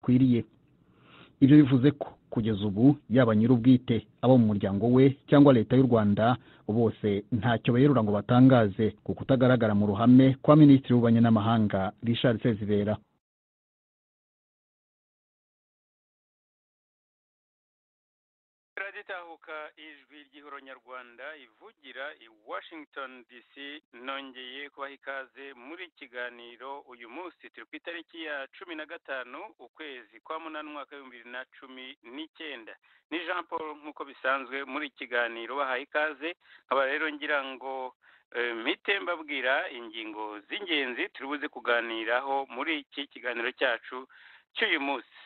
bikwiriye ibyo bivuze ko kugeza ubu yaba nyir'ubwite abo mu muryango we cyangwa leta y'u rwanda bose ntacyo berura ngo batangaze ku kutagaragara mu ruhame kwa minisitiri w'ububanyi n'amahanga richard sezibera turagitahuka ijwi ry'ihoro nyarwanda ivugira i washington dc nongeye kubaha ikaze muri kiganiro uyu munsi turi ku itariki ya cumi na gatanu ukwezi kwa munani umwaka w'ibihumbi bibiri na cumi n'icyenda ni jean paul nk'uko bisanzwe muri kiganiro bahaye ikaze nkaba rero ngira ngo mpite mbabwira ingingo z'ingenzi turi buze kuganiraho muri iki kiganiro cyacu cy'uyu munsi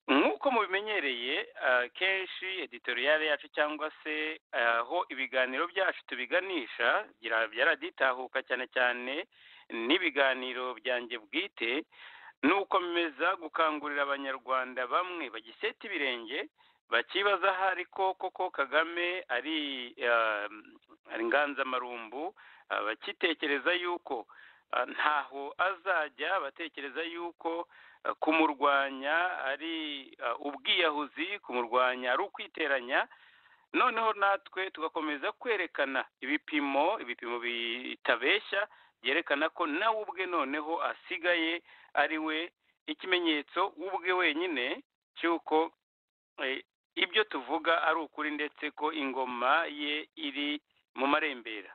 nk'uko mubimenyereye kenshi editoriyare yacu cyangwa se aho ibiganiro byacu tubiganisha byaraditahuka cyane cyane n'ibiganiro byanjye bwite ni ukomeza gukangurira abanyarwanda bamwe bagiseta ibirenge bakibaza aho ariko koko kagame ari inganzamarumbu bakitekereza yuko ntaho azajya batekereza yuko kumurwanya ari ubwiyahuzi kumurwanya ari ukwiteranya noneho natwe tugakomeza kwerekana ibipimo ibipimo bitabeshya byerekana ko nawe ubwe noneho asigaye ari we ikimenyetso ubwe wenyine cy'uko ibyo tuvuga ari ukuri ndetse ko ingoma ye iri mu marembera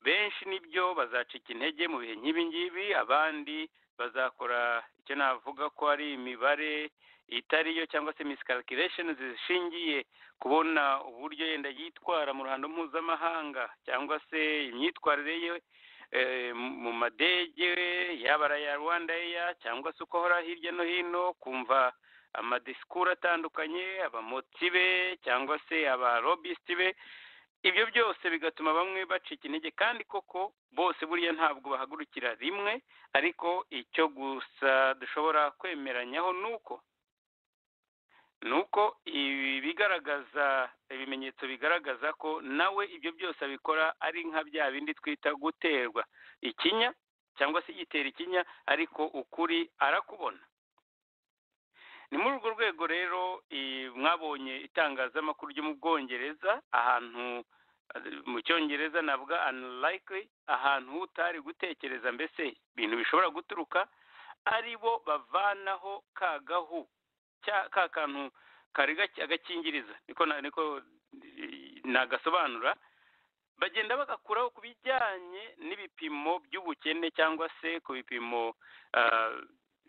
benshi nibyo bazacika intege mu bihe nk'ibi ngibi abandi bazakora icyo navuga ko ari imibare itariyo cyangwa se miscalculations zishingiye kubona uburyo yenda yitwara mu ruhando mpuzamahanga cyangwa se imyitwarire ye mu madege yaba ari aya rwanda eya cyangwa se uko ahora hirya no hino kumva amadisikuru atandukanye abamotibe cyangwa se abarobisiti be ibyo byose bigatuma bamwe bacika intege kandi koko bose buriya ntabwo bahagurukira rimwe ariko icyo gusa dushobora kwemeranyaho ni uko ni uko ibigaragaza ibimenyetso bigaragaza ko nawe ibyo byose abikora ari nka bya bindi twita guterwa ikinya cyangwa se igitera ikinya ariko ukuri arakubona ni muri urwo rwego rero mwabonye itangazamakuru ryo mu bwongereza ahantu mu cyongereza navuga unlikely ahantu utari gutekereza mbese ibintu bishobora guturuka ari bo bavanaho ka gahu ka kantu kari agakingiriza niko niko nagasobanura bagenda bagakuraho ku bijyanye n'ibipimo by'ubukene cyangwa se ku bipimo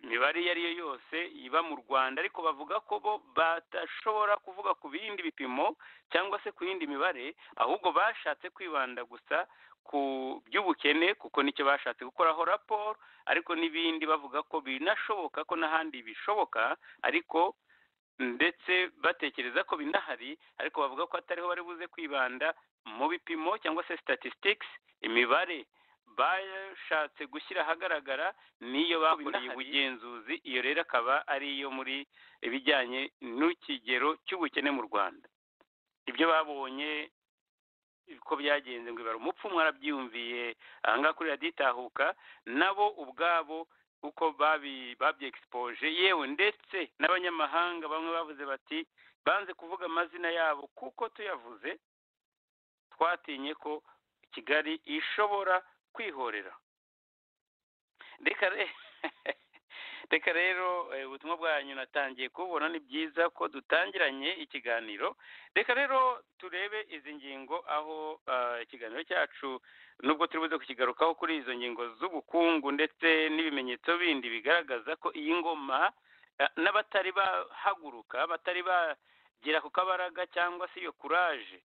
imibare iyo ari yo yose iba mu rwanda ariko bavuga ko bo badashobora kuvuga ku bindi bipimo cyangwa se ku yindi mibare ahubwo bashatse kwibanda gusa ku by'ubukene kuko nicyo bashatse gukoraho raporo ariko n'ibindi bavuga ko binashoboka ko n'ahandi bishoboka ariko ndetse batekereza ko binahari ariko bavuga ko atariho bari buze kwibanda mu bipimo cyangwa se statistics imibare bashatse gushyira ahagaragara n'iyo bakoreye ubugenzuzi iyo rero akaba ari iyo muri ibijyanye n'ikigero cy'ubukene mu rwanda ibyo babonye ko byagenze ngo ibara umupfu mwarabyiyumviye ahangaha kuri raditahuka nabo ubwabo uko babyegisipoje yewe ndetse n'abanyamahanga bamwe bavuze bati banze kuvuga amazina yabo kuko tuyavuze twatinye ko kigali ishobora kwihorera reka rero ubutumwa bwanyu natangiye kubona ni byiza ko dutangiranye ikiganiro reka rero turebe izi ngingo aho ikiganiro cyacu nubwo turi buze kukigarukaho kuri izo ngingo z'ubukungu ndetse n'ibimenyetso bindi bigaragaza ko iyi ngoma n'abatari bahaguruka batari bagera ku kabaraga cyangwa se iyo kuraje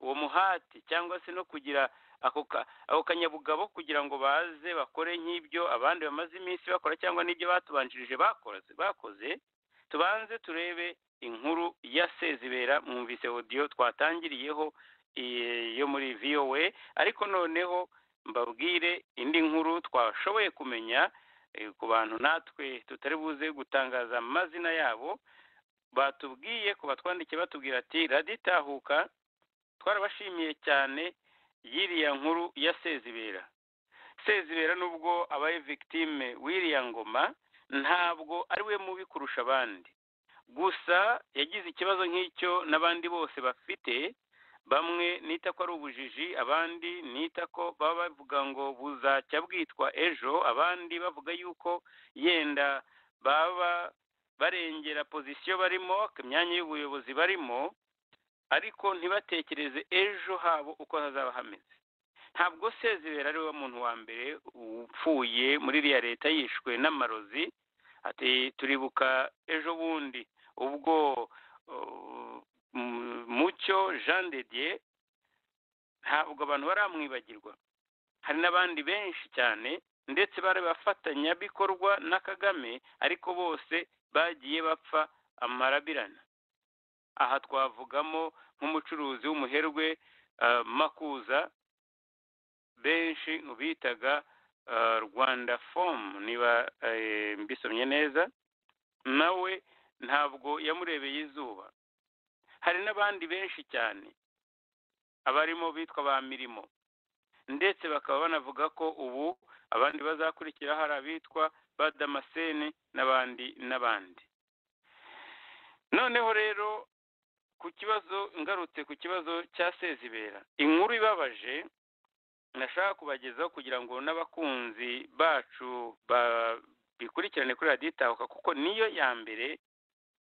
uwo muhati cyangwa se no kugira ako kanyabugabo kugira ngo baze bakore nk'ibyo abandi bamaze iminsi bakora cyangwa n'ibyo batubanjirije bakoze tubanze turebe inkuru ya sezibera mwumvise odiyo twatangiriyeho yo muri vowe ariko noneho mbabwire indi nkuru twashoboye kumenya ku bantu natwe tutari buze gutangaza amazina yabo batubwiye ku batwandikiye batubwira ati raditahuka twarabashimiye cyane y'iriya nkuru ya sezibera sezibera nubwo abaye victime w'iriya ngoma ntabwo ari we mubi kurusha abandi gusa yagize ikibazo nk'icyo n'abandi bose bafite bamwe nita ko ari ubujiji abandi nita ko baba bavuga ngo buzacya bwitwa ejo abandi bavuga yuko yenda baba barengera pozisiyo barimo imyanya y'ubuyobozi barimo ariko ntibatekereze ejo habo uko hazaba hameze ntabwo sezibera ari we muntu wa mbere upfuye muri iriya leta yishwe n'amarozi ati turibuka ejo bundi ubwo mucyo jean de dieu ntabwo abantu baramwibagirwa hari n'abandi benshi cyane ndetse bari bafatanyabikorwa na kagame ariko bose bagiye bapfa amarabirana aha twavugamo nk'umucuruzi w'umuherwe makuza benshi mu bitaga rwanda fomu niba mbisomye neza nawe ntabwo yamurebeye izuba hari n'abandi benshi cyane abarimo bitwa ba mirimo ndetse bakaba banavuga ko ubu abandi bazakurikira hari abitwa ba damascene n'abandi n'abandi noneho rero ku kibazo ngarutse ku kibazo cya sezibera inkuru ibabaje nashaka kubagezaho kugira ngo n'abakunzi bacu bikurikirane kuri radiyo itahuka kuko niyo ya mbere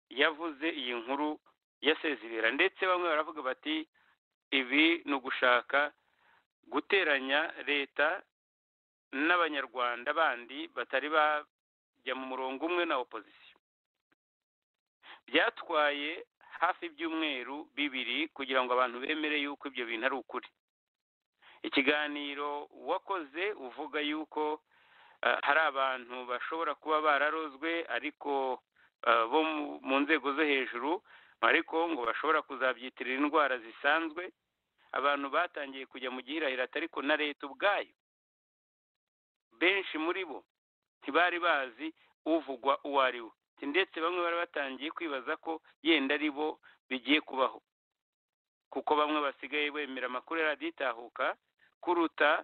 yavuze iyi nkuru ya sezibera ndetse bamwe baravuga bati ibi ni ugushaka guteranya leta n'abanyarwanda bandi batari bajya mu murongo umwe na opozisiyo byatwaye hafi ibyumweru bibiri kugira ngo abantu bemere yuko ibyo bintu ari ukuri ikiganiro wakoze uvuga yuko hari abantu bashobora kuba bararozwe ariko bo mu nzego zo hejuru ariko ngo bashobora kuzabyitirira indwara zisanzwe abantu batangiye kujya mu gihirahirata ariko na leta ubwayo benshi muri bo ntibari bazi uvugwa uwo ari we ndetse bamwe bari batangiye kwibaza ko yenda ari bo bigiye kubaho kuko bamwe basigaye bemera amakuru ya radiyo itahuka kuruta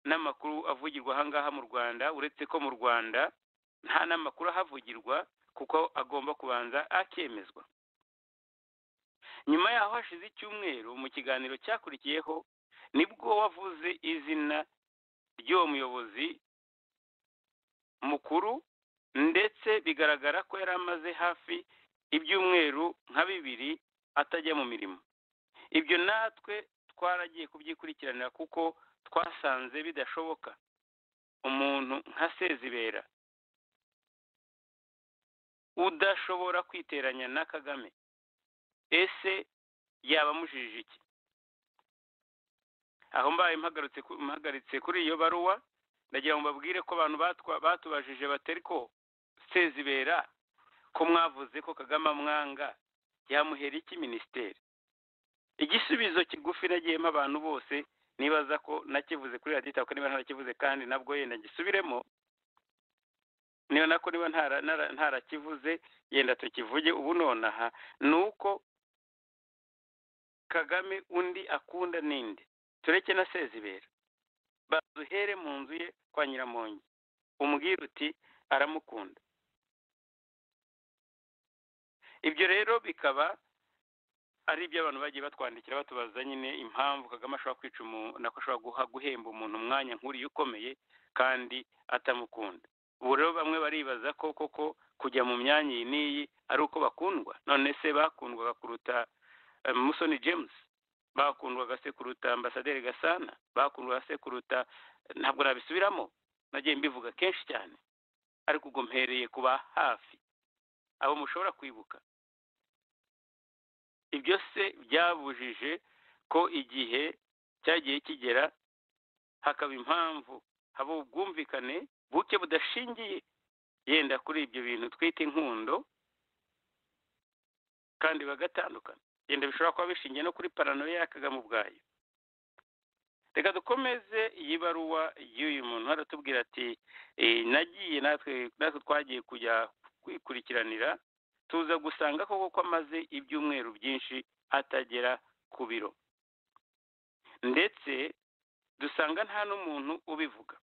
n'amakuru avugirwa aha ngaha mu rwanda uretse ko mu rwanda nta n'amakuru ahavugirwa kuko agomba kubanza akemezwa nyuma yaho hashize icyumweru mu kiganiro cyakurikiyeho nibwo wavuze izina ry'uwo muyobozi mukuru ndetse bigaragara ko yari amaze hafi ibyumweru nka bibiri atajya mu mirimo ibyo natwe twaragiye kubyikurikiranira kuko twasanze bidashoboka umuntu nka sezibera udashobora kwiteranya na kagame ese yaba amujije iki aho mbaye mpagaritse kuri iyo baruwa ndagira ngo mbabwire ko abantu batubajije batari ko sezibera ko mwavuze ko kagame amwanga yamuhera iki minisiteri igisubizo kigufi nagiyemo abantu bose nibaza ko nakivuze kuri radiyo itako niba ntarakivuze kandi nabwo yenda gisubiremo niba nako niba ntarakivuze yenda tukivuge ubu nonaha ni uko kagame undi akunda ninde tureke na sezibera baduhere mu nzu ye kwa nyiramongi umubwira uti aramukunda ibyo rero bikaba ari ibyo abantu bagiye batwandikira batubaza nyine impamvu kagame ashobora kwica umuntu nako ashobora guhemba umuntu umwanya nk'uriya ukomeye kandi atamukunda ubu rero bamwe baribaza ko koko kujya mu myanya iyi n'iyi ari uko bakundwa none se bakundwaga kuruta musoni james bakundwaga se kuruta ambasaderi gasana bakundwaga se kuruta ntabwo nabisubiramo nagiye mbivuga kenshi cyane ariko ubwo mpereye kuba hafi abo mushobora kwibuka ibyo se byabujije ko igihe cyagiye kigera hakaba impamvu haba ubwumvikane buke budashingiye yenda kuri ibyo bintu twita inkundo kandi bagatandukana yenda bishobora kuba bishingiye no kuri paranoya ya kagame ubwayo reka dukomeze iyi baruwa y'uyu muntu aratubwira ati nagiye natwe natwe twagiye kujya kwikurikiranira tuza gusanga koko ko amaze ibyumweru byinshi atagera ku biro ndetse dusanga nta n'umuntu ubivuga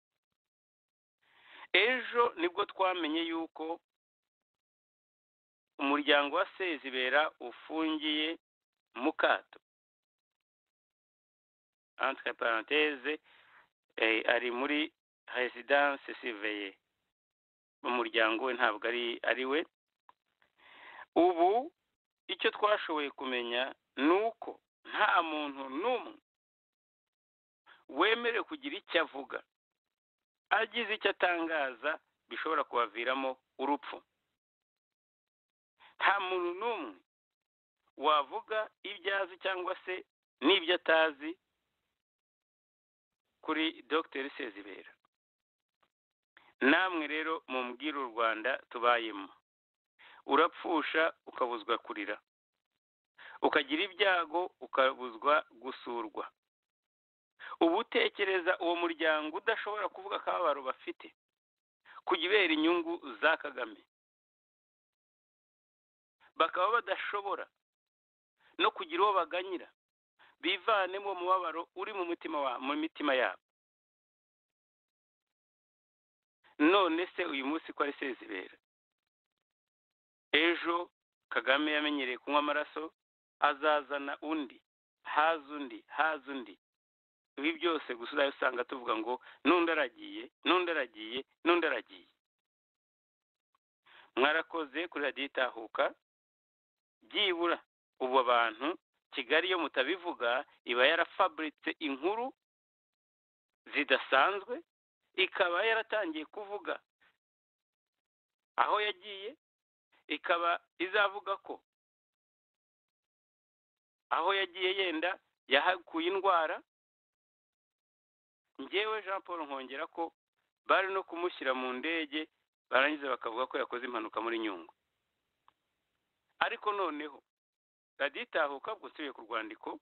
ejo nibwo twamenye yuko umuryango wa sezibera ufungiye mu kato entre parenthèse ari muri residence siveye umuryango we ntabwo ari ari we ubu icyo twashoboye kumenya ni uko nta muntu n'umwe wemerewe kugira icyo avuga agize icyo atangaza bishobora kubaviramo urupfu nta muntu n'umwe wavuga ibyo azi cyangwa se n'ibyo atazi kuri dogiteri sezibera namwe rero mumbwira u rwanda tubayemo urapfusha ukabuzwa kurira ukagira ibyago ukabuzwa gusurwa uba utekereza uwo muryango udashobora kuvuga akababaro bafite ibera inyungu za kagame bakaba badashobora no kugira uwo baganyira bivanemo uwo mubabaro uri mu mutima mu mitima yabo none se uyu munsi ko ari sezibera ejo kagame yamenyereye kunywa amaraso azazana undi haza undi haza undi ibi byose gusa usanga tuvuga ngo n'undi aragiye n'undi aragiye n'undi aragiye mwarakoze kuri radiyo itahuka byibura ubu abantu kigali iyo mutabivuga iba yarafaburitse inkuru zidasanzwe ikaba yaratangiye kuvuga aho yagiye ikaba izavuga ko aho yagiye yenda yahakuye indwara ngewe jean paul nkongera ko bari no kumushyira mu ndege barangiza bakavuga ko yakoze impanuka muri nyungwe ariko noneho raditahuka bwusubiye ku rwandiko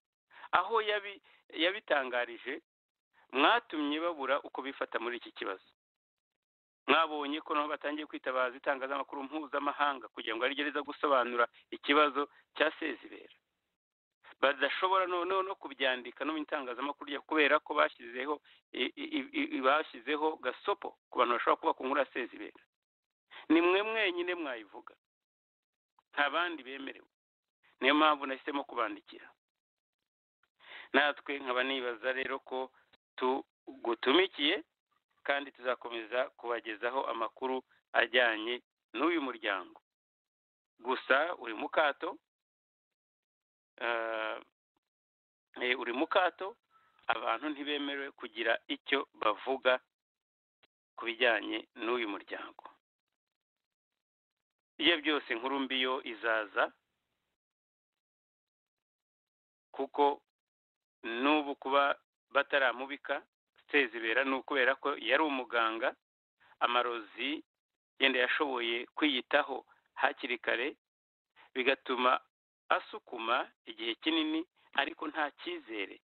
aho yabitangarije mwatumye babura uko bifata muri iki kibazo mwabonye ko nabo batangiye kwitabaza itangazamakuru mpuzamahanga kugira ngo arigereza gusobanura ikibazo cya sezibera badashobora noneho no kubyandika no mu itangazamakuru kubera ko bashyizeho bashyizeho gasopo ku bantu bashobora kuba ku nkuru ya sezibera ni mwe mwenyine mwayivuga nta bandi bemerewe niyo mpamvu nahisemo kubandikira natwe nkaba nibaza rero ko tugutumikiye kandi tuzakomeza kubagezaho amakuru ajyanye n'uyu muryango gusa uri mu kato uri mu kato abantu ntibemerewe kugira icyo bavuga ku bijyanye n'uyu muryango ibyo byose nkuru mbi yo izaza kuko n'ubu kuba bataramubika sezibera ni ukubera ko yari umuganga amarozi yenda yashoboye kwiyitaho hakiri kare bigatuma asukuma igihe kinini ariko nta cyizere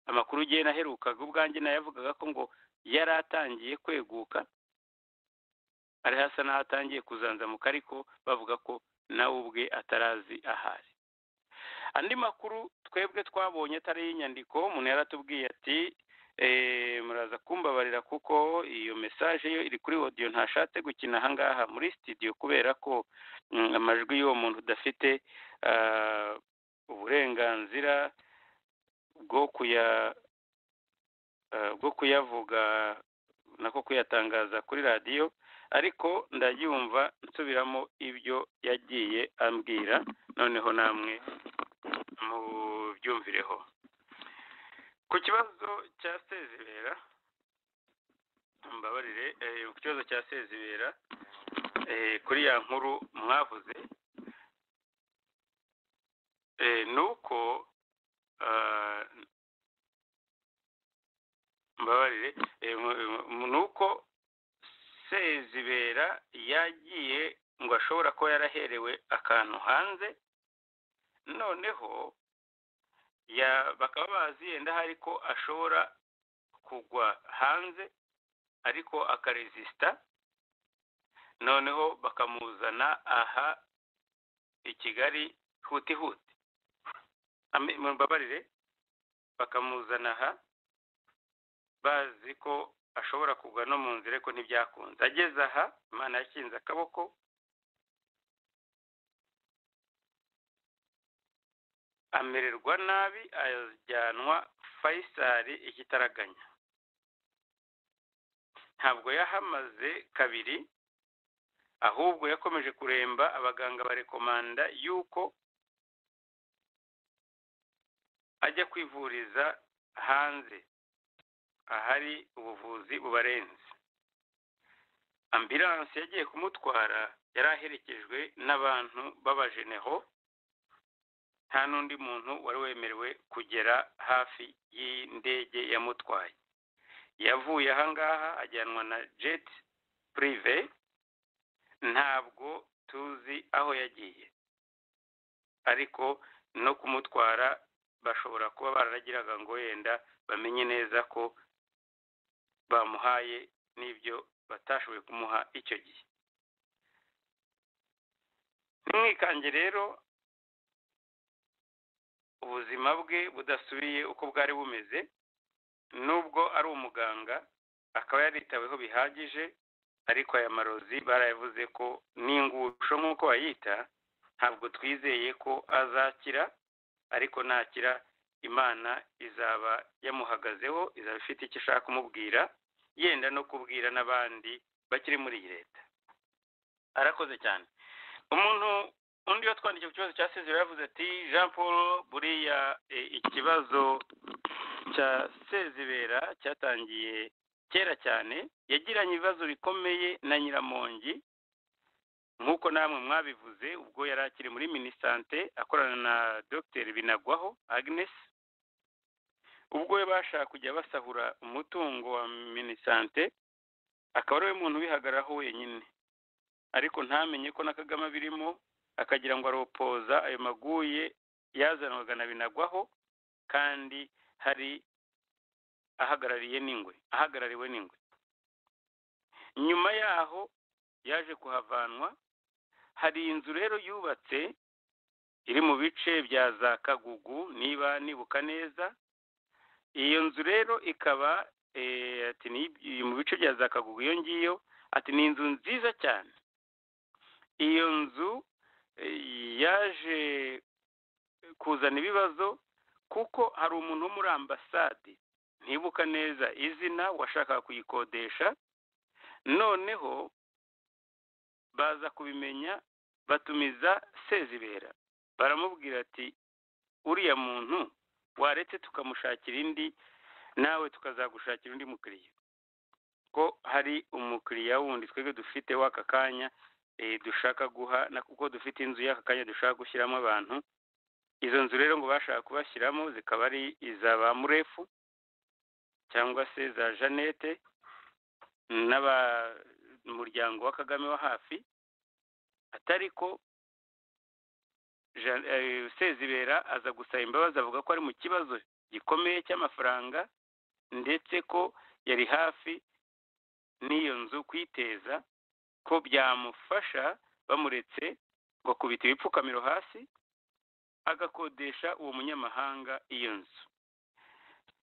amakuru ugiye naherukaga ubwanjye nayavugaga ko ngo yari atangiye kweguka ari hasa n'aho atangiye kuzanzamuka ariko bavuga ko nawe ubwe atarazi ahari andi makuru twebwe twabonye atari y'inyandiko umuntu yaratubwiye ati muraza kumbabarira kuko iyo mesaje yo iri kuri odiyo ntashatse gukina ahangaha muri sitidiyo kubera ko amajwi y'uwo muntu udafite uburenganzira bwo kuyavuga nako kuyatangaza kuri radiyo ariko ndayumva nsubiramo ibyo yagiye ambwira noneho namwe mubyumvireho ku kibazo cya sezibera mbabarire ku kibazo cya sezibera kuri ya nkuru mwavuze ni uko mbabarire ni uko sezibera yagiye ngo ashobora kuba yaraherewe akantu hanze noneho bakaba bazi yenda hari ko ashobora kugwa hanze ariko akarezisita noneho bakamuzana aha i kigali huti huti mbabarire bakamuzana aha bazi ko ashobora kugwa no mu nzira ariko ntibyakunze ageze aha imana yakinze akaboko amererwa nabi ajyanwa fayisari ikitaraganya ntabwo yahamaze kabiri ahubwo yakomeje kuremba abaganga barekomanda yuko ajya kwivuriza hanze ahari ubuvuzi bubarenze ambilanse yagiye kumutwara yari aherekejwe n'abantu b'abajenero nta n'undi muntu wari wemerewe kugera hafi y'indege yamutwaye yavuye ahangaha ajyanwa na jeti purive ntabwo tuzi aho yagiye ariko no kumutwara bashobora kuba bararagiraga ngo wenda bamenye neza ko bamuhaye n'ibyo batashoboye kumuha icyo gihe ntimwikange rero ubuzima bwe budasubiye uko bwari bumeze nubwo ari umuganga akaba yaritaweho bihagije ariko aya marozi barayavuze ko n'ingusho nk'uko bayita ntabwo twizeye ko azakira ariko nakira imana izaba yamuhagazeho izaba ifite icyo ishaka kumubwira yenda no kubwira n'abandi bakiri muri iyi leta arakoze cyane umuntu undi watwandikiye ku kibazo cya sezero yavuze ati jean paul buriya ikibazo cya sezibera cyatangiye kera cyane yagiranye ibibazo bikomeye na nyiramongi nk'uko namwe mwabivuze ubwo yari akiri muri minisante akorana na dogiteri binagwaho agnes ubwo we bashaka kujya basahura umutungo wa minisante akaba ari we muntu ubihagararaho wenyine ariko ntamenye ko na kagame abirimo akagira ngo aropoza ayo maguye yazanwaga na binagwaho kandi hari ahagarariye n'ingwe ahagarariwe n'ingwe nyuma yaho yaje kuhavanwa hari inzu rero yubatse iri mu bice bya za kagugu niba nibuka neza iyo nzu rero ikaba mu bice bya za kagugu iyo ngiyo ati ni inzu nziza cyane iyo nzu yaje kuzana ibibazo kuko hari umuntu wo muri ambasade ntibuka neza izina washakaga kuyikodesha noneho baza kubimenya batumiza sezibera baramubwira ati uriya muntu waretse tukamushakira indi nawe tukazagushakira undi mukiriya ko hari umukiriya wundi twebwe dufite w'aka kanya dushaka guha na kuko dufite inzu y'aka kanya dushaka gushyiramo abantu izo nzu rero ngo bashaka kubashyiramo zikaba ari iza ba murefu cyangwa se za jeannette n'abamuryango wa kagame wa hafi atari ko sezibera aza gusaba imbabazi avuga ko ari mu kibazo gikomeye cy'amafaranga ndetse ko yari hafi n'iyo nzu kwiteza ko byamufasha bamuretse ngo akubita ibipfukamiro hasi agakodesha uwo munyamahanga iyo nzu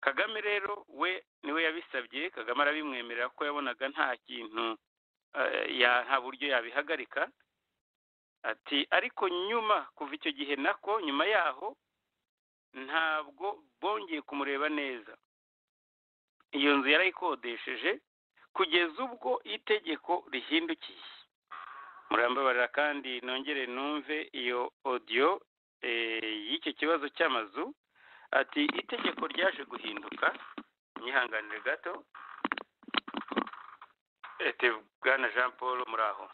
kagame rero we niwe yabisabye kagame arabimwemerera ko yabonaga nta kintu nta buryo yabihagarika ati ariko nyuma kuva icyo gihe nako nyuma yaho ntabwo bongeye kumureba neza iyo nzu yarayikodesheje kugeza ubwo itegeko rihindukiye murambabarira kandi nongere numve iyo odiyo y'icyo kibazo cy'amazu ati itegeko ryaje guhinduka myihanganire gato ete bwana jean paul muraho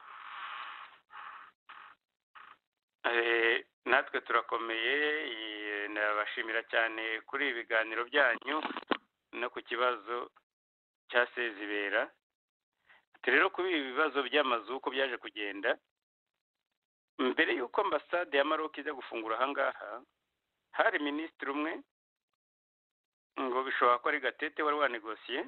natwe turakomeye nabashimira cyane kuri ibi biganiro byanyu no ku kibazo cya sezibera rero kuri ibi bibazo by'amazu uko byaje kugenda mbere y'uko ambasade ya maroc ijya gufungura ahangaha hari minisitiri umwe ngo bishobora ko ari gatete wari wanegosiye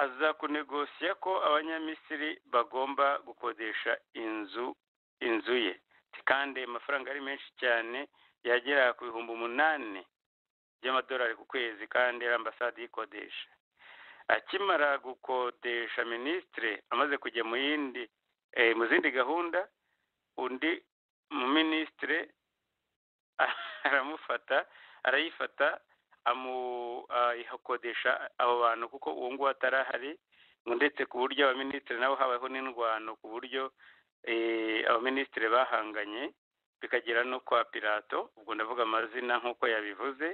aza kunegosiya ko abanyamisiri bagomba gukodesha inzu inzu ye kandi amafaranga ari menshi cyane yagera ku bihumbi umunani by'amadolari ku kwezi kandi ari ambasade ikodesha akimara gukodesha minisitiri amaze kujya mu yindi mu zindi gahunda undi mu minisitiri aramufata arayifata amuhakodesha abo bantu kuko uwo nguwo atarahari ngo ndetse ku buryo abaminisitiri nabo habayeho n'indwano ku buryo abaminisitiri bahanganye bikagera no kwa pirato ubwo ndavuga amazina nk'uko yabivuze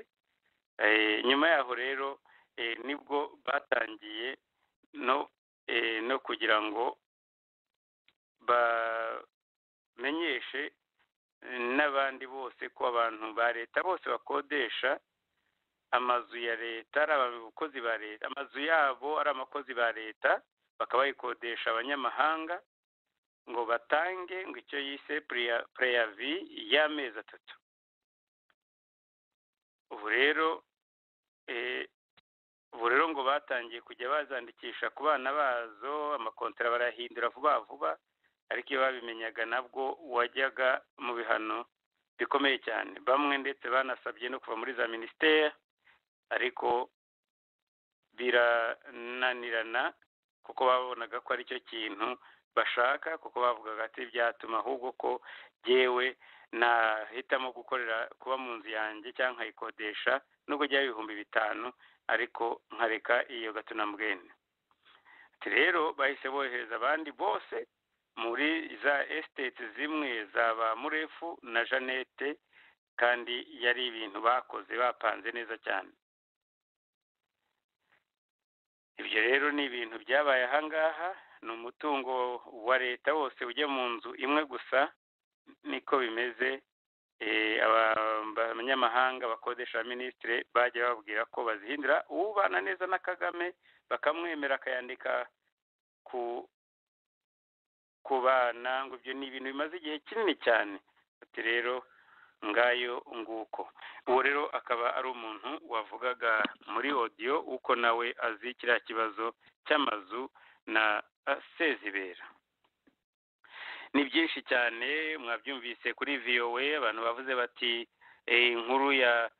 nyuma yaho rero nibwo batangiye no kugira ngo bamenyeshe n'abandi bose ko abantu ba leta bose bakodesha amazu ya leta ari abakozi ba leta amazu yabo ari abakozi ba leta bakaba bayikodesha abanyamahanga ngo batange ngo icyo yise preyavi y'amezi atatu ubu rero ubu rero ngo batangiye kujya bazandikisha ku bana bazo amakontara barahindura vuba vuba ariko iyo babimenyaga nabwo wajyaga mu bihano bikomeye cyane bamwe ndetse banasabye no kuva muri za minisiteri ariko birananirana kuko babonaga ko aricyo kintu bashaka kuko bavugaga ati byatuma ahubwo ko yewe nahitamo gukorera kuba mu nzu yanjye cyangwa nkayikodesha nubwo byaba ibihumbi bitanu ariko nkareka iyo gato na mbwene rero bahise bohereza abandi bose muri za esiteti zimwe za ba murefu na jeannette kandi yari ibintu bakoze bapanze neza cyane ibyo rero ni ibintu byabaye ahangaha ni umutungo wa leta wose ujya mu nzu imwe gusa niko bimeze abanyamahanga bakodesha minisitiri bajya bababwira ko bazihindura ubana neza na kagame bakamwemera akayandika ku ku bana ngo ibyo ni ibintu bimaze igihe kinini cyane ati rero ngayo nguko uwo rero akaba ari umuntu wavugaga muri odiyo uko nawe azi kiriya kibazo cy'amazu na sezibera ni byinshi cyane mwabyumvise kuri viyowe abantu bavuze bati inkuru ya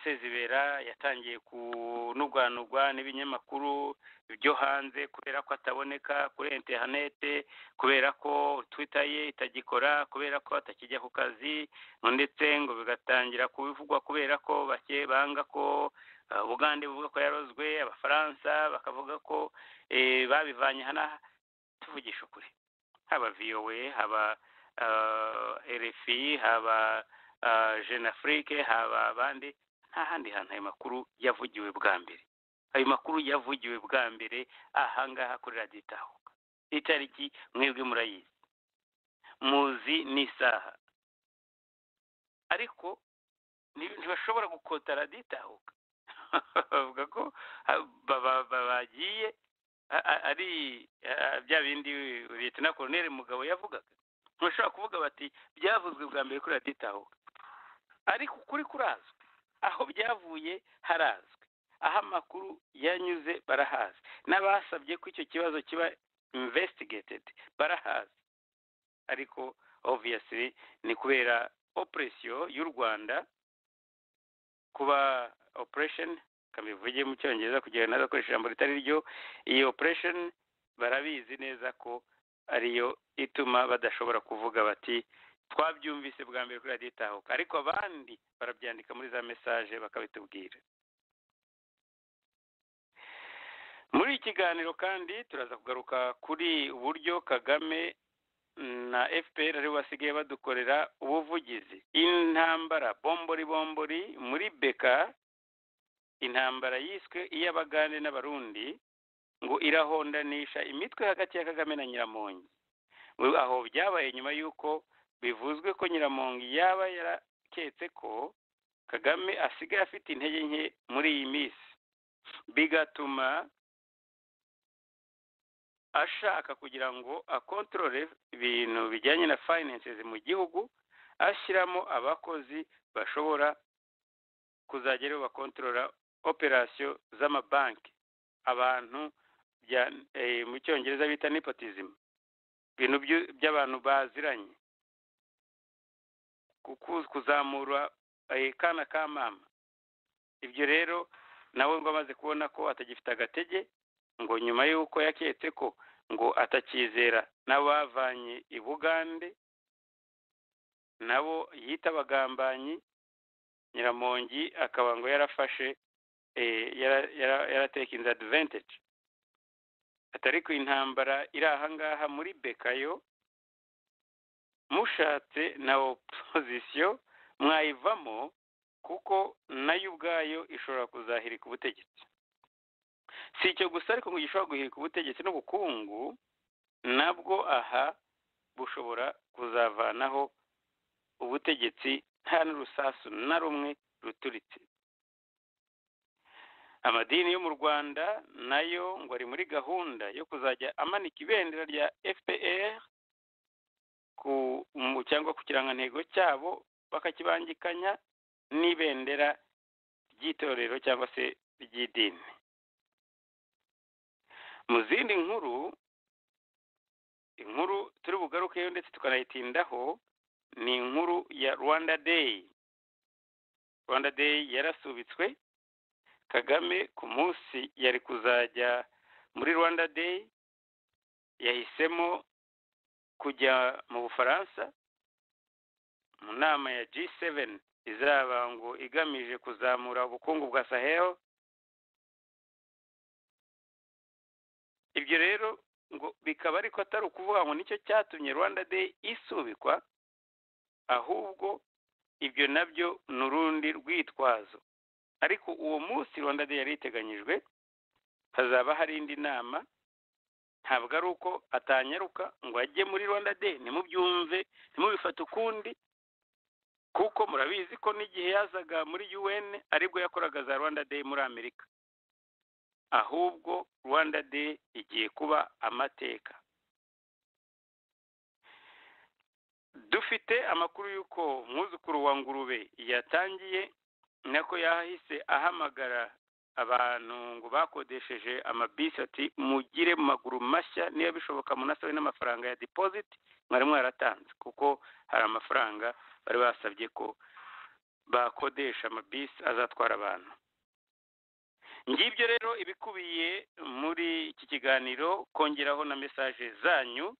sezibera yatangiye kunugwanugwa n'ibinyamakuru byo hanze kubera ko ataboneka kuri interinete kubera ko twita ye itagikora kubera ko atakijya ku kazi ndetse ngo bigatangira kubivugwa kubera ko bake banga ko ubugande buvuga ko yarozwe abafaransa bakavuga ko babivanye hano tuvugisha ukuri haba viyowe haba rfi haba jeune afrique haba abandi nta handi hantu ayo makuru yavugiwe bwa mbere ayo makuru yavugiwe bwa mbere ahangaha kuri radiyo itahuka itariki mwebwe murayizi muzi n'isaha ariko ntibashobora gukota radiyo itahuka bavuga ko bagiye ari bya bindi leta na koroneri mugabo yavugaga ntibashobora kuvuga bati byavuzwe bwa mbere kuri radiyo itahuka ariko ukuri kurazwi aho byavuye harazwi aho amakuru yanyuze barahazi n'abasabye ko icyo kibazo kiba imvesitigitedi barahazi ariko obviyasiri ni kubera operesiyo y'u rwanda kuba operesheni kabivuge mu cyongereza kugira ngo ntazakoreshe ijambo ritari ryo iyi operesheni barabizi neza ko ariyo ituma badashobora kuvuga bati twabyumvise bwa mbere kuri radiyo itahuka ariko abandi barabyandika muri za mesaje bakabitubwira muri iki kiganiro kandi turaza kugaruka kuri uburyo kagame na fpr aribo basigaye badukorera ubuvugizi intambara bombori bombori muri beka intambara yiswe iy'abagande n'abarundi ngo irahondanisha imitwe hagati ya kagame na nyiramongi aho byabaye nyuma y'uko bivuzwe ko nyiramongi yaba yaraketse ko kagame asigaye afite intege nke muri iyi minsi bigatuma ashaka kugira ngo akontorore ibintu bijyanye na finances mu gihugu ashyiramo abakozi bashobora kuzajya rero bakontorora operasiyo z'amabanki abantu mu cyongereza bita nepotism ibintu by'abantu baziranye kuzamura kana ka mama ibyo rero nawe ngo amaze kubona ko atagifite agatege ngo nyuma y'uko yaketse ko ngo atakizera n'abavanye i bugande nabo yita abagambanyi nyiramongi akaba ngo yarafashe yaratekinze adiventeje atari ku intambara iri ahangaha muri bekayo mushatse na opozisiyo mwayivamo kuko nayo ubwayo ishobora kuzahirika ubutegetsi si icyo gusa ariko ngo gishobora guhirika ubutegetsi n'ubukungu nabwo aha bushobora kuzavanaho ubutegetsi nta n'urusasu na rumwe ruturitse amadini yo mu rwanda nayo ngo ari muri gahunda yo kuzajya amanika ibendera rya fpr cyangwa ku kirangantego cyabo bakakibangikanya n'ibendera ry'itorero cyangwa se ry'idini mu zindi nkuru inkuru turi bugarukeyo ndetse tukanayitindaho ni inkuru ya rwanda day rwanda day yarasubitswe kagame ku munsi yari kuzajya muri rwanda day yahisemo kujya mu bufaransa mu nama ya g7 izaba ngo igamije kuzamura ubukungu bwa sahel ibyo rero ngo bikaba ariko atari ukuvuga ngo nicyo cyatumye rwanda day isubikwa ahubwo ibyo nabyo ni urundi rwitwazo ariko uwo munsi rwanda day yari iteganyijwe hazaba hari indi nama ntabwo ari uko atanyaruka ngo ajye muri rwanda day ntimubyumve ntimubifate ukundi kuko murabizi ko n'igihe yazaga muri un aribwo yakoraga za rwanda day muri amerika ahubwo rwanda day igiye kuba amateka dufite amakuru y'uko umwuzukuru wa ngurube yatangiye nako yahise ahamagara abantu ngo bakodesheje amabisi ati mugire mu maguru mashya niba bishoboka munasabe n'amafaranga ya dipoziti mwari mwaratanze kuko hari amafaranga bari basabye ko bakodesha amabisi azatwara abantu ngibyo rero ibikubiye muri iki kiganiro kongeraho na mesaje zanyu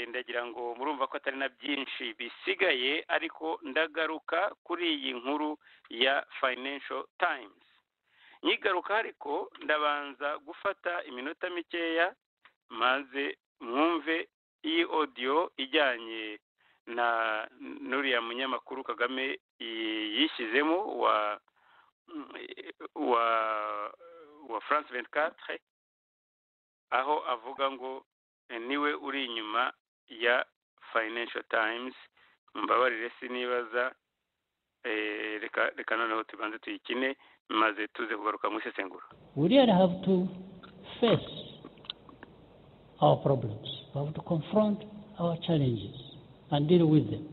ndagira ngo murumva ko atari na byinshi bisigaye ariko ndagaruka kuri iyi nkuru ya financial times nyigaruka ariko ndabanza gufata iminota mikeya maze mwumve iyi odiyo ijyanye na n'uriya munyamakuru kagame yishyizemo wa wa wa france ventikatire aho avuga ngo niwe uri inyuma ya financial times mbabarire sinibaza reka noneho tubanze tuyikine maze tuze kugaruka mu isesengura we really have to face our problems we have to confront our challenges and deal with them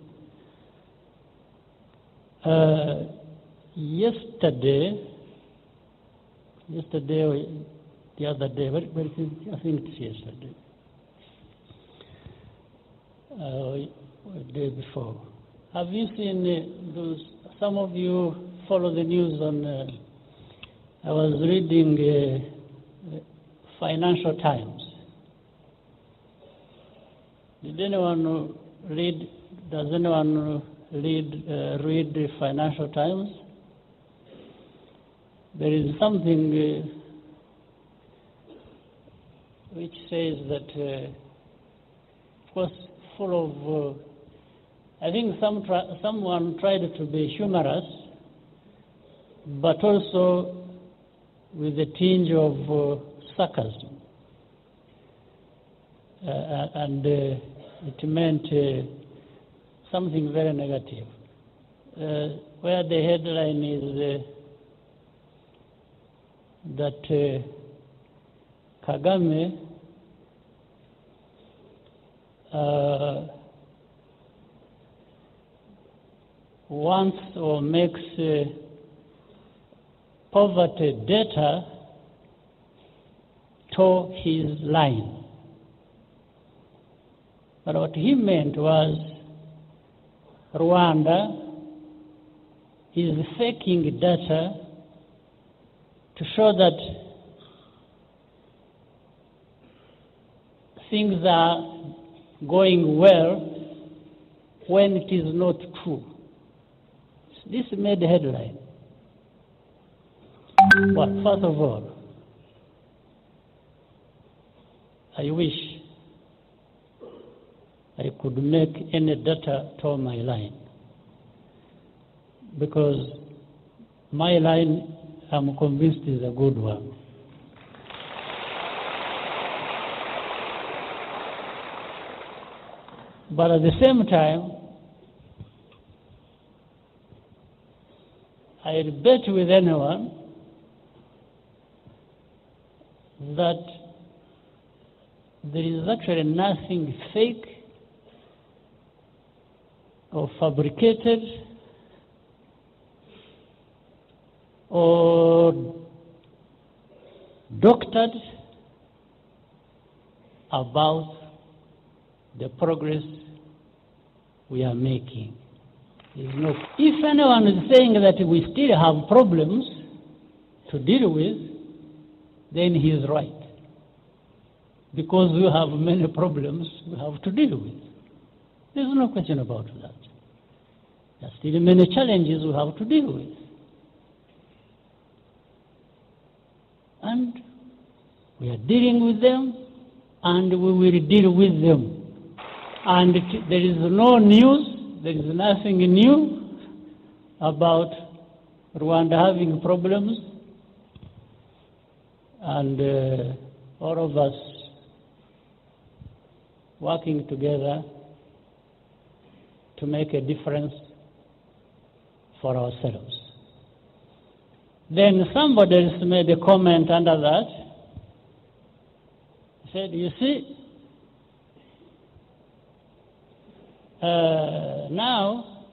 uh, yesterday yesterday or the other day very, very, I think it's yesterday uh, day before have you seen uh, those? Some of you follow the news on. Uh, I was reading uh, Financial Times. Did anyone read? Does anyone read read the Financial Times? There is something which says that, of course, full of. I think some someone tried to be humorous, but also with a tinge of uh, sarcasm, uh, and uh, it meant something very negative. where the headline is that Kagame wants or makes uh, poverty data to his line. But what he meant was Rwanda is faking data to show that things are going well when it is not true. This made headline. But first of all, I wish I could make any data to my line. Because my line, I'm convinced, is a good one. But at the same time, I bet with anyone that there is actually nothing fake or fabricated or doctored about the progress we are making. There's no- if anyone is saying that we still have problems to deal with, then he is right. Because we have many problems we have to deal with. There's no question about that. There are still many challenges we have to deal with. And we are dealing with them, and we will deal with them. And it- there is no news, there is nothing new about Rwanda having problems, and uh, all of us working together to make a difference for ourselves. Then somebody else made a comment under that. Said, you see, uh, now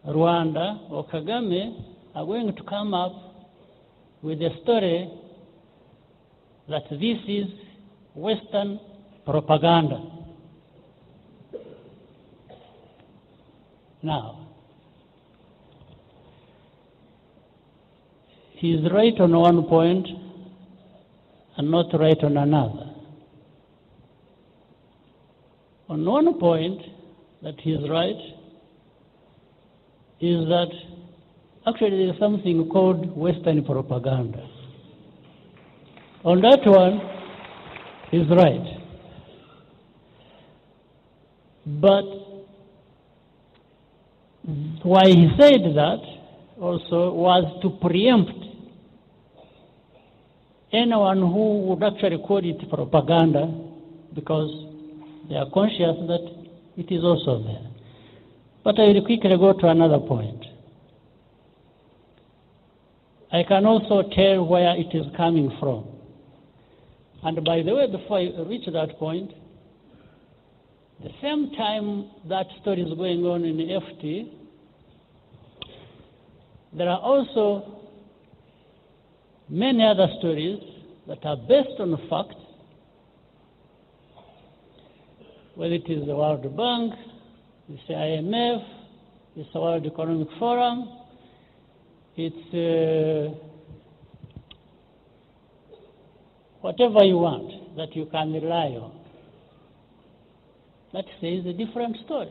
Rwanda or Kagame are going to come up with a story that this is Western propaganda. Now, he is right on one point and not right on another. On one point that he is right is that Actually, there is something called Western propaganda. On that one, he's right. But why he said that also was to preempt anyone who would actually call it propaganda because they are conscious that it is also there. But I will quickly go to another point. I can also tell where it is coming from. And by the way, before I reach that point, the same time that story is going on in FT, there are also many other stories that are based on fact, whether it is the World Bank, it's the IMF, it's the World Economic Forum, it's uh, whatever you want that you can rely on. That says a different story.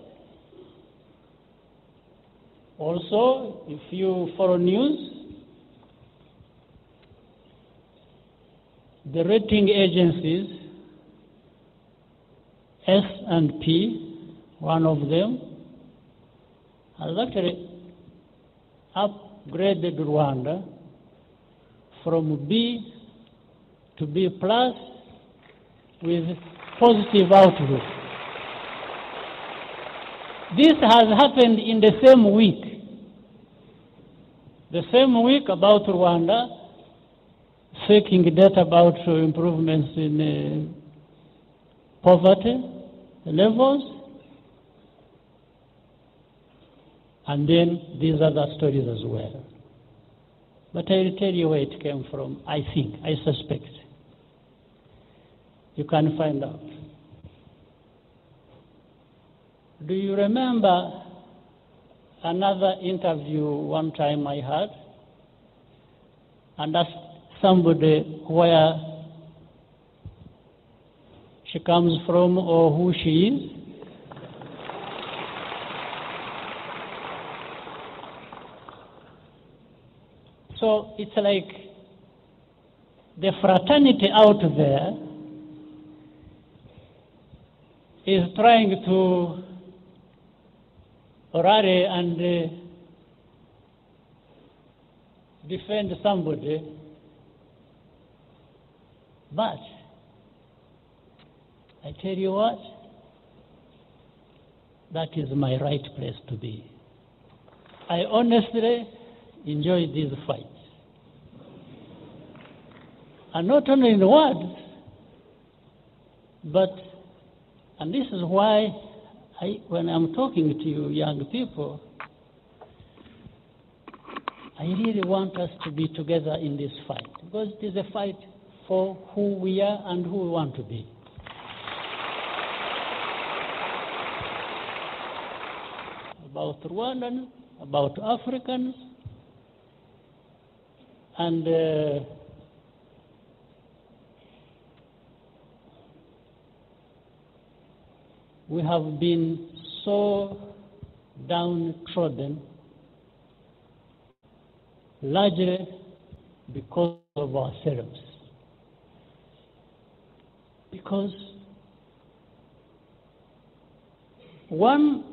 Also, if you follow news, the rating agencies, S and P, one of them, has actually up upgraded Rwanda from B to B plus with positive outlook. This has happened in the same week. The same week about Rwanda seeking data about uh, improvements in uh, poverty levels and then these other stories as well. But I will tell you where it came from, I think, I suspect. You can find out. Do you remember another interview one time I had and asked somebody where she comes from or who she is. So it's like the fraternity out there is trying to rally and uh, defend somebody, but I tell you what, that is my right place to be. I honestly enjoy these fights. And not only in words, but, and this is why I, when I'm talking to you young people, I really want us to be together in this fight because it is a fight for who we are and who we want to be. About Rwandans, about Africans, and uh, we have been so downtrodden largely because of ourselves. Because one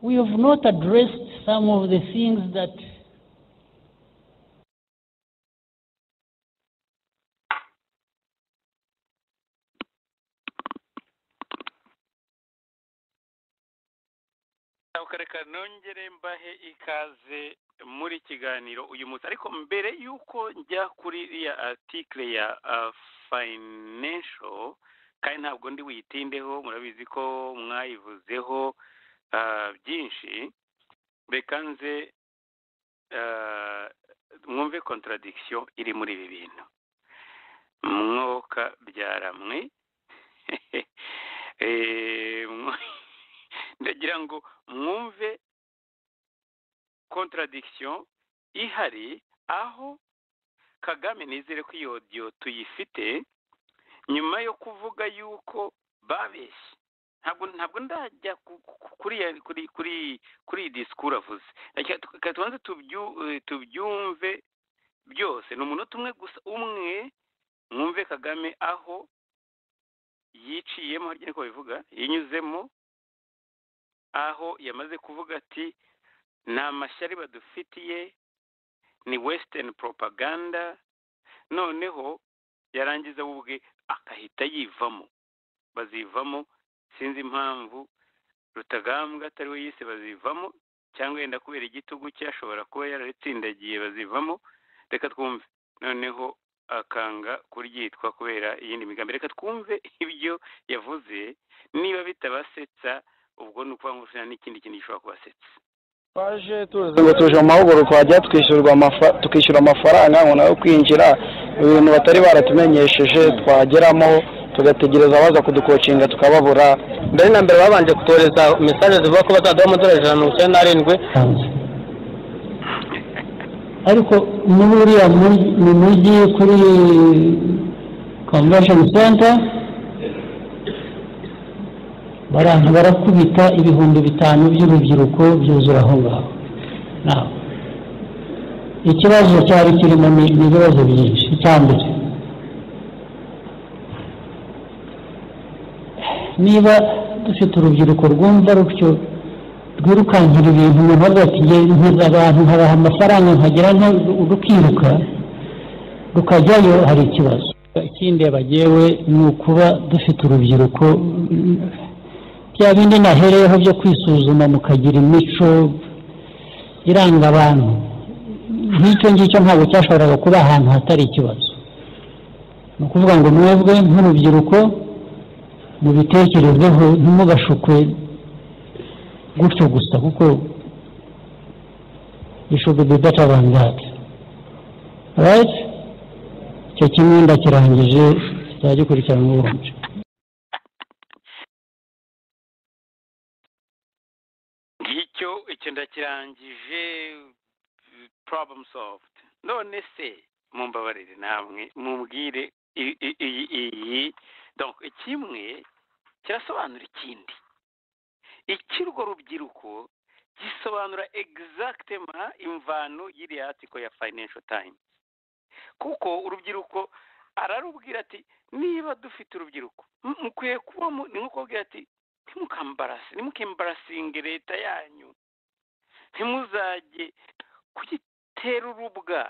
we have not addressed some of the things that reka nongere mbahe ikaze muri kiganiro uyu munsi ariko mbere y'uko njya kuri iriya artikire ya financial kandi ntabwo ndi buyitindeho murabizi ko mwayivuzeho byinshi reka nze mwumve contradiction iri muri ibi bintu mwoka byaramwe ndagira ngo mwumve contradiction ihari aho kagame nizere ko iyo odiyo tuyifite nyuma yo kuvuga yuko babeshye ntabwo ntabwo ndajya kuri kuri kuri iyi disikuru avuze reka tubanze tubyumve byose ni umunota umwe gusa umwe mwumve kagame aho yiciyemo harya niko bivuga yinyuzemo aho yamaze kuvuga ati nta mashyari badufitiye ni wesitani poropaganda noneho yarangiza we ubwe akahita yivamo bazivamo sinzi impamvu rutagambwa atari we yise bazivamo cyangwa yenda kubera igitugu cye ashobora kuba yararitsindagiye bazivamo reka twumve noneho akanga kuryitwa kubera iyindi migambi reka twumve ibyo yavuze niba bitabasetsa ubwo ni ukuvuga ngo n'ikindi kintu gishobora kubasetsa twaje tuzi ngo tuje mu mahugurwa hajya twishyurwa tukishyura amafaranga ngo nayo kwinjira ibintu batari baratumenyesheje twageramo tugategereza abaza kudukocinga tukababura mbere na mbere babanje kutohereza mesaje zivuga ko bazaduha amadolari ijana na mirongo icyenda n'arindwi ariko muri uriya mu mujyi kuri convention center baranka barakubita ibihumbi bitanu by'urubyiruko byuzura aho ngaho ikibazo cyari kirimo ni ibibazo byinshi icya mbere niba dufite urubyiruko rwumva rutyo rwirukankira ibintu umuntu ati nkiza abantu nkabaha amafaranga nkagira rukiruka rukajyayo hari ikibazo ikindi yabagewe ni ukuba dufite urubyiruko bya bindi nahereyeho byo kwisuzuma mukagira imico iranga abantu nk'icyo ngicyo ntabwo cyashoboraga kuba ahantu hatari ikibazo ni ukuvuga ngo mwebwe nk'urubyiruko mubitekerezeho ntimugashukwe gutyo gusa kuko ishubi dudata bangati rayiti icyo kimwe ndakirangije kirajya gikurikiranwa ubundi ndakirangije problem solved none se mumbabarire namwe mumbwire iyi donc kimwe kirasobanura ikindi ikirwo rubyiruko gisobanura egizagitema imvano y'iriya atiko ya financial times kuko urubyiruko ararubwira ati niba dufite urubyiruko mukwiye kuba ni nko kubwira ati ntimukambarase ntimukembarasinge leta yanyu ntimuzajye kugitera urubwa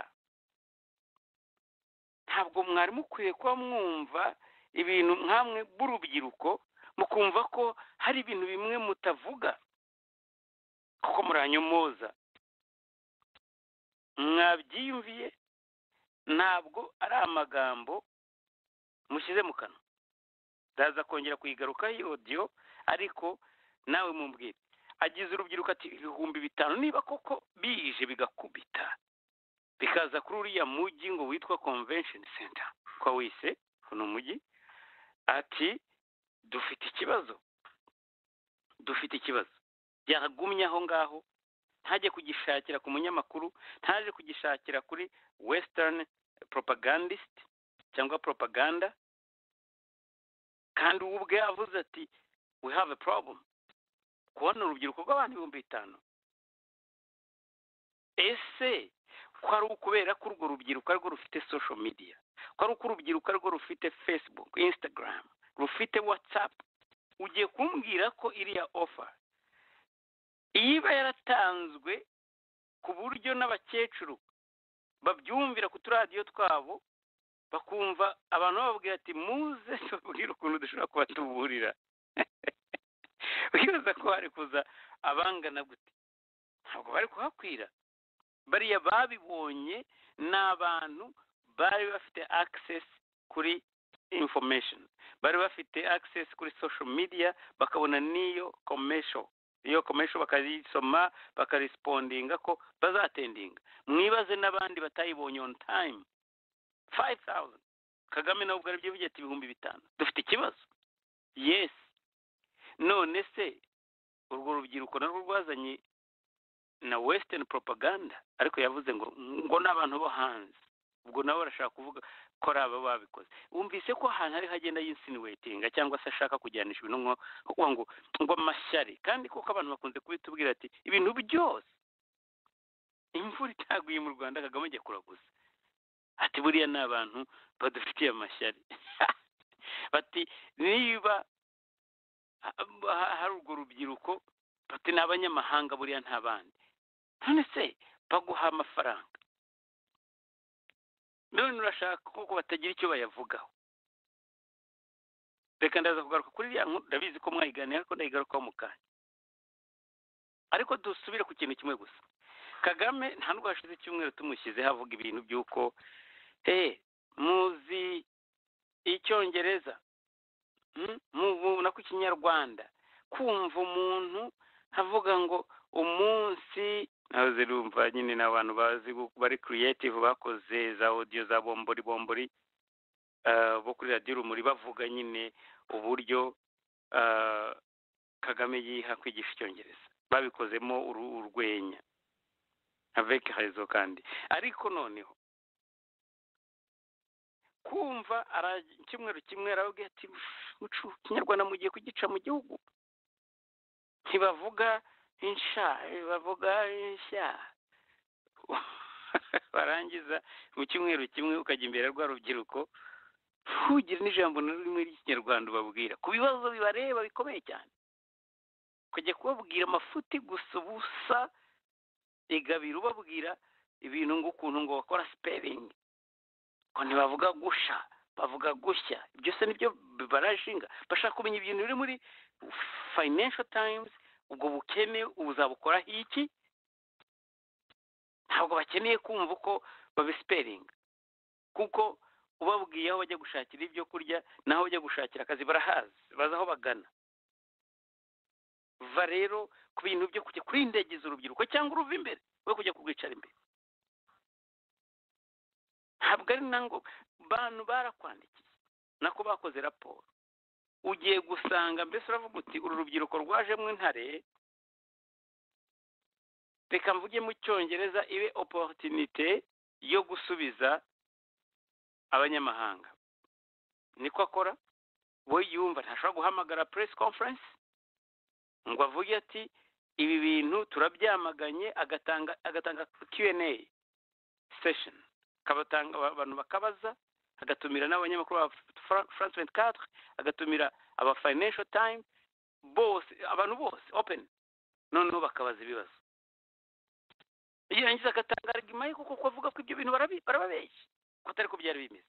ntabwo mwari mukwiye kuba mwumva ibintu nk'amwe b'urubyiruko mukumva ko hari ibintu bimwe mutavuga kuko muranyomoza mwabyiyumviye ntabwo ari amagambo mushyize mu kanwa ndaza kongera kuyigarukaho iyo odiyo ariko nawe mumbwire agize urubyiruko ati ibihumbi bitanu niba koko bije bigakubita bikaza kuri uriya mujyi ngo witwa convention center kwa wise uno mujyi ati dufite ikibazo dufite ikibazo byagumye aho ngaho ntajye kugishakira ku munyamakuru ntaje kugishakira kuri western propagandist cyangwa propaganda kandi ubu ubwe yavuze ati we have a problem kubona urubyiruko rw'abantu ibihumbi bitanu ese ko ari ukubera ko urwo rubyiruko arwo rufite social media ko ari uko urubyiruko arwo rufite facebook instagram rufite whatsapp ugiye kumbwira ko iriya offer iba yaratanzwe ku buryo n'abakecuru babyumvira ku turadiyo twabo bakumva abantu bababwira ati muze tubabwire ukuntu dushobora kubatuburira wibaza ko hari kuza abangana gute ntabwo bari kuhakwira bariya babibonye ni abantu bari bafite access kuri information bari bafite access kuri social media bakabona n'iyo commercial iyo commercial bakayisoma bakarisipondinga ko bazatendinga mwibaze n'abandi batayibonye on time five thousand kagame nawe ubwo aribyo ati ibihumbi bitanu dufite ikibazo yes none se urwo rubyiruko narwo rwazanye na western propaganda ariko yavuze ngo ngo ni abantu bo hanze ubwo nabo barashaka kuvuga ko ari aba babikoze wumvise ko ahantu hari hagenda yinsinuwetinga cyangwa se ashaka kujyanisha ibintu nko ngo ngo amashyari kandi kuko abantu bakunze kubitubwira ati ibintu byose imvura itaguye mu rwanda kagame ajya kuraguza ati buriya ni abantu badufitiye amashyari bati niba hari urwo rubyiruko bati ni abanyamahanga buriya nta bandi none se baguha amafaranga none urashaka ko batagira icyo bayavugaho reka ndaza kugaruka kuri iriya nkuru ndabizi ko mwayiganiye ariko ndayigarukaho mu kanya ariko dusubire ku kintu kimwe gusa kagame nta nubwo hashize icyumweru tumushyizeho avuga ibintu by'uko muzi icyongereza mubona ko ikinyarwanda kumva umuntu avuga ngo umunsi nawe zirumva nyine ni abantu bazi bari creative bakoze za odiyo za bombori bombori bo kuri radiyo rumuri bavuga nyine uburyo kagame yiha kwigisha icyongereza babikozemo urwenya aveke hazo kandi ariko noneho kumva icyumweru kimwe arababwira ati ikinyarwanda mugiye kugica mu gihugu ntibavuga insha bavuga insha barangiza mu cyumweru kimwe ukajya imbere rwa rubyiruko ntugire n'ijambo na rimwe ry'ikinyarwanda ubabwira ku bibazo bibareba bikomeye cyane ukajya kubabwira amafuti gusa ubusa igabira ubabwira ibintu ng'ukuntu ngo bakora sipelingi ngo ntibavuga gusha bavuga gushya byose nibyo barashinga bashaka kumenya ibintu biri muri fayinensho tayimuzi ubwo bukene uzabukoraho iki ntabwo bakeneye kumva uko babisipelinga kuko ubabwiye aho bajya gushakira ibyo kurya n'aho bajya gushakira akazi barahazi bazi aho bagana va rero ku bintu byo kujya kurindegeza urubyiruko cyangwa uruva imbere we kujya kurwicara imbere ntabwo ari na ngo bantu barakwandikiye nako bakoze raporo ugiye gusanga mbese uravuga uti uru rubyiruko rwajemo intare reka mvuge mu cyongereza ibe oporutinite yo gusubiza abanyamahanga niko akora we yumva ntashobora guhamagara puresi konferensi ngo avuge ati ibi bintu turabyamaganye agatanga agatanga qna sesheni akabatanga abantu bakabaza agatumira n'abanyamakuru ba france venti katwe agatumira aba fayinensho tayime bose abantu bose openi noneho bakabaza ibibazo yarangiza agatanga arigima ye kuko kuvuga ko ibyo bintu barababeshya ko atari ko byari bimeze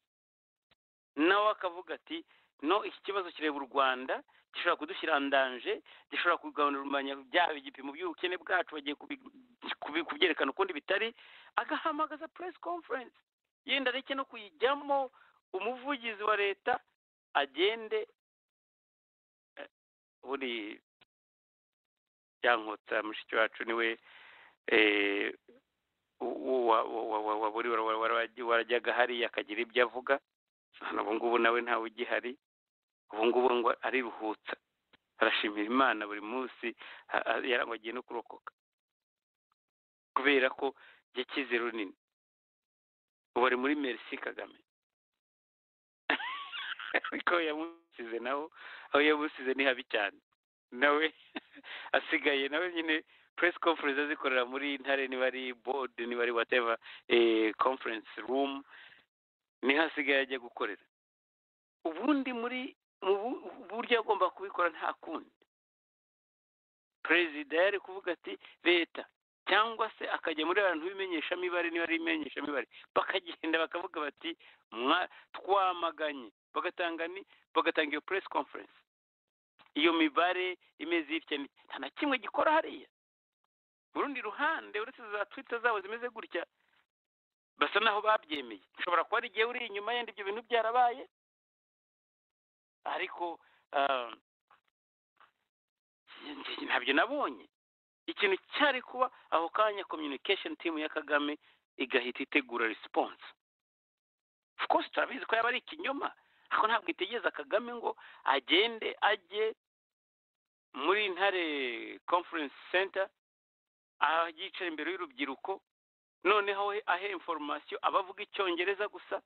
nawe akavuga ati no iki kibazo kireba u rwanda gishobora kudushyira ndanje gishobora kugabanya byaba igipimo by'ubukene bwacu bagiye kubyerekana ukundi bitari agahamagaza puresi konferensi yenda areke no kuyijyamo umuvugizi wa leta agende buri byankotsa mushiki wacu niwe warajyaga hariya akagira ibyo avuga ubu ngubu nawe ntawe ugihari ubu ngubu ngo ariruhutsa arashimira imana buri munsi yarangagiye no kurokoka kubera ko yakize runini ubu ari muri merisi kagame ariko yamusize nawe aho yamusize ni habi cyane nawe asigaye nawe nyine press conference azikorera muri ntare niba ari board niba ari whatever conference room niho asigaye ajya gukorera ubundi muri buryo agomba kubikora nta kundi perezida yari kuvuga ati leta cyangwa se akajya muri abantu b'imenyeshamibare niba ari imenyeshamibare bakagenda bakavuga bati twamaganye bagatanga ni bagatanga iyo press conference iyo mibare imeze itya nta na kimwe gikora hariya urundi ruhande uretse za twita zabo zimeze gutya basa naho babyemeye ushobora kuba ari igihe uri inyuma yenda ibyo bintu byarabaye ariko ntabyo nabonye ikintu cyari kuba ako kanya communication team ya kagame igahita itegura response of course turabizi ko yaba ari ikinyoma ariko ntabwo itegereza kagame ngo agende ajye muri ntare conference center yicara imbere y'urubyiruko noneho ahe inforomasiyo abavuga icyongereza gusa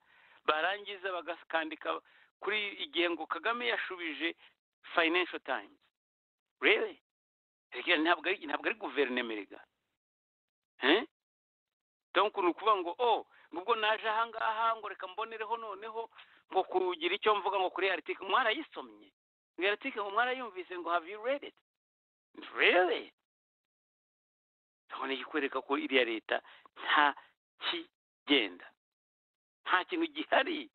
barangiza bakandika kuri igihe ngo kagame yashubije fayinensho tayimuzi rero ntabwo ari guverinoma erega dore ukuntu kuvuga ngo o nubwo naje ahangaha ngo reka mbonereho noneho ngo kugira icyo mvuga ngo kuri aritike mwarayisomye ngo aritike ngo mwarayumvise ngo have you read it really urabona ikwereka ko iriya leta nta kigenda nta kintu gihari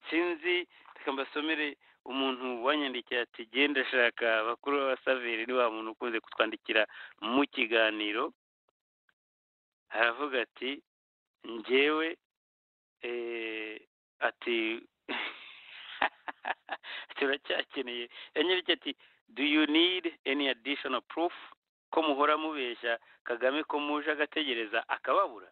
sinzi reka mbasomere umuntu wanyandikiye ati genda ashaka abakuru b'abasaveri ni wa muntu ukunze kutwandikira mu kiganiro aravuga ati ngewe ati turacyakeneye yanyandikiye ati do you need any additional proof ko muhora mubeshya kagame ko muje agategereza akababura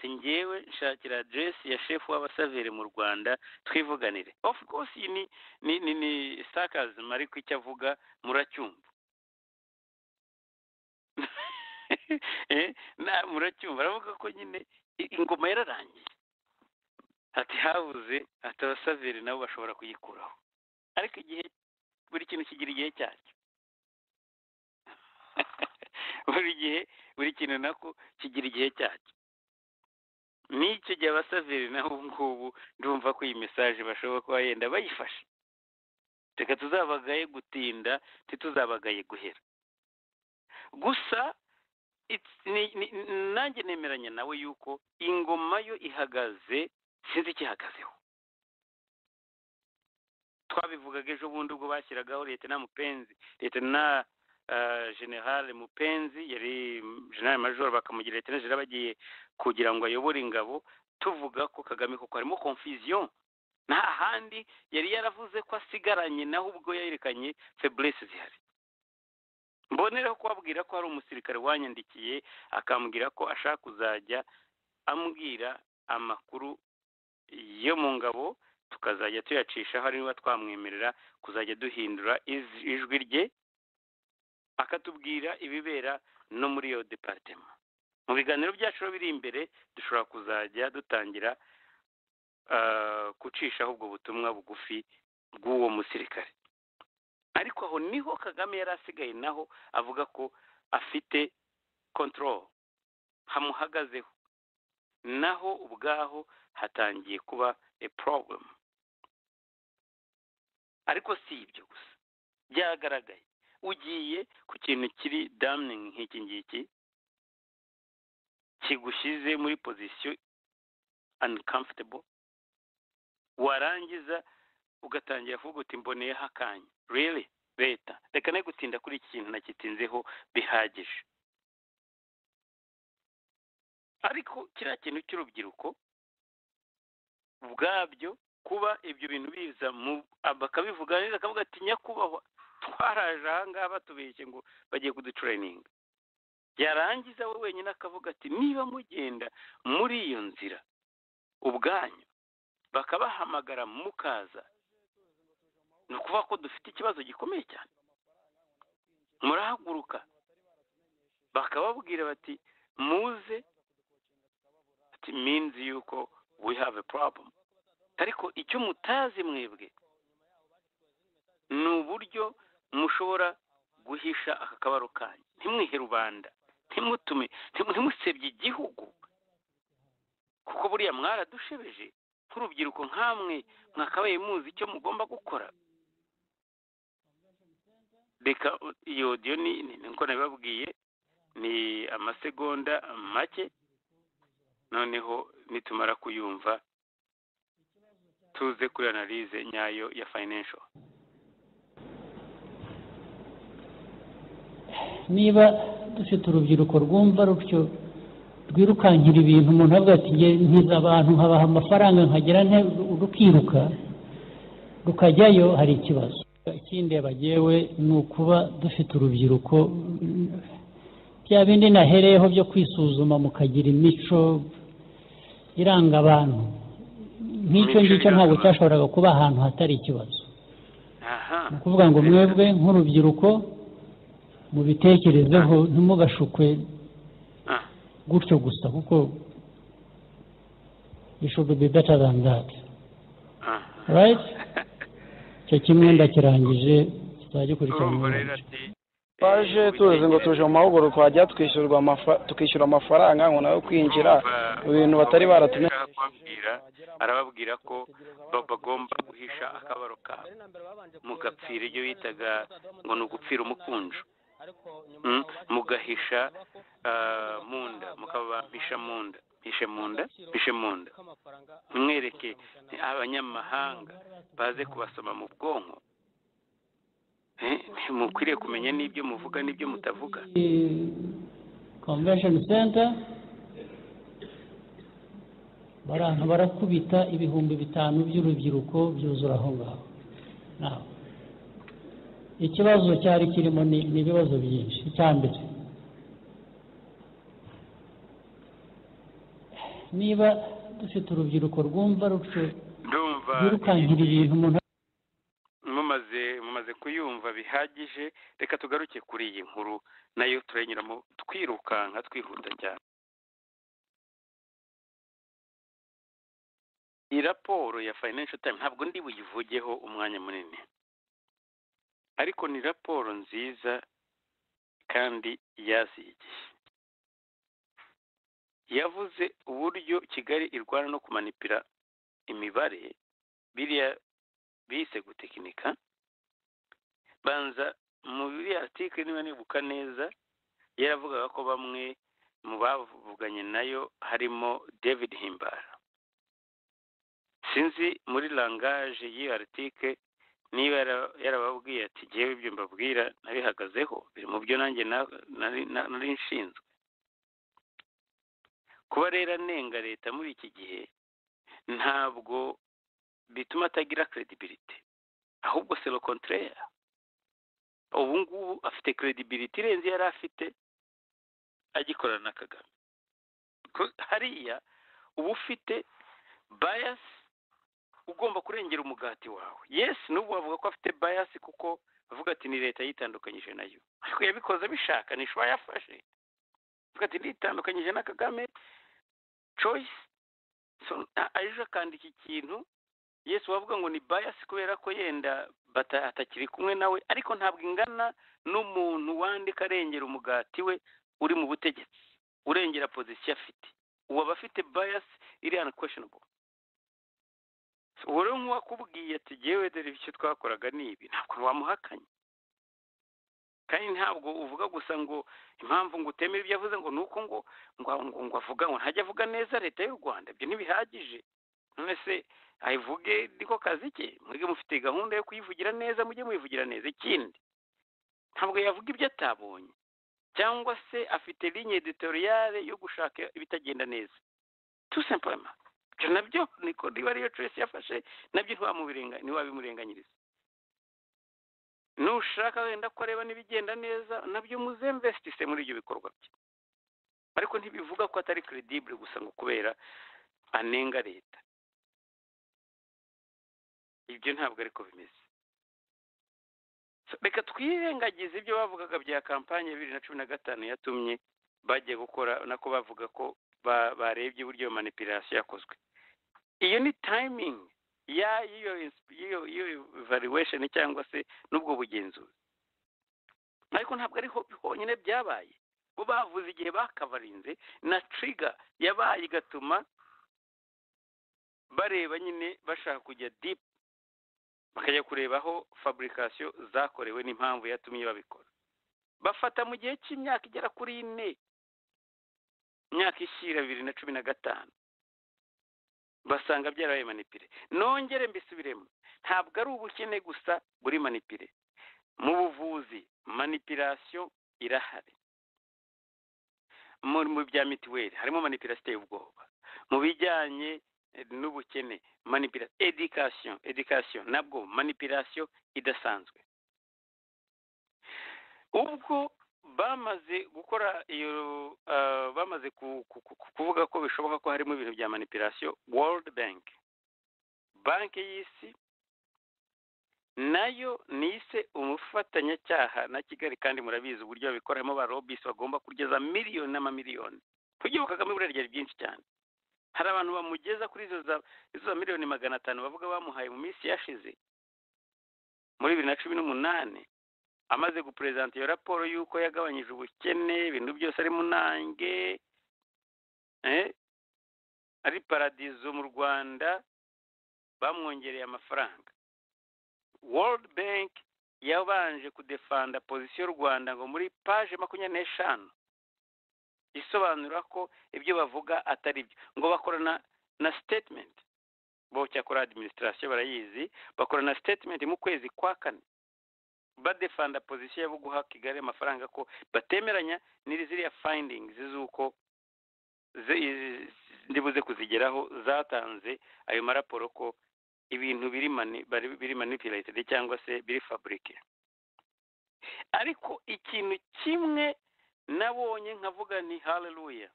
ngewe nshakira aderesi ya shefu w'abasaveri mu rwanda twivuganire ofu rwose iyi ni ni ni sitakazi ariko icyo avuga muracyumva muracyumva aravuga ko nyine ingoma yararangiye ati habuze ati abasaveri nabo bashobora kuyikuraho ariko igihe buri kintu kigira igihe cyacyo buri gihe buri kintu nako kigira igihe cyacyo n'icyo gihe abasaveri naho ubu ngubu ndumva ko iyi mesaje bashobora kuba yenda bayifashe reka tuzabagaye gutinda ntituzabagaye guhera gusa nanjye nemeranya nawe yuko ingoma yo ihagaze sinzi ikihagazeho twabivugaga ejo bundi ubwo bashyiragaho leta na mupenzi leta na generale mupenzi yari generale major bakamugira leta bagiye kugira ngo ayobore ingabo tuvuga ko kagame kuko harimo confusion nta handi yari yaravuze ko asigaranye naho ubwo yerekanye feburese zihari mbonereho kubabwira ko hari umusirikare wanyandikiye akambwira ko ashaka kuzajya ambwira amakuru yo mu ngabo tukazajya tuyacishaho niba twamwemerera kuzajya duhindura ijwi rye akatubwira ibibera no muri iyo deparitema mu biganiro byacu biri imbere dushobora kuzajya dutangira gucishaho ubwo butumwa bugufi bw'uwo musirikare ariko aho niho kagame yari asigaye naho avuga ko afite kontororo hamuhagazeho naho ubwaho hatangiye kuba a problem ariko si ibyo gusa byagaragaye ugiye ku kintu kiri damuningi nk'iki ngiki kigushyize muri pozisiyo uncomfortable warangiza ugatangira kuvuga uti mboneyeho akanya rero leta reka ne gutinda kuri iki kintu nakitinzeho bihagije ariko kiriya kintu cy'urubyiruko ubwabyo kuba ibyo bintu biza bakabivuga neza akavuga ati nyakubahwa twaraje aha ngaha batubeshye ngo bagiye kuducurayininga yarangiza we wenyine akavuga ati niba mugenda muri iyo nzira ubwanyu bakabahamagara mukaza ni ukuvuga ko dufite ikibazo gikomeye cyane murahaguruka bakababwira bati muze ati minzi yuko we have a problem ariko icyo mutazi mwebwe ni uburyo mushobora guhisha aka kabaro kanyu ntimwihe rubanda ntimutume ntimusebye igihugu kuko buriya mwaradushebeje nk'urubyiruko nk'amwe mwakabaye muzi icyo mugomba gukora reka iyo odiyo ni nkuko nabibabwiye ni amasegonda make noneho nitumara kuyumva tuze kuri analize nyayo ya financial niba dufite urubyiruko rwumva rutyo rwirukankira ibintu umuntu avuga ati nkiza abantu nkabaha amafaranga nkagira rukiruka rukajyayo hari ikibazo ikindi yabagewe ni ukuba dufite urubyiruko bya bindi nahereyeho byo kwisuzuma mukagira imico iranga abantu nk'icyo ngicyo ntabwo cyashoboraga kuba ahantu hatari ikibazo ni ukuvuga ngo mwebwe nk'urubyiruko mubitekerezeho ntimugashukwe gutyo gusa kuko ishudu be beta than that right icyo kimwe ndakirangije tuzagikurikirana twaje tuzi ngo tuje mu mahugurwa twajya twishyurwa tukishyura amafaranga ngo nawe kwinjira ibintu batari baratumye arababwira ko bagomba guhisha akabaro kabo mugapfira ibyo bitaga ngo ni ugupfira umukunju mugahisha mu nda mukabampisha mu nda mpishe mu nda mpishe mu nda mwereke abanyamahanga baze kubasoma mu bwonko mukwiriye kumenya n'ibyo muvuga n'ibyo mutavuga convention center baranka barakubita ibihumbi bitanu by'urubyiruko byuzura aho ngaho ikibazo cyari kirimo ni ibibazo byinshi icya mbere niba dufite urubyiruko rwumva rutyo rwirukankira ibintu umuntu mumaze mumaze kuyumva bihagije reka tugaruke kuri iyi nkuru nayo turenyuramo twirukanka twihuta cyane iyi raporo ya financial time ntabwo ndi buyivugeho umwanya munini ariko ni raporo nziza kandi yaziye igihe yavuze uburyo kigali irwana no kumanipira imibare biriya bise gutekinika banza muri article niba nibuka neza yaravugaga ko bamwe mu bavuganye nayo harimo david himbara sinzi muri langaje y'iyo article niba yarababwiye ati ngewe ibyo mbabwira nabihagazeho biri mu byo nanjye nari nshinzwe kuba rero anenga leta muri iki gihe ntabwo bituma atagira credibility ahubwo c'est le contraire ubu ngubu afite credibility irenze yari afite agikorana na kagame hariya uba ufite bias ugomba kurengera umugati wawe yes n'ubu avuga ko afite bias kuko avuga ati ni leta yitandukanyije nayo ariko yabikoze abishaka ntishoba yafashe ati nditandukanyije na kagame coyisi ejo akandika ikintu yesu wavuga ngo ni bayasi kubera ko yenda atakiri kumwe nawe ariko ntabwo ingana n'umuntu wandika arengera umugati we uri mu butegetsi urengera pozisiyo afite uwo aba afite bayasi iri hano wowe nk'uwakubwiye ati yewe dore icyo twakoraga ni ibi ntabwo wamuhakanye kandi ntabwo uvuga gusa ngo impamvu ngo utemere ibyo avuze ngo ni uko ngo ngo avuga ngo ntajya avuga neza leta y'u rwanda ibyo ntibihagije none se ayivuge niko kazi ke mwebwe mufite gahunda yo kuyivugira neza mujye muyivugira neza ikindi ntabwo yavuga ibyo atabonye cyangwa se afite linye editoriyale yo gushaka ibitagenda neza tusemparama ibyo nabyo niko niba ariyo cesi yafashe nabyo ntiwabimurenganyiriza nushaka wenda ko areba n'ibigenda neza nabyo muzemvesitise muri ibyo bikorwa bye ariko ntibivuga ko atari keredibure gusa ngo kubera anenga leta ibyo ntabwo ariko bimeze reka twirengagize ibyo bavugaga bya kampani ya bibiri na cumi na gatanu yatumye bagiye gukora nako bavuga ko barebye uburyo manipirasiyo yakozwe iyo ni tayimingi y'iyo valuwesheni cyangwa se n'ubwo bugenzuzi ariko ntabwo ariho honyine byabaye bo bavuze igihe bakavarinze na tiriga yabaye igatuma bareba nyine bashaka kujya dipu bakajya kureba aho faburikasiyo zakorewe n'impamvu yatumye babikora bafata mu gihe cy'imyaka igera kuri ine imyaka ishyira bibiri na cumi na gatanu basanga byarabaye manipire nongere mbisubiremo ntabwo ari ubukene gusa buri manipire mu buvuzi manipirasiyo irahari mu bya mituweli harimo manipirasiyo iteye ubwoba mu bijyanye n'ubukene manipirasiyo edikasiyo edikasiyo nabwo manipirasiyo idasanzwe ubwo bamaze gukora iyo bamaze kuvuga ko bishoboka ko harimo ibintu bya manipirasiyo world bank banki y'isi nayo ni ise umufatanyacyaha na kigali kandi murabizi uburyo babikoramo ba robisi bagomba kugeza miliyoni n'amamiliyoni kugira kagame buriya ryari byinshi cyane hari abantu bamugeza kuri izo za miliyoni magana atanu bavuga bamuhaye mu minsi yashize muri bibiri na cumi n'umunani amaze guperezanta iyo raporo y'uko yagabanyije ubukene ibintu byose ari munange ari paradizo mu rwanda bamwongereye amafaranga world bank yabanje kudefanda pozisiyo rwanda ngo muri paje makumyabiri n'eshanu isobanura ko ibyo bavuga atari byo ngo bakorana na sitetimenti bocyakora adiminisitirasiyo barayizi bakorana na sitetimenti mu kwezi kwa kane badefanda pozisiyo yo guha kigali amafaranga ko batemeranya n'iri ziriya fayindingizi z'uko ndibuze kuzigeraho zatanze ayo maraporo ko ibintu biri manipulated cyangwa se biri faburike ariko ikintu kimwe nabonye nkavuga ni haleluya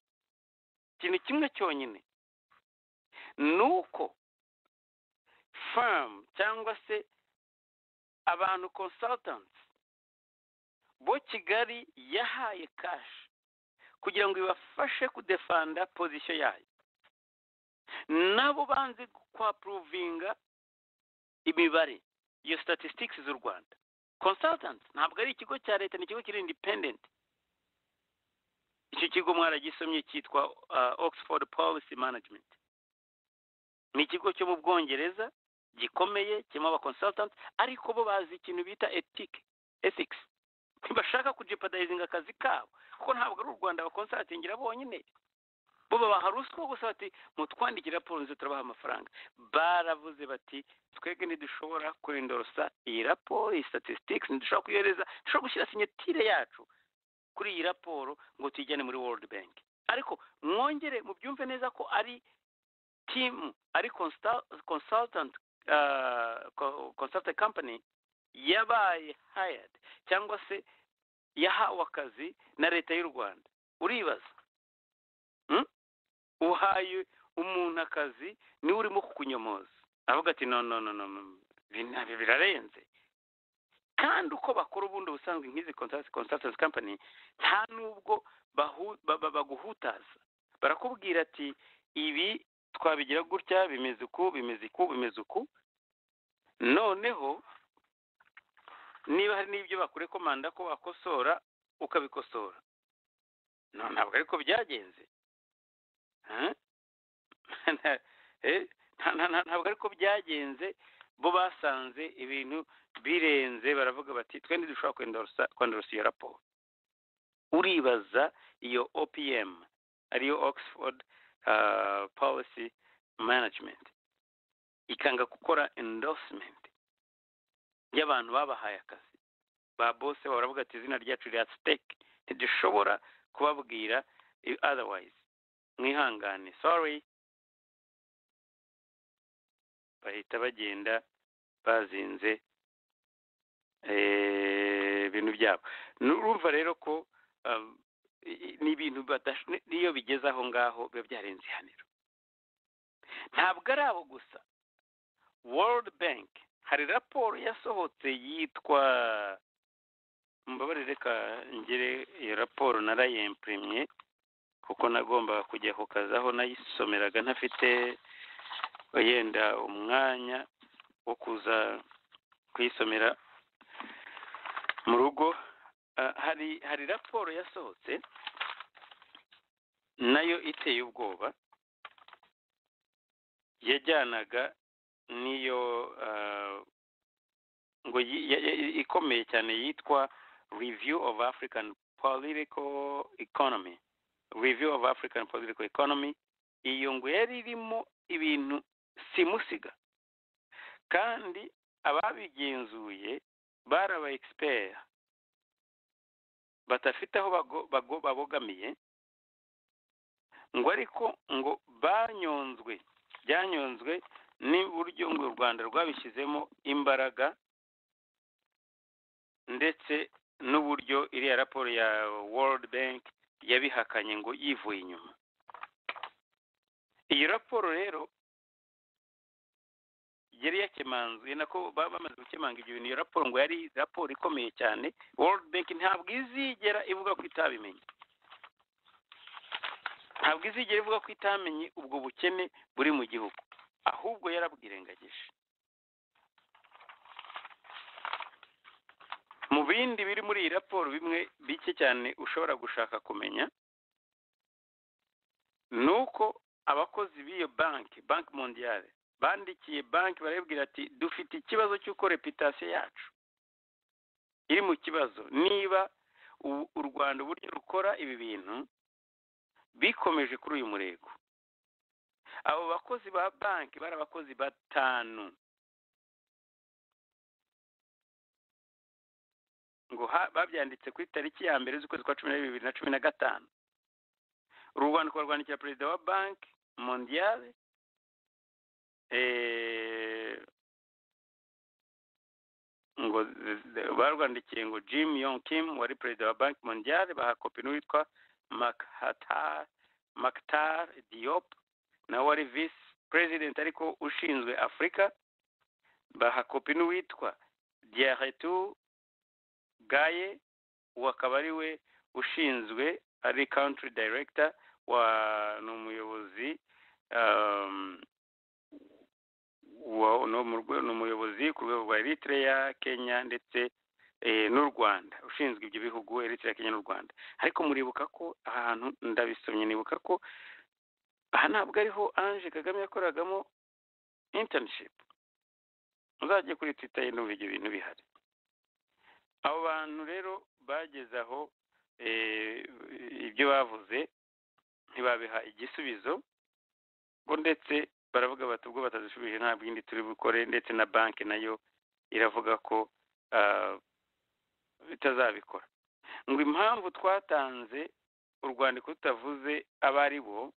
ikintu kimwe cyonyine ni uko famu cyangwa se abantu consultants bo kigali yahaye kashi kugira ngo ibafashe kudefanda pozisiyo yayo nabo banze kwapuruvinga imibare iyo statistics z'u rwanda consultants ntabwo ari ikigo cya leta ni ikigo kiri independent icyo kigo mwaragisomye cyitwa oxford policy management ni ikigo cyo mu bwongereza gikomeye kirimo abakonsultanti ariko bo bazi ikintu bita etike esikisi ntibashaka kujipadayizinga akazi kabo kuko ntabwo ari u rwanda bakonsatingira bonyine bo babaha ruswa gusa bati mutwandikira raporo nziza turabaha amafaranga baravuze bati twebwe ntidushobora kurindorosa iyi raporo iyi statistics ntidushobora kuyohereza dushobora gushyira sinyatire yacu kuri iyi raporo ngo tuyijyane muri world bank ariko mwongere mubyumve neza ko ari timu ari consultant consultant company yabaye hired cyangwa se yahawe akazi na leta y'u rwanda uribaza uhaye umuntu akazi niwe urimo kukunyomoza avuga ati no no no no birarenze kandi uko bakora ubundi ubusanzwe nk'izi consultancy company nta n'ubwo baguhutaza barakubwira ati ibi twabigira gutya bimeze uku bimeze uku bimeze uku noneho niba hari n'ibyo bakurekomanda ko wakosora ukabikosora ntabwo ariko byagenze ntabwo ariko byagenze bo basanze ibintu birenze baravuga bati twe ntidushobora kwandorosa iyo raporo uribaza iyo opm ariyo oxford policy management ikanga gukora endorsement y'abantu babahaye akazi ba bose baravuga ati izina ryacu rya siteke ntidushobora kubabwira otherwise mwihangane sorry bahita bagenda bazinze ibintu byabo nurumva rero ko ni ibintu n'iyo bigeze aho ngaho biba byarenze ihaniro ntabwo ari abo gusa world bank hari raporo yasohotse yitwa mubabare reka ngere iyo raporo narayempurimye kuko nagombaga kujya ku kazi aho nayisomeraga ntafite wenda umwanya wo kuza kuyisomera mu rugo hari hari raporo yasohotse nayo iteye ubwoba yajyanaga niyo ngo ikomeye cyane yitwa review of african political economy review of african political economy iyo ngo yari irimo ibintu simusiga kandi ababigenzuye bari aba expert badafite aho babogamiye ngo ariko ngo banyonzwe byanyonzwe n'uburyo ngo u rwanda rwabishyizemo imbaraga ndetse n'uburyo iriya raporo ya world bank yabihakanye ngo yivuye inyuma iyi raporo rero yari yakemanzwe nako baba bamaze gukemanga ibyo bintu iyo raporo ngo yari raporo ikomeye cyane world bank ntabwo izigera ivuga ko itabimenye ntabwo izigera ivuga ko itamenye ubwo bukene buri mu gihugu ahubwo yarabwirengagije mu bindi biri muri iyi raporo bimwe bike cyane ushobora gushaka kumenya ni uko abakozi b'iyo banki banki mondiyale bandikiye banki barabibwira ati dufite ikibazo cy'uko reputasiyo yacu iri mu kibazo niba u rwanda uburyo rukora ibi bintu bikomeje kuri uyu murego abo bakozi ba banki bari abakozi batanu ngo babyanditse ku itariki ya mbere z'ukwezi kwa cumi n'abiri bibiri na cumi na gatanu urwandiko rwandikira perezida wa banki mondiyale ngo barwandikiye ngo jim yong kim wari perezida wa banki mondiyale baha kopi n'uwitwa makitar diop nawe wari visi perezida ariko ushinzwe afurika baha kopi n'uwitwa diyaretu gaye uwo akaba ari we ushinzwe ari country director wa ni umuyobozi ni umuyobozi ku rwego rwa eritrea kenya ndetse n'u rwanda ushinzwe ibyo bihugu eritrea kenya n'u rwanda ariko muribuka ko aha hantu ndabisomye nibuka ko aha ntabwo ariho ange kagame yakoragamo internship uzajya kuri twitter ye n'ubu ibyo bintu bihari abo bantu rero bageze aho ibyo bavuze ntibabiha igisubizo ngo ndetse baravuga bati ubwo batazishubije nta bwindi turi bukore ndetse na banki nayo iravuga ko itazabikora ngo impamvu twatanze urwandiko tutavuze abo ari bo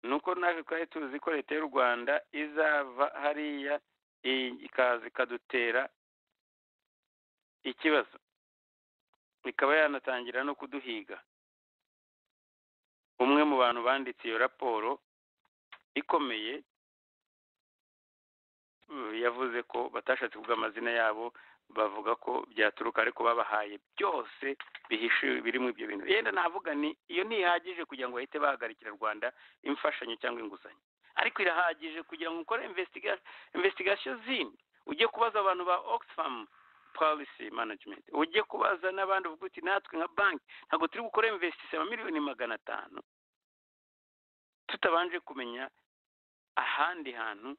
ni uko natwe twari tuzi ko leta y'u rwanda izava hariya ikaza ikadutera ikibazo ikaba yanatangira no kuduhiga umwe mu bantu banditse iyo raporo ikomeye yavuze ko batashatse kuvuga amazina yabo bavuga ko byaturuka ariko babahaye byose bihishuye birimo ibyo bintu yenda navuga ni iyo ntihagije kugira ngo bahite bahagarikira rwanda imfashanyo cyangwa inguzanyo ariko irahagije kugira ngo ukore investigation zindi ujye kubaza abantu ba oxfam policy management ujye kubaza n'abandi uvuga uti natwe nka banki ntabwo turi gukora investisi miliyoni magana atanu tutabanje kumenya ahandi hantu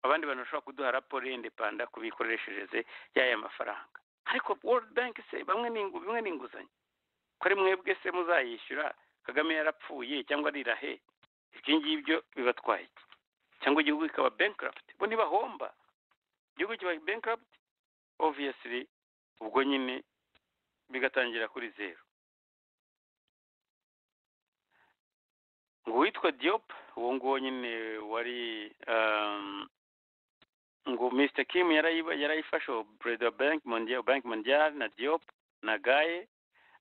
abandi bantu bashobora kuduha raporo y'indepanda ku mikoreshereze y'aya mafaranga ariko world bank se bamwe ni inguzanyo ko ari mwebwe se muzayishyura kagame yarapfuye cyangwa rirahe ibyo ngibyo bibatwaye cyangwa igihugu kikaba bankrupti bo ntibahomba igihugu kiba bankrupti obviously ubwo nyine bigatangira kuri zeru ngo witwa diop uwo nguwo nyine wari ngo mr kim yarayifashe perezida wa banki mondial na diop na gaye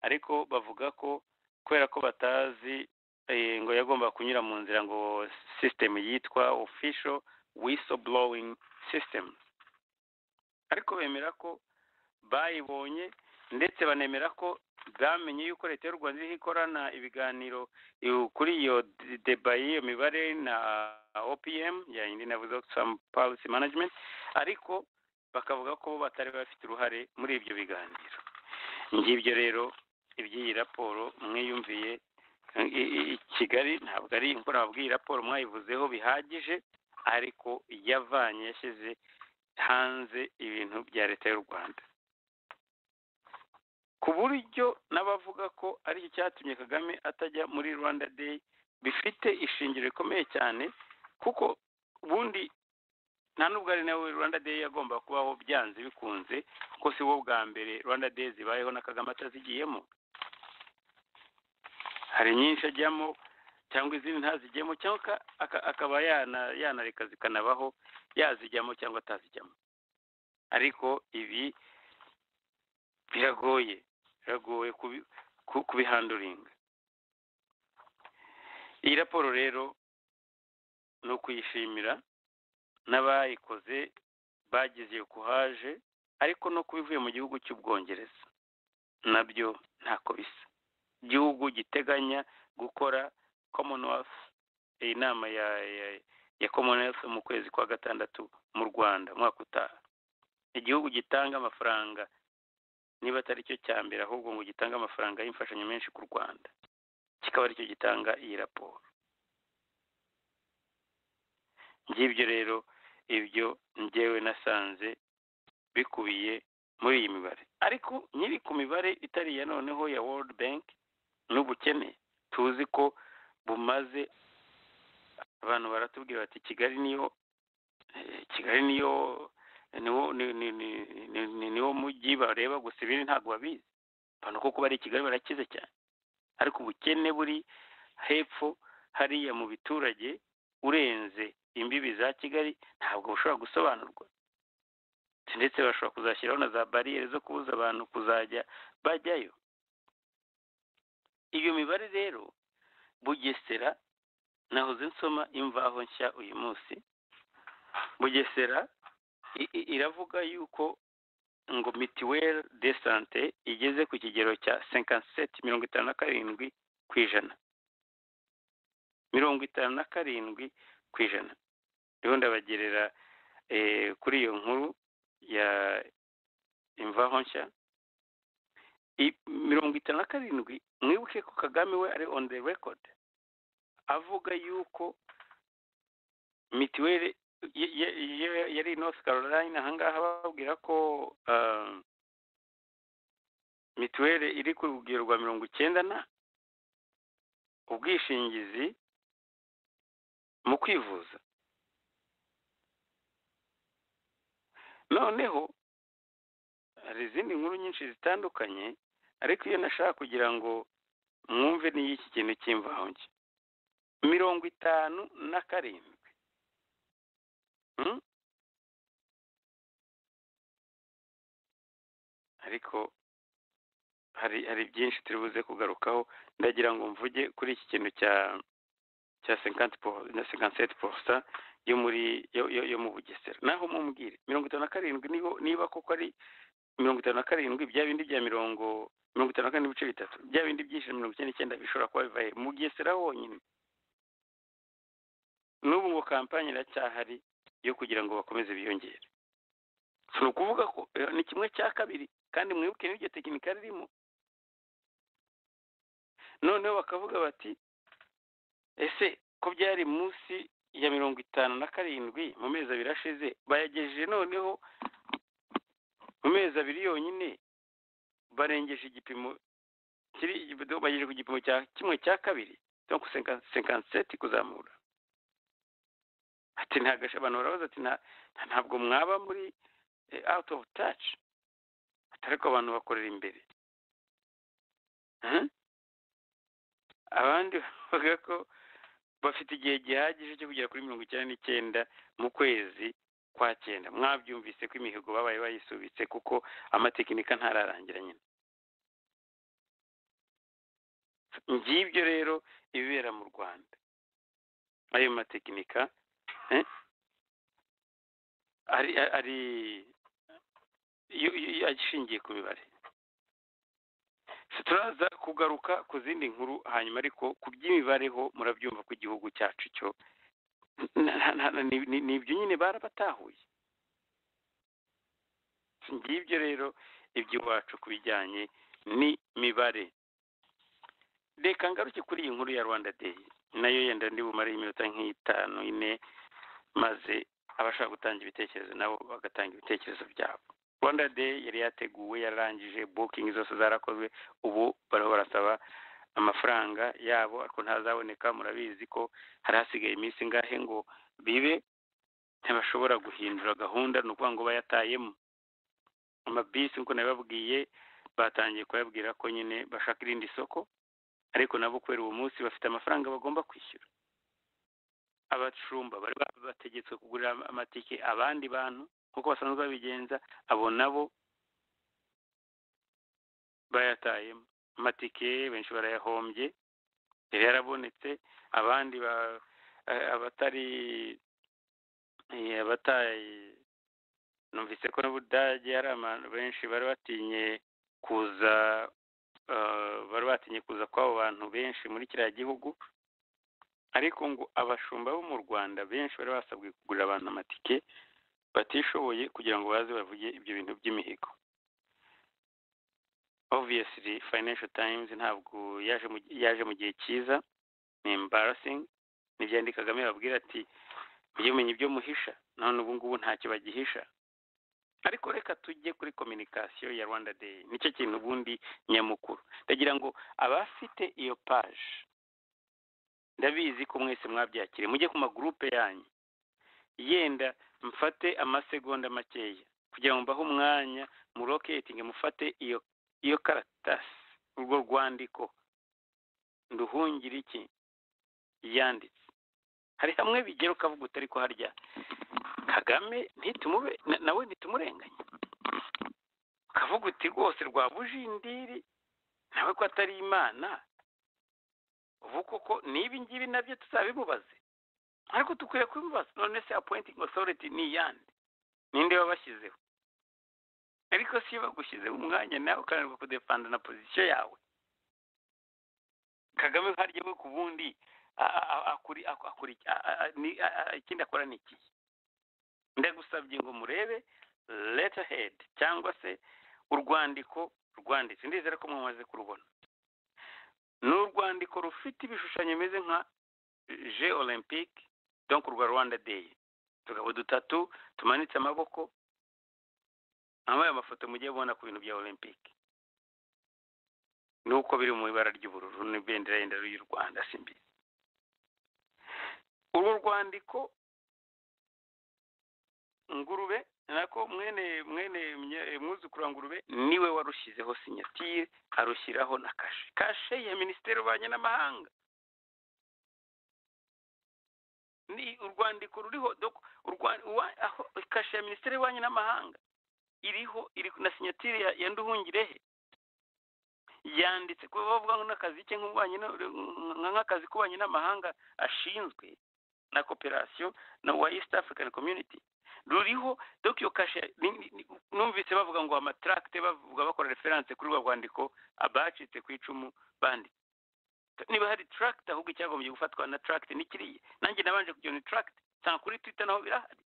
ariko bavuga ko kubera ko batazi ngo yagomba kunyura mu nzira ngo sisitemu yitwa official whistleblowing system ariko bemera ko bayibonye ndetse banemera ko bwamenye yuko leta y'u rwanda iriho ikorana ibiganiro kuri iyo deba y'iyo mibare na opm yayindi navuze oxfam policy management ariko bakavuga ko batari bafite uruhare muri ibyo biganiro ngibyo rero iby'iyi raporo mwiyumviye i kigali ntabwo ari imvura wabwiye iyi raporo mwayivuzeho bihagije ariko yavanye yashyize hanze ibintu bya leta y'u rwanda ku buryo n'abavuga ko aricyo cyatumye kagame atajya muri rwanda day bifite ishingiro rikomeye cyane kuko ubundi nta n'ubwo ari nawe rwanda day yagomba kubaho byanze bikunze kuko si wo bwa mbere rwanda day zibayeho na kagame atazigiyemo hari nyinshi ajyamo cyangwa izindi ntazijyemo cyangwa akaba yanareka zikanabaho yazijyamo cyangwa atazijyamo ariko ibi biragoye biragoye kubihanduringa iyi raporo rero ni ukuyishimira n'abayikoze bagize kuhaje ariko no kubivuye mu gihugu cy'ubwongereza nabyo ntako bisa igihugu giteganya gukora commonwealth iyi nama ya ya commonwealth mu kwezi kwa gatandatu mu rwanda umwaka utaha igihugu gitanga amafaranga niba atari cyo cya mbere ahubwo ngo gitange amafaranga y'imfashanyo menshi ku rwanda kikaba aricyo gitanga iyi raporo ngibyo rero ibyo ngewe nasanze bikubiye muri iyi mibare ariko nyiri ku mibare itari iya noneho ya world bank n'ubukene tuzi ko bumaze abantu baratubwira bati kigali niyo kigali niyo niwo mujyi bareba gusa ibindi ntabwo babizi abantu kuko bari i kigali barakize cyane ariko ubukene buri hepfo hariya mu biturage urenze imbibi za kigali ntabwo bushobora gusobanurwa ndetse bashobora kuzashyiraho na za bariyeri zo kubuza abantu kuzajya bajyayo iyo mibare rero bugesera nahoze nsoma imvaho nshya uyu munsi bugesera iravuga yuko ngo mitiweri de sante igeze ku kigero cya cinkanseti mirongo itanu na karindwi ku ijana mirongo itanu na karindwi ku ijana rero ndabagerera kuri iyo nkuru ya imvaho nshya mirongo itanu na karindwi mwibuke ko kagame we ari on the record avuga yuko mitiweri yari north caroline ahangaha bababwira ko mituweri iri ku rugero rwa mirongo icyenda na ubwishingizi mu kwivuza noneho hari izindi nkuru nyinshi zitandukanye ariko iyo nashaka kugira ngo mwumve n'iy'iki kintu cy'imvange mirongo itanu na karindwi ariko hari hari byinshi turi buze kugarukaho ndagira ngo mvuge kuri iki kintu cya cya sekanti na sekanti seti yo muri yo mu bugesera naho mumbwire mirongo itanu na karindwi niba koko ari mirongo itanu na karindwi bya bindi bya mirongo mirongo itanu na kane n'ibice bitatu bya bindi byinshi mirongo icyenda n'icyenda bishobora kuba biva he mu bugesera honyine n'ubu ngo kampani iracyahari yo kugira ngo bakomeze biyongere si ukuvuga ko ni kimwe cya kabiri kandi mwibuke n'iryo tekinika ririmo noneho bakavuga bati ese ko byari munsi ya mirongo itanu na karindwi mu mezi abiri ashize bayagejeje noneho mu mezi abiri yonyine barengeje igipimo kiri bagejeje ku gipimo cya kimwe cya kabiri cyangwa senkanseti kuzamura ati ntagashe abantu barabaza ati ntabwo mwaba muri awuti ofu taci atari ko abantu bakorera imbere abandi bavuga ko bafite igihe gihagije cyo kugera kuri mirongo icyenda n'icyenda mu kwezi kwa cyenda mwabyumvise ko imihigo babaye bayisubitse kuko amatekinika ntararangira nyine ngibyo rero ibibera mu rwanda ayo matekinika ari ari ashingiye ku mibare turaza kugaruka ku zindi nkuru hanyuma ariko ku by'imibareho murabyumva ko igihugu cyacu cyo ni ibyo nyine barabatahuye ngibyo rero iby'iwacu ku bijyanye n'imibare reka ngaruke kuri iyi nkuru ya rwanda deyi nayo yenda ndi bumare iminota nk'itanu ine maze abashaka gutanga ibitekerezo nabo bagatanga ibitekerezo byabo rwanda day yari yateguwe yararangije bukingi zose zarakozwe ubu bariho barasaba amafaranga yabo ariko ntazaboneka murabizi ko hari hasigaye iminsi ingahe ngo bibe ntibashobora guhindura gahunda ni ukuvuga ngo bayatayemo amabisi nk'uko nabibabwiye batangiye kuyabwira ko nyine bashaka irindi soko ariko nabo kubera uwo munsi bafite amafaranga bagomba kwishyura abacumba bari bategetswe kugurira amatike abandi bantu nk'uko basanzwe babigenza abo nabo bayatayemo amatike benshi barayahombye yari yarabonetse abandi abatari abataye numvise ko n'ubudage hari abantu benshi bari batinye kuza bari batinye kuza kw'abo bantu benshi muri kiriya gihugu ariko ngo abashumba bo mu rwanda benshi bari basabwe kugurira abantu amatike batishoboye kugira ngo baze bavuge ibyo bintu by'imihigo obviyesili financial times ntabwo yaje mu gihe cyiza ni embarasing ntibyandi kagame babwira ati mujye mumenya ibyo muhisha none ubu ngubu ntacyo bagihisha ariko reka tujye kuri kominikasiyo ya rwanda day nicyo kintu ubundi nyamukuru ndagira ngo abafite iyo paje ndabizi ko mwese mwabyakire mujye ku magurupe yanyu yenda mfate amasegonda makeya kugira ngo mbahe umwanya muroketinge mufate iyo iyo karatasi urwo rwandiko nduhungire iki yanditse hari hamwe bigera ukavuga utari ko harya kagame ntitumube nawe ntitumurenganye ukavuga uti rwose rwa bujindiri nawe ko atari imana ubu koko n'ibi ngibi nabyo tuzabimubaze ariko dukwiye kubibaza none se apointing authority ni iyande ninde wabashyizeho ariko si iyo bagushyizeho umwanya nawe ukananirwa kudepanda na pozisiyo yawe kagame harya we ku bundi ikindi akora ni iki ndagusabye ngo murebe letterhead cyangwa se urwandiko rwanditse ndizera ko mwamaze kurubona ni urwandiko rufite ibishushanyo bimeze nka je olympique donc urwa rwanda day utugabo dutatu tumanitse amaboko ambaye amafoto mujye mubona ku bintu bya olympique nuko biri mu ibara ry'ubururu n'ibendera yenda y'u rwanda si mbi uru rwandiko ngurube nako mwene mwene mwuzukuru wa ngurube niwe warushyizeho sinyatire arushyiraho na kashe kashe ya minisiteri y'ububanyi n'amahanga ni urwandiko ruriho kashe ya minisiteri y'ububanyi n'amahanga iriho iri na sinyatire ya nduhungirehe yanditse kuba bavuga nk'akazi ke nk'akazi k'ububanyi n'amahanga ashinzwe na cooperation na wa east african community ruriho donc iyo kashe ni- ni- numvise bavuga ngo amatracte bavuga bakora reference kuri rwa rwandiko abacitse ku icumu bandi niba hari tract ahubwo icyagombye gufatwa na tract ni kiriya nanjye nabanje kujya ni tract nsanga kuri twitter naho birahari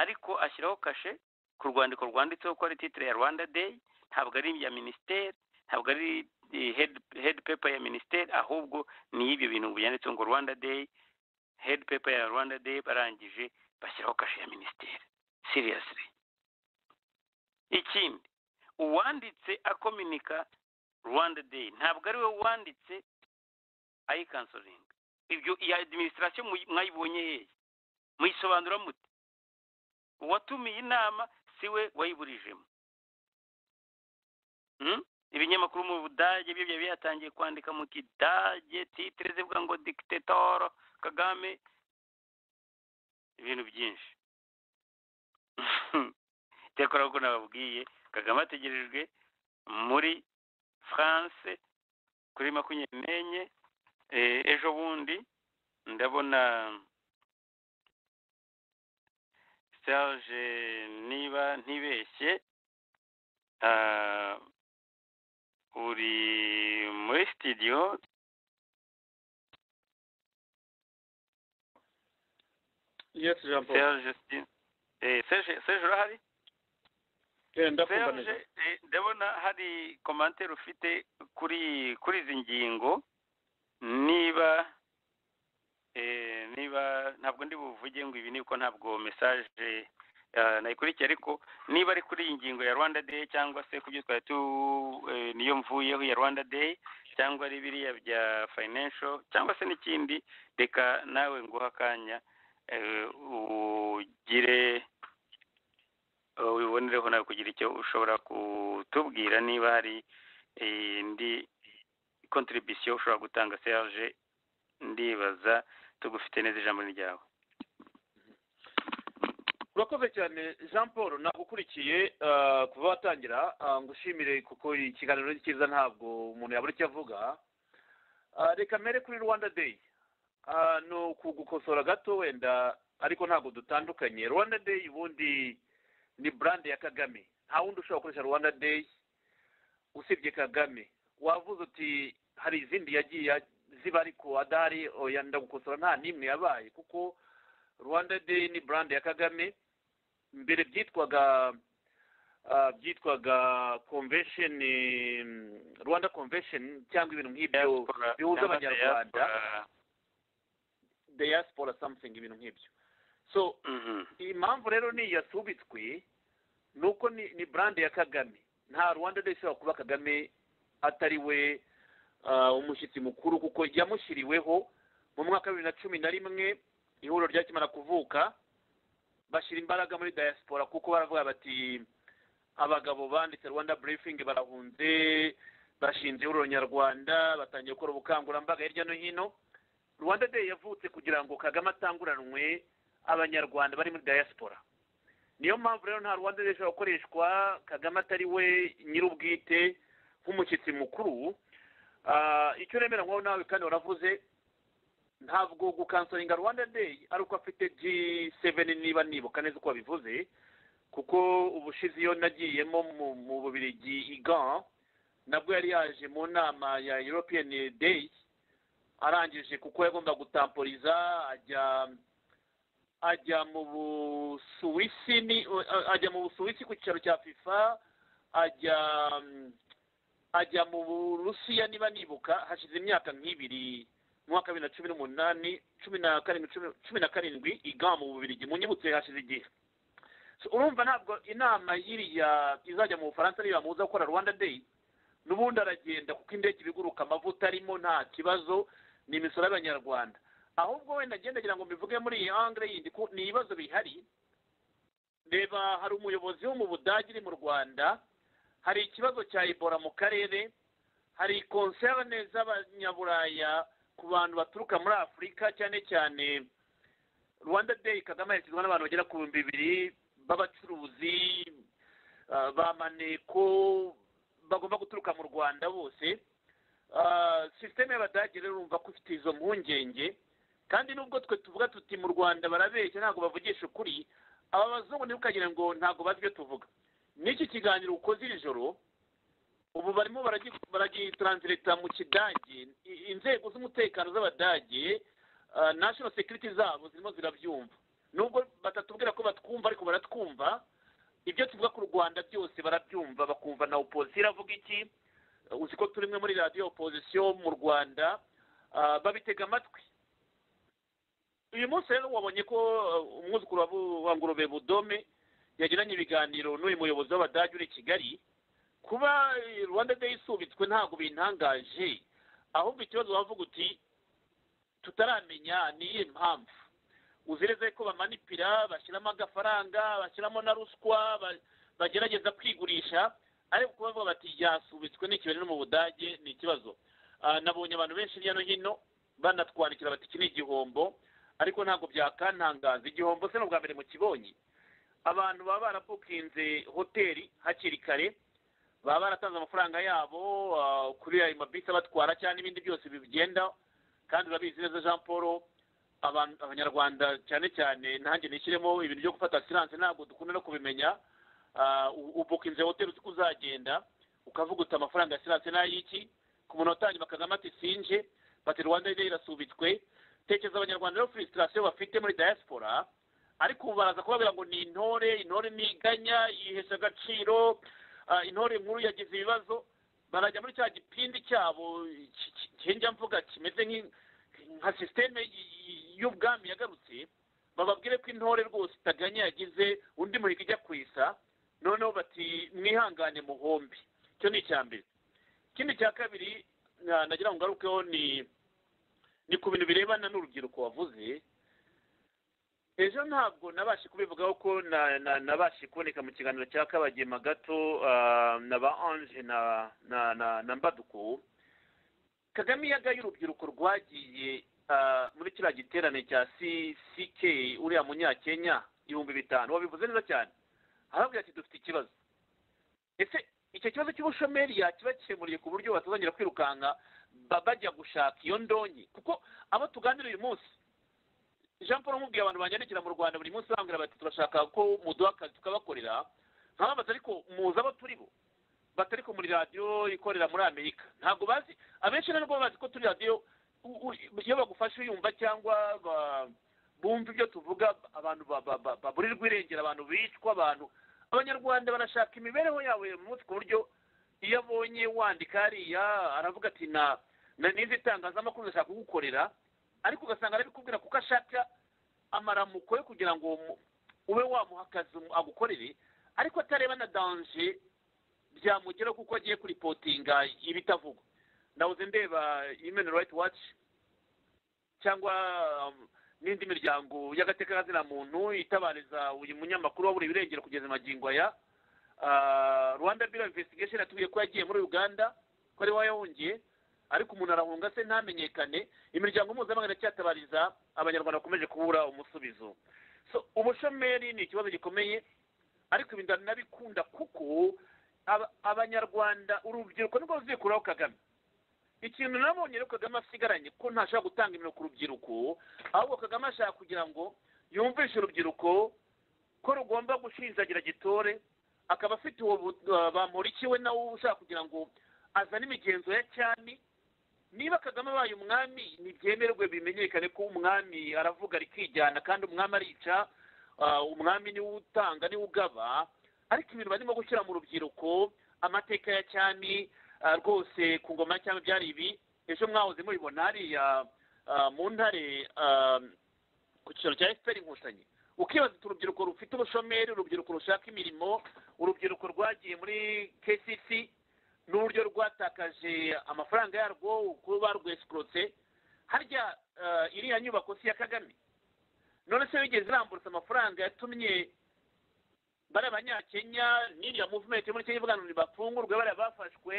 ariko ashyiraho kashe ku rwandiko rwanditseho ko ari titre ya rwanda day ntabwo ari iya minisiteri ntabwo ari eh, head, head paper ya minisiteri ahubwo ni y'ibyo bintu byanditseho ngo rwanda day head paper ya rwanda day barangije bashyiraho kashe ya minisiteri seriously ikindi uwanditse akominika rwanda day ntabwo ari we wanditse ayikansoringa ibyo iyi adiminisitirasiyo mwayibonye hehe muyisobanura mute uwatumiye inama si we wayiburijemo Hmm? ibinyamakuru mu budage byo byari byatangiye kwandika mu kidage titire zivuga ngo dikitatoro kagame ibintu byinshi icyakora kuko nababwiye kagame ategerejwe muri france kuri makumyabiri n'enye eh, ejo bundi ndabona serge niba ntibeshye ah, uri muri studio Yes, Jean Paul. serge si- eh, serge serge urahari Eh, ndakumva serge neza. eh, ndabona hari komantere ufite kuri kuri izi ngingo niba eh, niba ntabwo ndi buvuge ngo ibi ni uko ntabwo mesaje eh, nayikurikiye ariko niba ari kuri iyi ngingo ya rwanda day cyangwa se ku byo twari tu eh, niyo mvuyeho ya rwanda day cyangwa ari biriya bya financial cyangwa se n'ikindi reka nawe nguha akanya eh, ugire eh, wibonereho nawe kugira icyo ushobora kutubwira niba hari eh, indi contribution ushobora gutanga serge ndibaza tugufite neza ijambo ni ryawe urakoze cyane jean paul nagukurikiye ah, kuva watangira ah, ngushimire kuko ikiganiro ni cyiza ntabwo umuntu yabura icyo avuga Ah, reka mbere kuri rwanda day Ah, ni ukugukosora gato wenda ariko ntabwo dutandukanye rwanda day ubundi ni brand ya kagame nta wundi ushobora gukoresha rwanda day usibye kagame wavuze uti hari izindi yagiye ziba ariko adahari oya ndagukosora nta n'imwe yabaye kuko rwanda day ni brand ya kagame mbere byitwaga ah, byitwaga convention eh, rwanda convention cyangwa ibintu nk'ibyo Diaspora- bihuza cyangwa abanyarwanda diaspora, diaspora something ibintu nk'ibyo so mhm. impamvu rero ni yasubitswe ni uko ni, ni brand ya kagame nta rwanda day ishobora kuba kagame atari we ah, umushyitsi mukuru kuko yamushyiriweho mu mwaka wa bibiri na cumi na rimwe ihuriro ryakimara kuvuka bashyira imbaraga muri diaspora kuko baravuga bati abagabo banditse rwanda briefing barahunze bashinze ihuriro nyarwanda batangiye gukora ubukangurambaga hirya no hino rwanda day yavutse kugira ngo kagame atanguranwe abanyarwanda bari muri diaspora niyo mpamvu rero nta rwanda day ishobora gukoreshwa kagame atari we nyir'ubwite nk'umushyitsi mukuru Ah, icyo nemera nkaho nawe kandi waravuze ntabwo gukansoringa rwanda day ari uko afite g7 niba nibuka neza uko wabivuze kuko ubushize iyo nagiyemo mu, mu bubirigi igan nabwo yari yaje mu nama ya european day arangije kuko yagomba gutamporiza ajya ajya mu busuwisi ni ajya mu busuwisi ku cyicaro cya fifa ajya mm, ajya mu burusiya niba nibuka hashize imyaka nk'ibiri mu mwaka wa bibiri na cumi n'umunani cumi na karindwi cumi- cumi na karindwi igama mu bubirigi munyibutse hashize igihe So, urumva ntabwo inama iriya izajya mu bufaransa niyo yamubuza gukora rwanda day n'ubundi aragenda kuko indege iba iguruka amavuta arimo nta kibazo ni imisoro y'abanyarwanda ahubwo wenda ngenda ngira ngo mbivuge muri iyi angre yindi ko ni ibibazo bihari reba hari umuyobozi wo mu budage uri mu rwanda hari ikibazo cya ibora mu karere hari konserne z'abanyaburaya ku bantu baturuka muri afurika cyane cyane rwanda day kagame yashyizwe n'abantu bagera ku bihumbi bibiri b'abacuruzi ah, ba maneko bagomba guturuka mu rwanda bose sisiteme y'abadage rero urumva ko ifite izo mpungenge kandi nubwo twe tuvuga tuti mu rwanda barabeshya ntabwo bavugisha ukuri aba bazungu ntibukagire ngo ntabwo bazi ibyo tuvuga n'iki kiganiro ukoze iri joro ubu barimo baragitaranzireta mu kidage inzego z'umutekano z'abadage national security zabo zirimo zirabyumva nubwo batatubwira ko batwumva ariko baratwumva ibyo tuvuga ku rwanda byose barabyumva bakumva na opozisiyo iravuga iki uzi ko turi muri radiyo opozisiyo mu rwanda babitega amatwi uyu munsi rero wabonye ko umwuzukuru wa ngurube budome yagiranye ibiganiro n'uyu muyobozi w'abadage uri i kigali kuba rwanda day isubitswe ntabwo bintangaje ahubwo ikibazo wavuga uti tutaramenya ni iyihe mpamvu uzireze ko bamanipira bashyiramo agafaranga bashyiramo na ruswa bagerageza kwigurisha ariko kuba bavuga bati ryasubitswe n'ikibazo no mu budage ni ikibazo nabonye abantu benshi hirya no hino banatwandikira bati iki ni igihombo ariko ntabwo byakantangaza igihombo se ni ubwa mbere mu kibonye abantu baba barabukinze hoteli hakiri kare baba baratanze amafaranga yabo kuri ayo mabisi abatwara cyangwa ibindi byose bigenda kandi urabizi neza jean paul abanyarwanda cyane cyane ntange nishyiremo ibintu byo gufata siranse ntabwo dukunda no kubimenya ubukinze hoteli uzi ko uzagenda ukavuga uti amafaranga ya siranse n'ay'iki ku muntu watangira bakagama ati sinje bati rwanda rero irasubitswe tekereza abanyarwanda rero furisitirasiyo bafite muri diaspora ariko ubu baraza kubabwira ngo ni intore intore ntiganya yihesha agaciro intore nkuru yagize ibibazo barajya muri cya gipindi cyabo njya mvuga kimeze nka sisiteme y'ubwami yagarutse bababwire ko intore rwose itaganya yagize undi muhigo ijya ku isa noneho bati mwihangane muhombi icyo ni icya mbere ikindi cya kabiri nagira ngo ngarukeho ni ni ku bintu birebana n'urubyiruko wavuze ejo ntabwo nabashe kubivugaho ko nabashe kuboneka mu kiganiro cya kabagema gato na ba anje na mbaduko kagame yagaye urubyiruko rwagiye muri kiriya giterane cya ck uriya munyakenya ibihumbi bitanu wabivuze neza cyane arababwira ati dufite ikibazo ese icyo kibazo cy'ubushomeri yakibakemuriye ku buryo batazongera kwirukanka bajya gushaka iyo ndonyi kuko abo tuganira uyu munsi jean paul nkubwiye abantu banyandikira mu rwanda buri munsi bambwira bati turashaka ko muduha akazi tukabakorera nkababaza ariko muzi abo turi bo batari ko muri radiyo ikorera muri amerika ntabwo bazi abenshi nabo bazi ko turi radiyo iyo bagufashe uyumva cyangwa bumva ibyo tuvuga abantu baburirwa irengera abantu bicwa abantu abanyarwanda barashaka imibereho yabo ya munsi ku buryo iyo abonye wandika hariya aravuga ati na n'izi itangazamakuru ndashaka kugukorera ariko ugasanga arabikubwira kuko ashaka amaramuko yo kugira ngo ube wamuha akazi agukorere ariko atareba na danje byamugeraho kuko agiye kuripotinga ibitavugwa ndabuze ndeba human right watch cyangwa n'indi miryango y'agatekamazina muntu itabariza uyu munyamakuru waburiye irengero kugeza magingo aya rwanda biro investigation yatubwiye ko yagiye muri uganda ko ari wayahungiye ariko umuntu arahunga se ntamenyekane imiryango mpuzamahanga iracyatabariza abanyarwanda bakomeje kubura umusubizo so ubushomeri ni ikibazo gikomeye ariko ibi nabikunda kuko abanyarwanda urubyiruko nirwo ruzikuraho kagame ikintu nabonye rero kagame asigaranye ko ntashaka gutanga imirimo ku rubyiruko ahubwo kagame ashaka kugira ngo yumvishe urubyiruko ko rugomba gushinjagira gitore akaba afite uwo bamurikiwe nawe ushaka kugira ngo azane imigenzo ya cyane niba kagame abaye umwami ntibyemerwe bimenyekane ko umwami aravuga rikijyana kandi umwami arica umwami niwe utanga niwe ugaba ariko ibintu barimo gushyira mu rubyiruko amateka ya cyami rwose ku ngoma ya cyami byari ibi ejo mwahoze mubibona hariya mu ntare ku cyicaro cya efuperi inkotanyi ukibaza uti urubyiruko rufite ubushomeri urubyiruko rushaka imirimo urubyiruko rwagiye muri kcc n'uburyo rwatakaje amafaranga yarwo kuba barwesikorotse harya iriya nyubako si iya kagame none se wigeze iramburutse amafaranga yatumye bari abanyakenya n'iriya muvumenti muri kenya ivuga ngo ntibafungurwe bariya bafashwe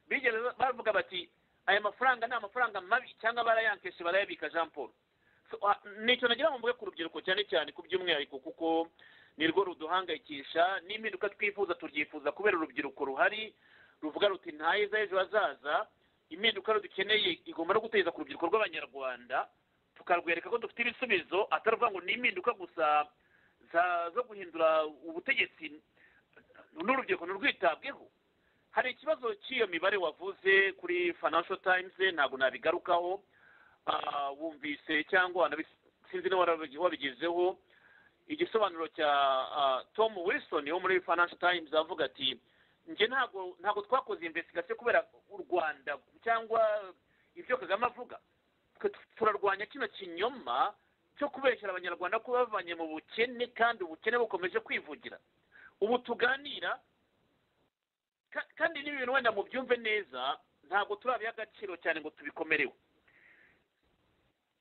bigeze bavuga bati aya mafaranga ni amafaranga mabi cyangwa barayankeshe barayabika jean paul nicyo nagira ngo mvuge ku rubyiruko cyane cyane ku by'umwihariko kuko nirwo ruduhangayikisha n'impinduka twifuza turyifuza kubera urubyiruko ruhari ruvuga ruti heza h'ejo hazaza impinduka dukeneye igomba no gutegereza ku rubyiruko rw'abanyarwanda tukarwereka ko dufite ibisubizo atari ukuvuga ngo ni impinduka gusa za- zo guhindura ubutegetsi n'urubyiruko ntirwitabweho hari ikibazo cy'iyo mibare wavuze kuri financial times ntabwo nabigarukaho Ah, wumvise cyangwa wanabi- sinzi niba warabi- wabigezeho igisobanuro cya ah, tom wilson wo muri financial times avuga ati njye ntabwo ntabwo twakoze investigation kubera u rwanda cyangwa ibyo kagame avuga twe turarwanya kino kinyoma cyo kubeshyera abanyarwanda ko bavanye mu bukene kandi ubukene bukomeje kwivugira ubu tuganira ka- kandi n'ibi bintu wenda mubyumve neza ntabwo turabiha agaciro cyane ngo tubikomereho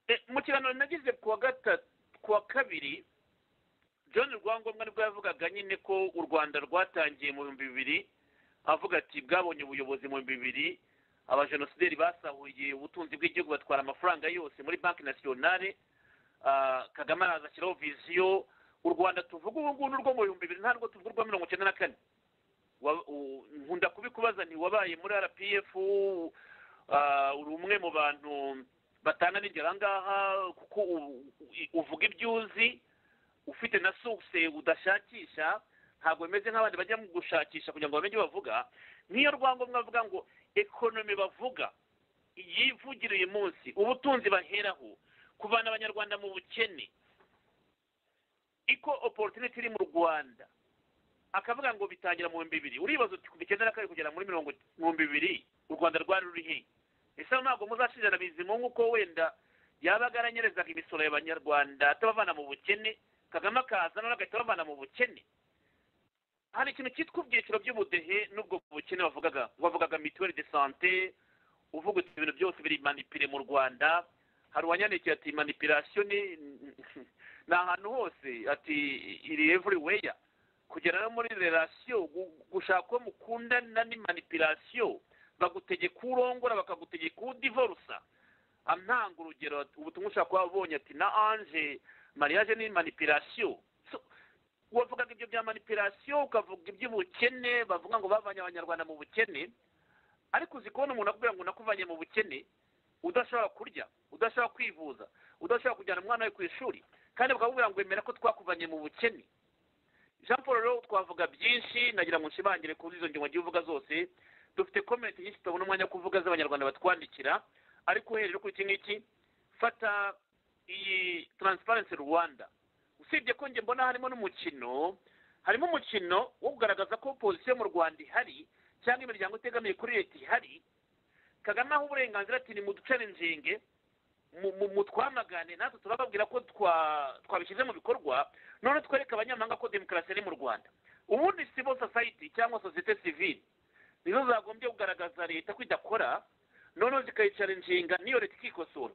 Eh, mu kiganiro nagize kuwa gatatu kuwa kabiri john rwangombwa nibwo yavugaga nyine ko u rwanda rwatangiye mu bihumbi bibiri avuga ati bwabonye ubuyobozi mu bihumbi bibiri abajenosideri basahuye ubutunzi bw'igihugu batwara amafaranga yose muri banki nasiyonale Ah, kagame araza ashyiraho viziyo u rwanda tuvuga ubu ngubu n'urwo mu bihumbi bibiri nta rwo tuvuga urwa mirongo icyenda na kane Wa- u- nkunda kubikubaza ntiwabaye muri rpf ah, uri umwe mu bantu batana n'ingero ahangaha kuko u- u- uvuga ibyo uzi ufite na source udashakisha ntabwo bimeze nk'abandi bajya mu gushakisha kugira ngo bamenye ibyo bavuga nk'iyo rwangombwa bavuga ngo ekonomi bavuga yivugira uyu munsi ubutunzi baheraho kuvana abanyarwanda mu bukene iko opportunity iri mu rwanda akavuga ngo bitangira mu bihumbi bibiri uribaza uti kuva icyenda na kabiri kugera muri mirongo mu bihumbi bibiri u rwanda rwari ruri hehe ese ntabwo muzashinja na bizimungu ko wenda yaba aranyerezaga imisoro y'abanyarwanda atabavana mu bukene kagame akaza noneho agahita abavana mu bukene hari ikintu cyitwa ibyiciro by'ubudehe n'ubwo bukene bavugaga bavugaga mituweli de sante uvuga uti ibintu byose biri manipire mu rwanda hari uwanyandikiye ati manipirasiyo ni ni ahantu hose ati iri evuriweya kugera no muri relasiyo gushaka uwo mukundana ni manipirasiyo bagutegeka urongora bakagutegeka udivorusa antanga urugero ati, ubutumwa ushobora kuba wabonye ati na anje mariage ni manipirasiyo So, wavugaga ibyo bya manipirasiyo ukavuga iby'ubukene bavuga ngo bavanye abanyarwanda mu bukene ariko uzi kubona umuntu akubwira ngo nakuvanye mu bukene udashobora kurya udashobora kwivuza udashobora kujyana umwana we ku ishuri kandi bakakubwira ngo bemera ko twakuvanye mu bukene jean paul rero twavuga byinshi nagira ngo nshimangire kuri izo ngingo ngiye uvuga zose dufite komenti nyinshi tutabona umwanya wo kuvuga z'abanyarwanda batwandikira ariko uhereye kuri iki ngiki fata iyi taransiparensi rwanda usibye ko njye mbona harimo n'umukino harimo umukino wo kugaragaza ko opozisiyo mu rwanda ihari cyangwa imiryango itegamiye kuri leta ihari kagame aho uburenganzira ati nimuducane injenge mu- mu- mutwamagane natwe turababwira ko twa- twabishyize mu bikorwa none twereke abanyamahanga ko demokarasi ari mu rwanda ubundi civil society cyangwa sosiyete civile nizo zagombye kugaragaza leta ko idakora noneho zikayicara inshinga n'iyo leta ikikosora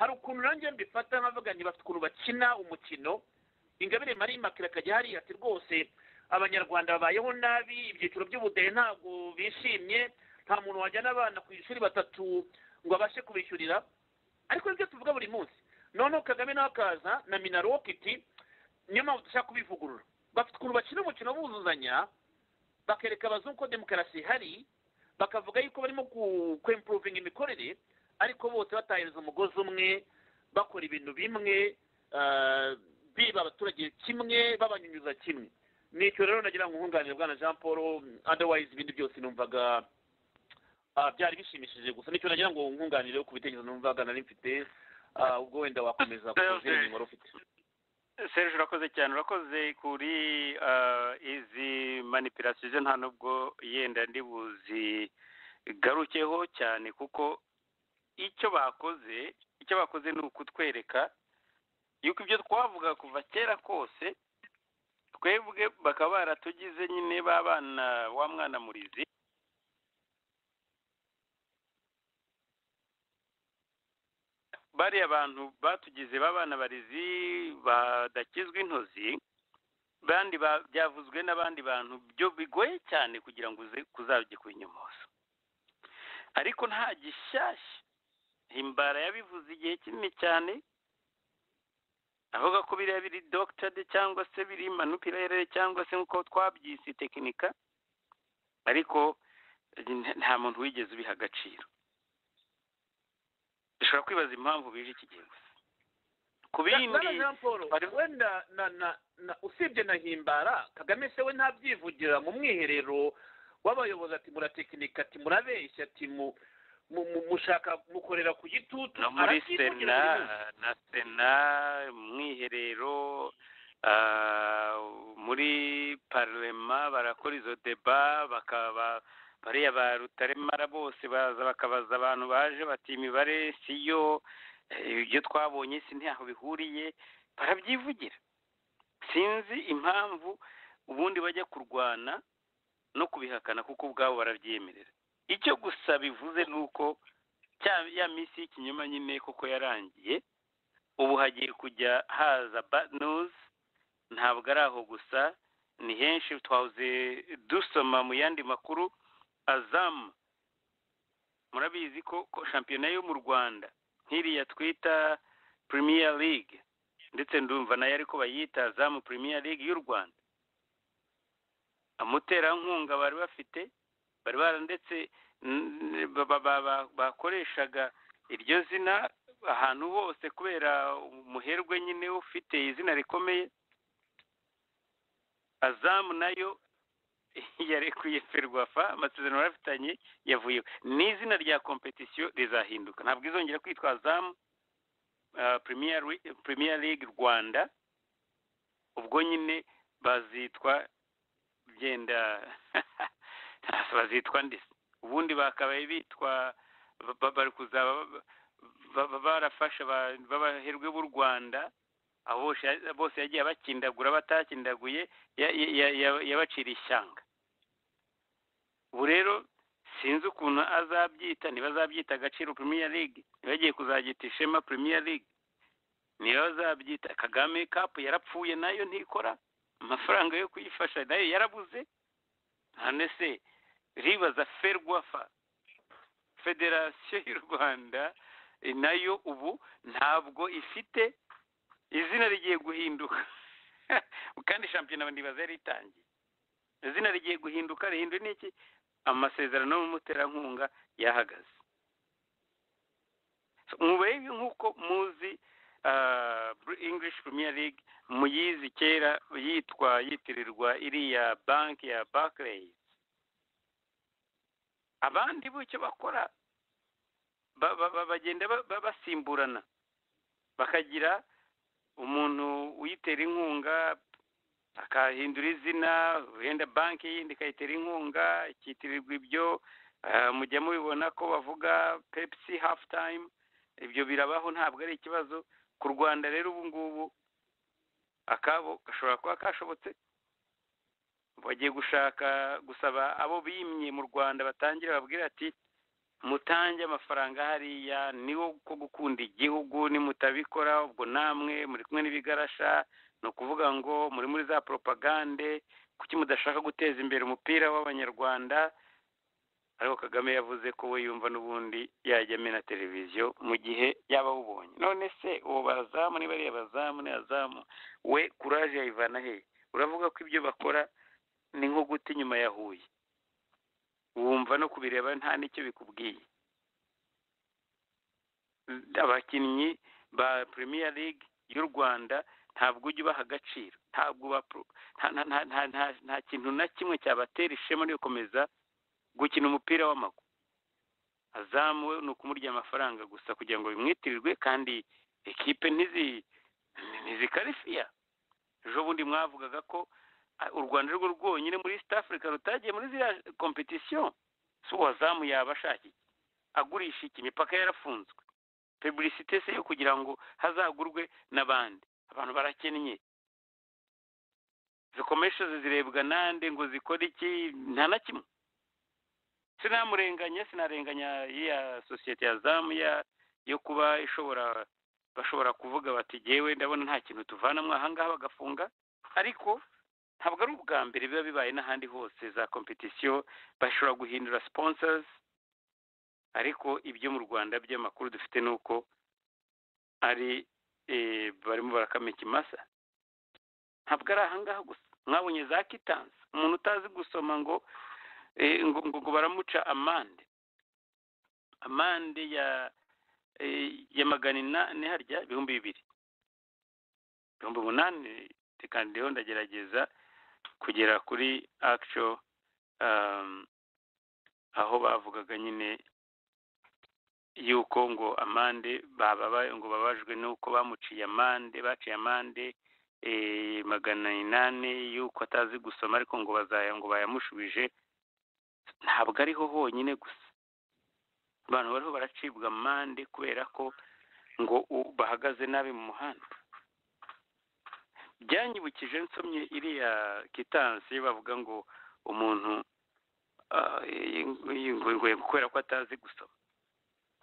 hari ukuntu nanjye mbifata nkavuga nti bafite ukuntu bakina umukino ingabire marie makira akajya hariya ati rwose abanyarwanda babayeho nabi ibyiciro by'ubudehe ntabwo bishimye nta muntu wajyana abana ku ishuri batatu ngo abashe kubishyurira ariko nibyo tuvuga buri munsi noneho kagame nawe akaza na minarokiti niyo mpamvu dushaka kubivugurura bafite ukuntu bakina umukino buzuzanya bakereka abazungu ko demokarasi ihari bakavuga yuko barimo ku- kwempuruvinga imikorere ariko bose batahereza umugozi umwe bakora ibintu bimwe ah, biba abaturage kimwe babanyunyuza kimwe nicyo rero nagira ngo nkunganire bwana jean paul otherwise ibindi byose numvaga ah, byari bishimishije gusa nicyo nagira ngo nkunganire ku bitekerezo numvaga nari mfite ah, ubwo wenda wakomeza ku zindi ngingo wari ufite serge urakoze cyane urakoze kuri ah, izi manipirasiyo zo nta nubwo yenda ndibuzigarukeho cyane kuko icyo bakoze icyo bakoze ni ukutwereka yuko ibyo twavuga kuva kera kose twebwe bakaba baratugize nyine ba bana wa mwana murizi bariya bantu batugize b'abana barizi badakizwa intozi bandi ba- byavuzwe n'abandi bantu byo bigoye cyane kugira ngo uze kuzajye kunyomoza ariko nta gishyashya himbara yabivuze igihe kinini cyane avuga ko biriya biri dogitade cyangwa se biri manupirere cyangwa se nk'uko twabyise tekinika ariko eh, nta muntu wigeze ubiha agaciro dushobora kwibaza impamvu bije iki gihe gusa ku bindi bwana jean paul wenda na na na usibye na himbara kagame se we ntabyivugira mu mwiherero w'abayobozi ati muratekinika ati murabeshya ati mu mu- mu- mushaka mukorera ku gitutu no muri arabyivugira buri sena munsi. na sena mwiherero ah, muri parlema barakora izo deba bakaba bariya ba rutaremara bose baza bakabaza abantu baje bati imibare siyo eh, ibyo twabonye si ntaho bihuriye barabyivugira sinzi impamvu ubundi bajya kurwana no kubihakana kuko ubwabo barabyemerera icyo gusa bivuze ni uko cya- ya minsi y'ikinyoma nyine kuko yarangiye ubu hagiye kujya haza bad news ntabwo ari aho gusa ni henshi twahoze dusoma mu yandi makuru azamu murabizi ko ko shampiyona yo mu rwanda nk'iriya twita premier league ndetse ndumva nayo ariko bayita azamu premier league y'u rwanda amuterankunga bari bafite bari bara ndetse n- ba- ba- ba- ba- bakoreshaga iryo zina ahantu hose kubera umuherwe nyine ufite izina rikomeye azamu nayo yarekuye ferwafa amasezerano barafitanye yavuye n'izina rya kompetisiyo rizahinduka ntabwo izongera kwitwa azamu ah, Premier Ri- Premier League rwanda ubwo nyine bazitwa byenda bazitwa ndi ubundi bakabaye bitwa ba- ba- bari kuzaba ba- ba- ba- barafasha aba- b'abaherwe b'u rwanda abo bose- bose yagiye abakindagura batakindaguye ya- ya- ya- ya- yabacira ishyanga ubu rero sinzi ukuntu azabyita ntibazabyita agaciro premier league ntibagiye kuzabyita ishema premier league niba bazabyita kagame cup yarapfuye nayo ntikora amafaranga yo kuyifasha nayo yarabuze none se ribaza ferwafa federasiyo y'u rwanda eh, nayo ubu ntabwo ifite izina rigiye guhinduka kandi shampiyona ndibaza yari itangiye izina rigiye guhinduka rihindura n'iki amasezerano n'umuterankunga yahagaze So, mubebe nk'uko muzi ah, english premier league muyizi kera yitwa yitirirwa iriya banki ya barclays abandi bo icyo bakora ba- ba- ba- bagenda ba- ba- basimburana bakagira umuntu uyitera inkunga akahindura izina wenda banki yindi ikayitera inkunga ikitirirwa ibyo ah, mujya mubibona ko bavuga pepsi half time ibyo birabaho ntabwo ari ikibazo ku rwanda rero ubu ngubu akabo gashobora kuba kashobotse bagiye gushaka gusaba abo bimye mu rwanda batangira babwira ati mutange amafaranga hariya niwo ko gukunda igihugu nimutabikora ubwo namwe muri kumwe n'ibigarasha ni ukuvuga ngo muri muri za poropagande kuki mudashaka guteza imbere umupira w'abanyarwanda ariko kagame yavuze ko we yumva n'ubundi yajya amena televiziyo mu gihe yaba awubonye none se uwo bazamu niba ari abazamu ni azamu we kuraje yayivana hehe uravuga ko ibyo bakora ni nko guta inyuma ya huye wumva no kubireba nta n'icyo bikubwiye abakinnyi ba premier league y'u rwanda ntabwo ujya ubaha agaciro ntabwo uba pro- nta- nta- nta- nta- nta- nta kintu na kimwe cyabatera ishema ryo gukomeza gukina umupira w'amaguru azamu we ni ukumurya amafaranga gusa kugira ngo bimwitirirwe kandi ekipe ntizi ntizikarifiya ejo bundi mwavugaga ko ah, u rwanda ari rwo rwonyine muri east africa rutagiye muri ziriya kompetisiyo si uwazamu yaba ashaka iki agurisha iki imipaka yarafunzwe publicite se yo kugira ngo hazagurwe n'abandi abantu barakennye zikomeshoze zirebwa nande ngo zikore iki nta na kimwe sinamurenganya sinarenganya ya sosiyete ya zamu ya yo kuba ishobora bashobora kuvuga bati jyewe ndabona nta kintu tuvanamo ahangaha bagafunga ariko ntabwo ari ubwa mbere biba bibaye n'ahandi hose za kompetisiyo bashobora guhindura sponsors ariko ibyo mu rwanda by'amakuru dufite ni uko ari eh, barimo barakama ikimasa ntabwo ari ahangaha gusa mwabonye za kitansi umuntu utazi gusoma ngo eh, ngo ngo ngo baramuca amande amande ya eh, ya magana inani harya ibihumbi bibiri ibihumbi umunani tekandeho ndagerageza kugera kuri akico aho bavugaga nyine yuko ngo amande bababaye ngo babajwe nuko bamuciye amande baciye amande magana inani y'uko atazi gusoma ariko ngo bazaya ngo bayamushubije ntabwo ariho honyine gusa abantu bariho baracibwa amande kubera ko ngo bahagaze nabi mu muhanda byanyibukije nsomye iriya kitansi bavuga ngo umuntu yinguye kubera ko atazi gusoma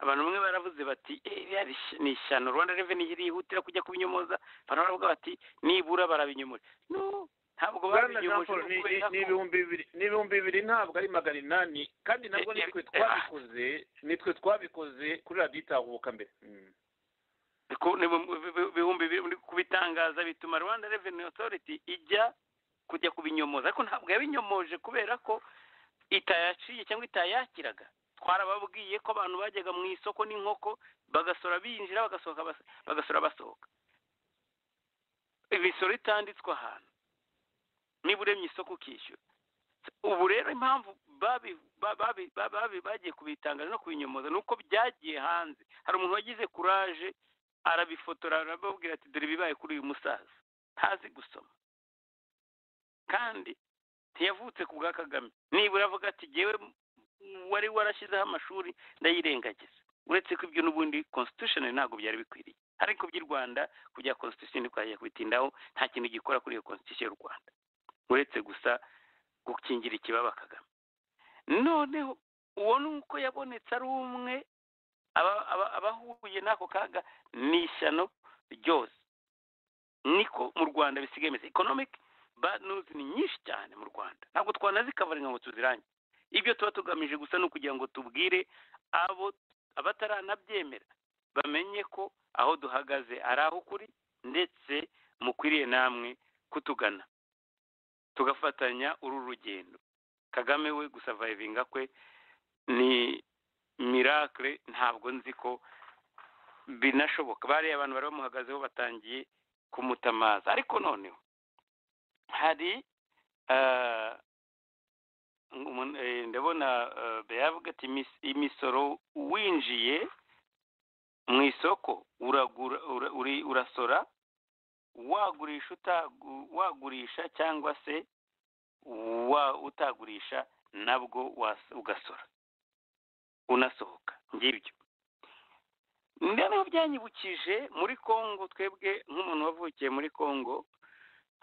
abantu bamwe baravuze bati ni ishyano rwanda reveni yihutira kujya kubinyomoza abantu baravuga bati nibura barabinyomora ntabwo babinyomoje ni ibihumbi bibiri ntabwo ari magana inani kandi nabwo nitwe twabikoze nitwe twabikoze kuri radiyo itahuka mbere ibihumbi bibiri kubitangaza bituma rwanda reveni otoriti ijya kujya kubinyomoza ariko ntabwo yabinyomoje kubera ko itayaciye cyangwa itayakiraga twarababwiye ko abantu bajyaga mu isoko n'inkoko bagasora binjira bagasora basohoka imisoro itanditswe ahantu niba uremye isoko ukishyura ubu rero impamvu bagiye kubitangaza no kubinyomoza ni uko byagiye hanze hari umuntu wagize kuraje arabifotora arababwira ati dore ibibaye kuri uyu musaza ntazi gusoma kandi ntiyavutse ku bwa kagame nibura avuga ati ngewe wari warashyizeho amashuri ndayirengagiza uretse ko ibyo n'ubundi constitution ntabwo byari bikwiriye ariko by'i rwanda kujya constitution twajya kubitindaho nta kintu gikora kuri iyo constitution y'u rwanda uretse gusa gukingira ikibaba kagame noneho uwo ni uko yabonetse ari umwe abahuye n'ako kaga ni ishyano ryose niko mu rwanda bisigaye bimeze economic bad news ni nyinshi cyane mu rwanda ntabwo twanazikavaringa ngo tuzirange ibyo tuba tugamije gusa ni ukugira ngo tubwire abo abataranabyemera bamenye ko aho duhagaze ari aho kuri ndetse mukwiriye namwe kutugana tugafatanya uru rugendo kagame we gusavayivinga kwe ni mirakire ntabwo nzi ko binashoboka bariya abantu bari bamuhagazeho batangiye kumutamaza ariko noneho hari ndabona bayavuga ati imisoro winjiye mu isoko urasora wagurisha cyangwa se utagurisha nabwo ugasora unasohoka ngibyo noneho byanyibukije muri congo twebwe nk'umuntu wavukiye muri congo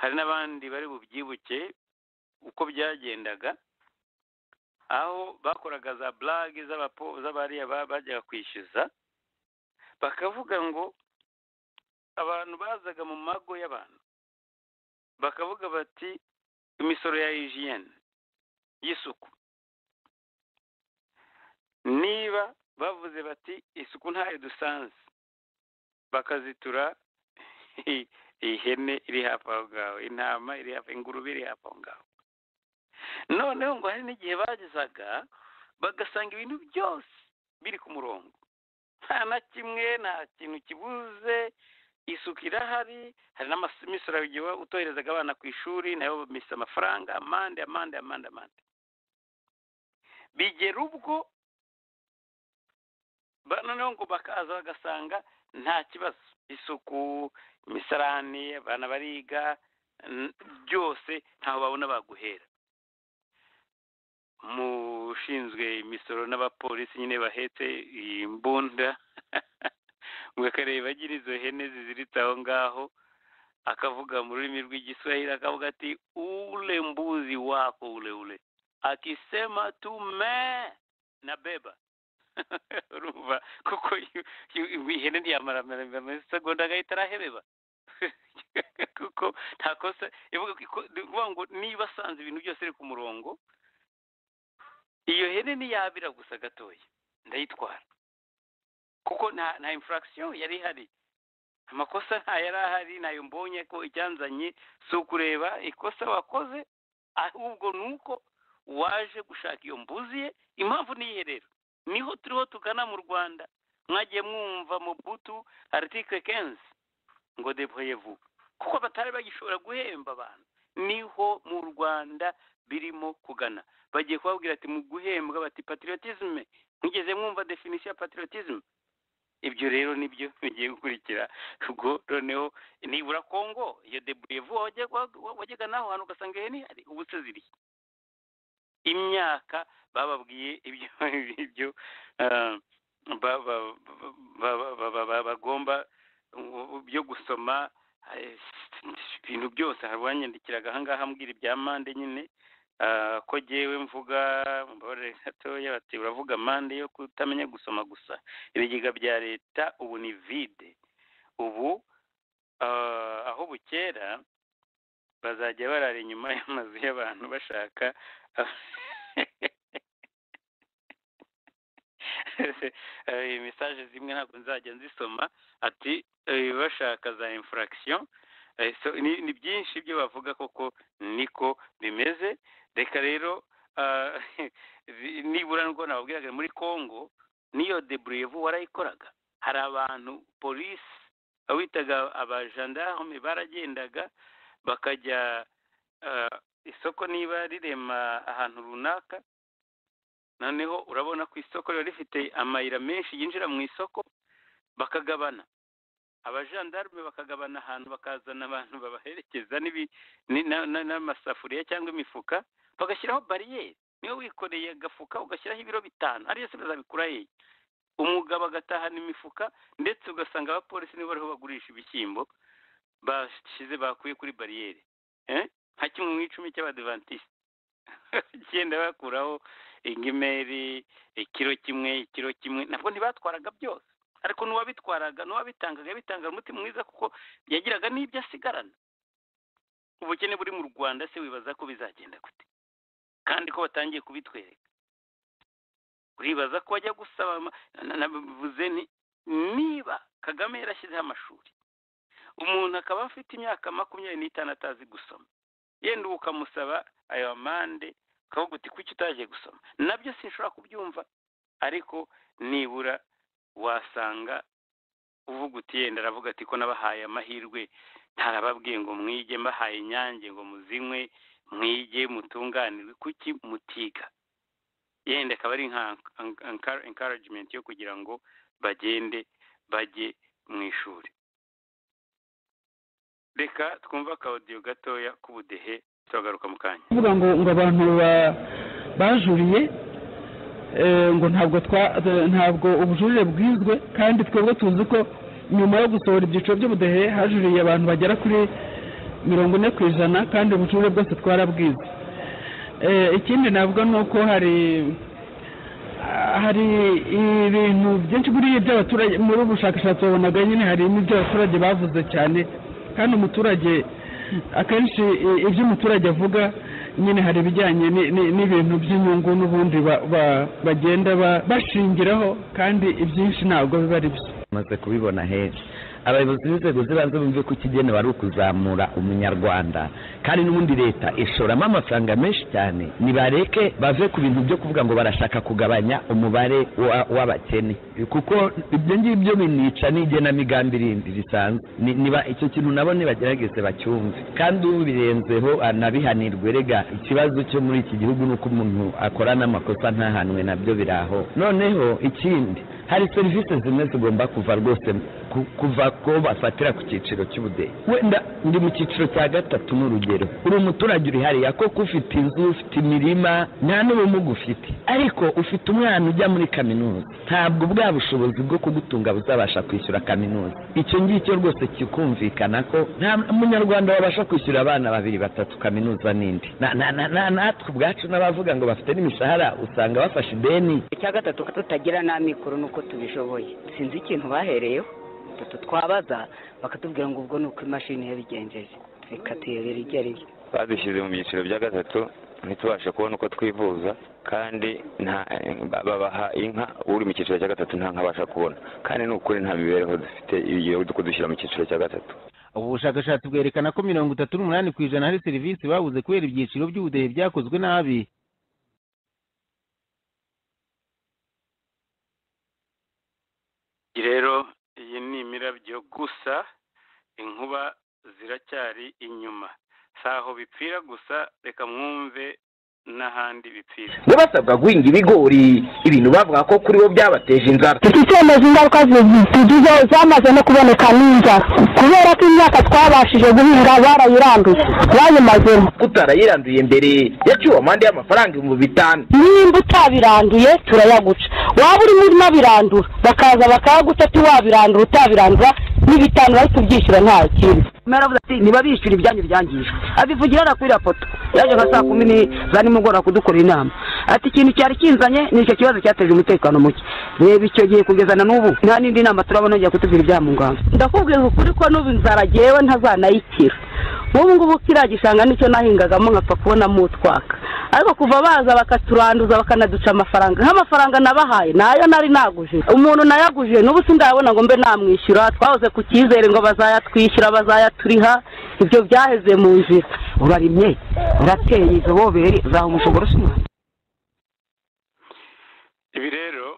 hari n'abandi bari bubyibuke uko byagendaga aho bakoraga za burage z'abariya bajyaga kwishyuza bakavuga ngo abantu bazaga mu mago y'abantu bakavuga bati imisoro ya hijiyene y'isuku niba bavuze bati isuku ntayo dusanze bakazitura ihene iri hafi aho ngaho intama iri hafi ingurube iri hafi aho ngaho noneho ngo hari n'igihe bagezaga bagasanga ibintu byose biri ku murongo nta na kimwe nta kintu kibuze isuku irahari hari n'amisoro igihe utoherezaga abana ku ishuri nayo bamisa amafaranga amande amande amande amande bigera ubwo noneho ngo bakaza bagasanga nta kibazo isuku imisarani abana bariga byose ntaho babona baguhera mushinzwe imisoro n'abapolisi nyine bahetse imbunda ngo akareba agira izo hene ziziritse aho ngaho akavuga mu rurimi rw'igiswahili akavuga ati ule mbuzi wako ule ule akisema tu me na beba urumva kuko ihene ntiyamara segonda agahita arahebeba kuko nta kosa ivuga ngo niba asanze ibintu byose biri ku murongo iyo hene ntiyabira gusa gatoya ndayitwara kuko nta nta imfuragisiyo yari ihari amakosa yari ahari ntayo mbonye ko icyanzanye si ukureba ikosa wakoze ahubwo ni uko waje gushaka iyo mbuzi ye impamvu niyi rero niho turiho tugana mu rwanda mwagiye mwumva mu butu aritike kenzi ngo deboye vuba kuko batari bagishobora guhemba abantu niho mu rwanda birimo kugana bagiye kubabwira ati mu guhembwa bati patriotisme mugeze mwumva definisiyo ya patriotisme ibyo rero nibyo bigiye gukurikira ubwo noneho nibura kongo iyo deburevu wajyaga naho hantu ugasanga iyo ni hari ubusa ziriye imyaka bababwiye ibyo ibyo bagomba byo gusoma ibintu byose harwanyandikiraga ahangaha ambwira ibya mande nyine ko ngewe mvuga mbabarire gatoya bati uravuga mande yo kutamenya gusoma gusa ibigega bya leta ubu ni vide ubu aho bukera bazajya barara inyuma y'amazu y'abantu bashaka mesaje zimwe ntabwo nzajya nzisoma ati bashaka za infraction ni byinshi ibyo bavuga koko niko bimeze reka rero nibura ngo nababwiraga muri congo niyo deburevu warayikoraga hari abantu polisi witaga abajandarume baragendaga bakajya isoko niba rirema ahantu runaka noneho urabona ku isoko riba rifite amayira menshi yinjira mu isoko bakagabana abajandarume bakagabana ahantu bakazana abantu babaherekeza n'amasafuriya cyangwa imifuka bagashyiraho bariyeri niba wikoreye agafuka ugashyiraho ibiro bitanu ariyo se bazabikura yeye umugabo agatahana imifuka ndetse ugasanga abapolisi nibo bariho bagurisha ibishyimbo bashyize bakuye kuri bariyeri nka kimwe mu icumi cy'abadivantisite bagenda bakuraho ingimeri ikiro kimwe ikiro kimwe nabwo ntibatwaraga byose ariko n'uwabitwaraga n'uwabitangaga yabitangaga umutima mwiza kuko yagiraga n'ibyo asigarana ubukene buri mu rwanda se wibaza ko bizagenda gute kandi ko batangiye kubitwereka uribaza ko bajya gusaba nabivuze niba kagame yarashyizeho amashuri umuntu akaba afite imyaka makumyabiri n'itanu atazi gusoma yenda ubu ukamusaba ayo amande ukavuga uti kuki utagiye gusoma nabyo sinshobora kubyumva ariko nibura wasanga uvuga uti yenda aravuga ati ko nabahaye amahirwe ntarababwiye ngo mwige mbahaye inyange ngo muzinywe mwige mutunganirwe kuki mutiga yenda akaba ari nka encouragement yo kugira ngo bagende bajye mu ishuri reka twumve akawudiyo gatoya k'ubudehe turagaruka mu kanya kuvuga ngo ngo abantu bajuriye ngo ntabwo ntabwo ubujurire bwizwe kandi twebwe tuzi ko nyuma yo gusohora ibyiciro by'ubudehe hajuriye abantu bagera kuri mirongo ine ku ijana kandi ubujurire bwose twarabwize ikindi ntabwo ni uko hari hari ibintu byinshi muri iby'abaturage muri ubu bushakashatsi babonaga nyine hari n'ibyo abaturage bavuze cyane kandi umuturage akenshi ibyo umuturage avuga nyine hari ibijyanye n'ibintu by'inyungu n'ubundi bagenda bashingiraho kandi ibyinshi ntabwo biba ari byo bamaze kubibona henshi abayobozi b'inzego z'ibanze bumve ko ikigenewe ari ukuzamura umunyarwanda kandi n'ubundi leta ishoramo amafaranga menshi cyane nibareke bave ku bintu byo kuvuga ngo barashaka kugabanya umubare w'abakene kuko ibyo ngibyo binica n'igenamigambi rindi risanzwe niba icyo kintu nabo nibagerageze bacyumve kandi ubu birenzeho anabihanirwe rega ikibazo cyo muri iki gihugu ni uko umuntu akora n'amakosa ntahanwe nabyo biraho noneho ikindi hari serivisi zimwe zigomba kuva rwose kuva ko bafatira ku cyiciro cy'ubudehe wenda ndi mu cyiciro cya gatatu ni urugero uri umuturage uri hariya koko ufite inzu ufite imirima nta n'ubumuga ufite ariko ufite umwana ujya muri kaminuza ntabwo bwa bushobozi bwo kugutunga buzabasha kwishyura kaminuza icyo ngicyo rwose kikumvikana ko nta munyarwanda wabasha kwishyura abana babiri batatu kaminuza n'indi natwe ubwacu n'abavuga ngo bafite n'imishahara usanga bafashe ideni icya gatatu tutagira n'amikoro ni uko tubishoboye sinzi ikintu bahereyeho batatu twabaza bakatubwira ngo ubwo ni uko imashini yabigenjeje reka tuyobere ibyo ari byo badushyize mu byiciro bya gatatu ntitubashe kubona uko twivuza kandi babaha inka uri mu cyiciro cya gatatu nta nka abasha kubona kandi ni ukuri nta mibereho dufite iyo kudushyira mu cyiciro cya gatatu ubu bushakashatsi bwerekana ko mirongo itatu n'umunani ku ijana hari serivisi babuze kubera ibyiciro by'ubudehe byakozwe nabi rero iyi ni imirabyo gusa inkuba ziracyari inyuma si aho bipfira gusa reka mwumve n'ahandi bipfira bo basabwa guhinga ibigori ibintu bavuga ko kuri bo byabateje inzara iki cyemezo ingaruka tugize zamaze no kuboneka n'inzara kubera ko imyaka twabashije guhinga barayiranduye bayimazemo utarayiranduye mbere yaciwe amande y'amafaranga ibihumbi bitanu nimba utabiranduye turayaguca waba urimo unabirandura bakaza bakayaguca tiwabirandura utabirandura n'ibitanu bari kubyishyura nta kindi mwaravuze ati niba bishyura ibyanyu byangije abivugira hano kuri raporo yaje nka saa kumi ni za nimugoroba kudukorera inama ati ikintu cyari kinzanye ni icyo kibazo cyateje umutekano muke reba icyo gihe kugeza na n'ubu nta n'indi nama turabona ngiye kutubwira ibya mu ngamba ndakubwira ukuri ko n'ubu inzara agewe ntazanayikira nk'ubu ngubu kiriya gishanga nicyo nahingagamo nkapfa kubonamo utwaka ariko kuva baza bakaturanduza bakanaduca amafaranga nk'amafaranga nabahaye nayo nari naguje umuntu nayaguje n'ubu sindayabona ngo mbe namwishyura twahoze ku cyizere ngo bazayatwishyura bazayaturiha ibyo byaheze mu nzira urarimye urateye izo bobere zaha umushogoro usa umwana ibi rero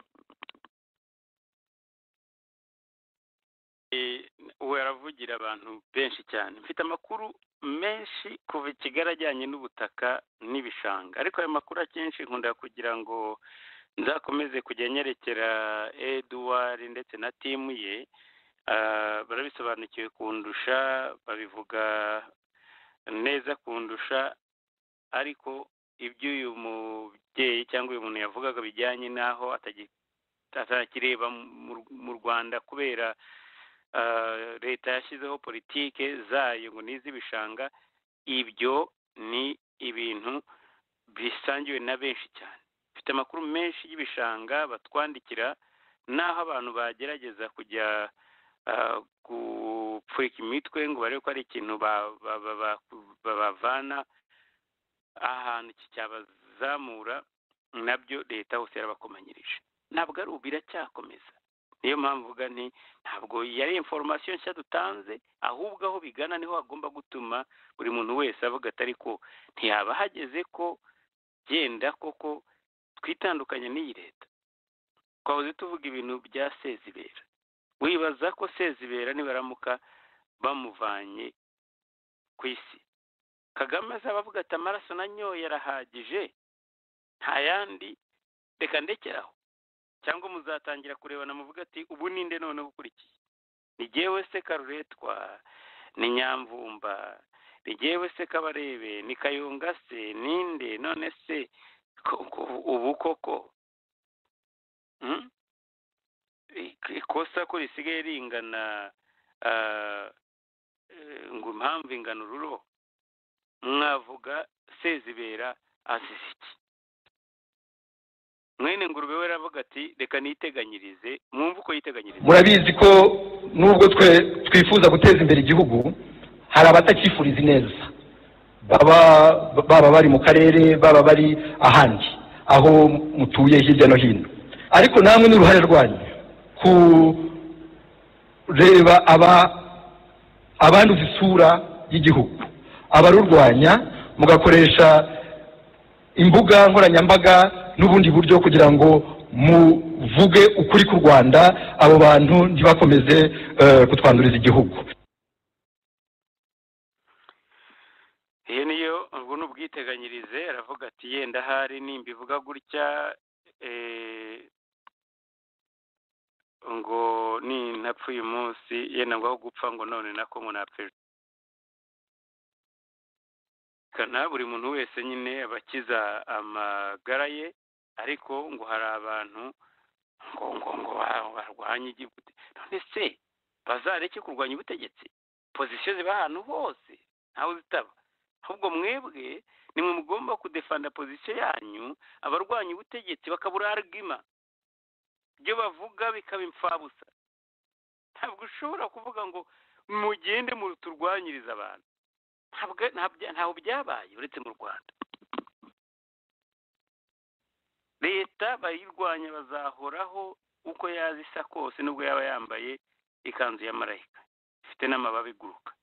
ubu yaravugira abantu benshi cyane mfite amakuru menshi kuva i kigali ajyanye n'ubutaka n'ibishanga ariko ayo makuru akenshi nkunda kugira ngo nzakomeze kujya nyerekera eduwari ndetse na timu ye barabisobanukiwe kundusha babivuga neza kundusha ariko ibyo uyu mubyeyi cyangwa uyu muntu yavugaga bijyanye n'aho atakireba mu rwanda kubera leta yashyizeho politike zayo ngo ni iz'ibishanga ibyo ni ibintu bisangiwe na benshi cyane bifite amakuru menshi y'ibishanga batwandikira n'aho abantu bagerageza kujya gupfurika imitwe ngo barebe ko ari ikintu babavana ahantu cyabazamura nabyo leta hose yarabakomanyirije ntabwo ari ubu biracyakomeza niyo mpamvu uvuga nti ntabwo yari inforomasiyo nshya dutanze ahubwo aho bigana niho hagomba gutuma buri muntu wese avuga atari ko ntiyaba hageze ko genda koko twitandukanye n'iyi leta twahoze tuvuga ibintu bya sezibera wibaza ko sezibera nibaramuka bamuvanye ku isi kagame azaba avuga ati amaraso nanyoye arahagije nta yandi reka ndekeraho cyangwa muzatangira kurebana muvuga ati ubu ninde none ukurikiye ni jyewe se karuretwa ni nyamvumba ni jyewe se kabarebe ni kayunga se ninde none se ubu koko ikosa ko risigaye ringana ngo impamvu ingana ururo mwavuga sezibera azize iki mwene ngurube we aravuga ati reka niteganyirize mwumve uko yiteganyiriza murabizi ko nubwo twe twifuza guteza imbere igihugu hari abatakifuriza neza baba bari mu karere baba bari ahandi aho mutuye hirya no hino ariko namwe n'uruhare rwanyu kureba abanduza isura y'igihugu abarurwanya mugakoresha imbuga nkoranyambaga n'ubundi buryo kugira ngo muvuge ukuri ku rwanda abo bantu ntibakomeze kutwanduriza igihugu iyo niyo ubwo ni ubwiteganyirize aravuga ati yenda ahari nimba ivuga gutya ngo ni ntapfa uyu munsi yenda ngo aho gupfa ngo none nako ngo napfe kana buri muntu wese nyine aba akiza amagara ye ariko ngo hari abantu ngo ngo ngo barwanye igihugu none se bazareke kurwanya ubutegetsi pozisiyo ziba ahantu hose ntawe zitaba ahubwo mwebwe nimwe mugomba kudefanda pozisiyo yanyu abarwanya ubutegetsi bakabura arigima ibyo bavuga bikaba imfabusa ntabwo ushobora kuvuga ngo mugende muturwanyirize abantu ntabwo byabaye uretse mu rwanda leta bayirwanya bazahoraho uko yazisa kose nubwo yaba yambaye ikanzu ya marayika ifite n'amababi iguruka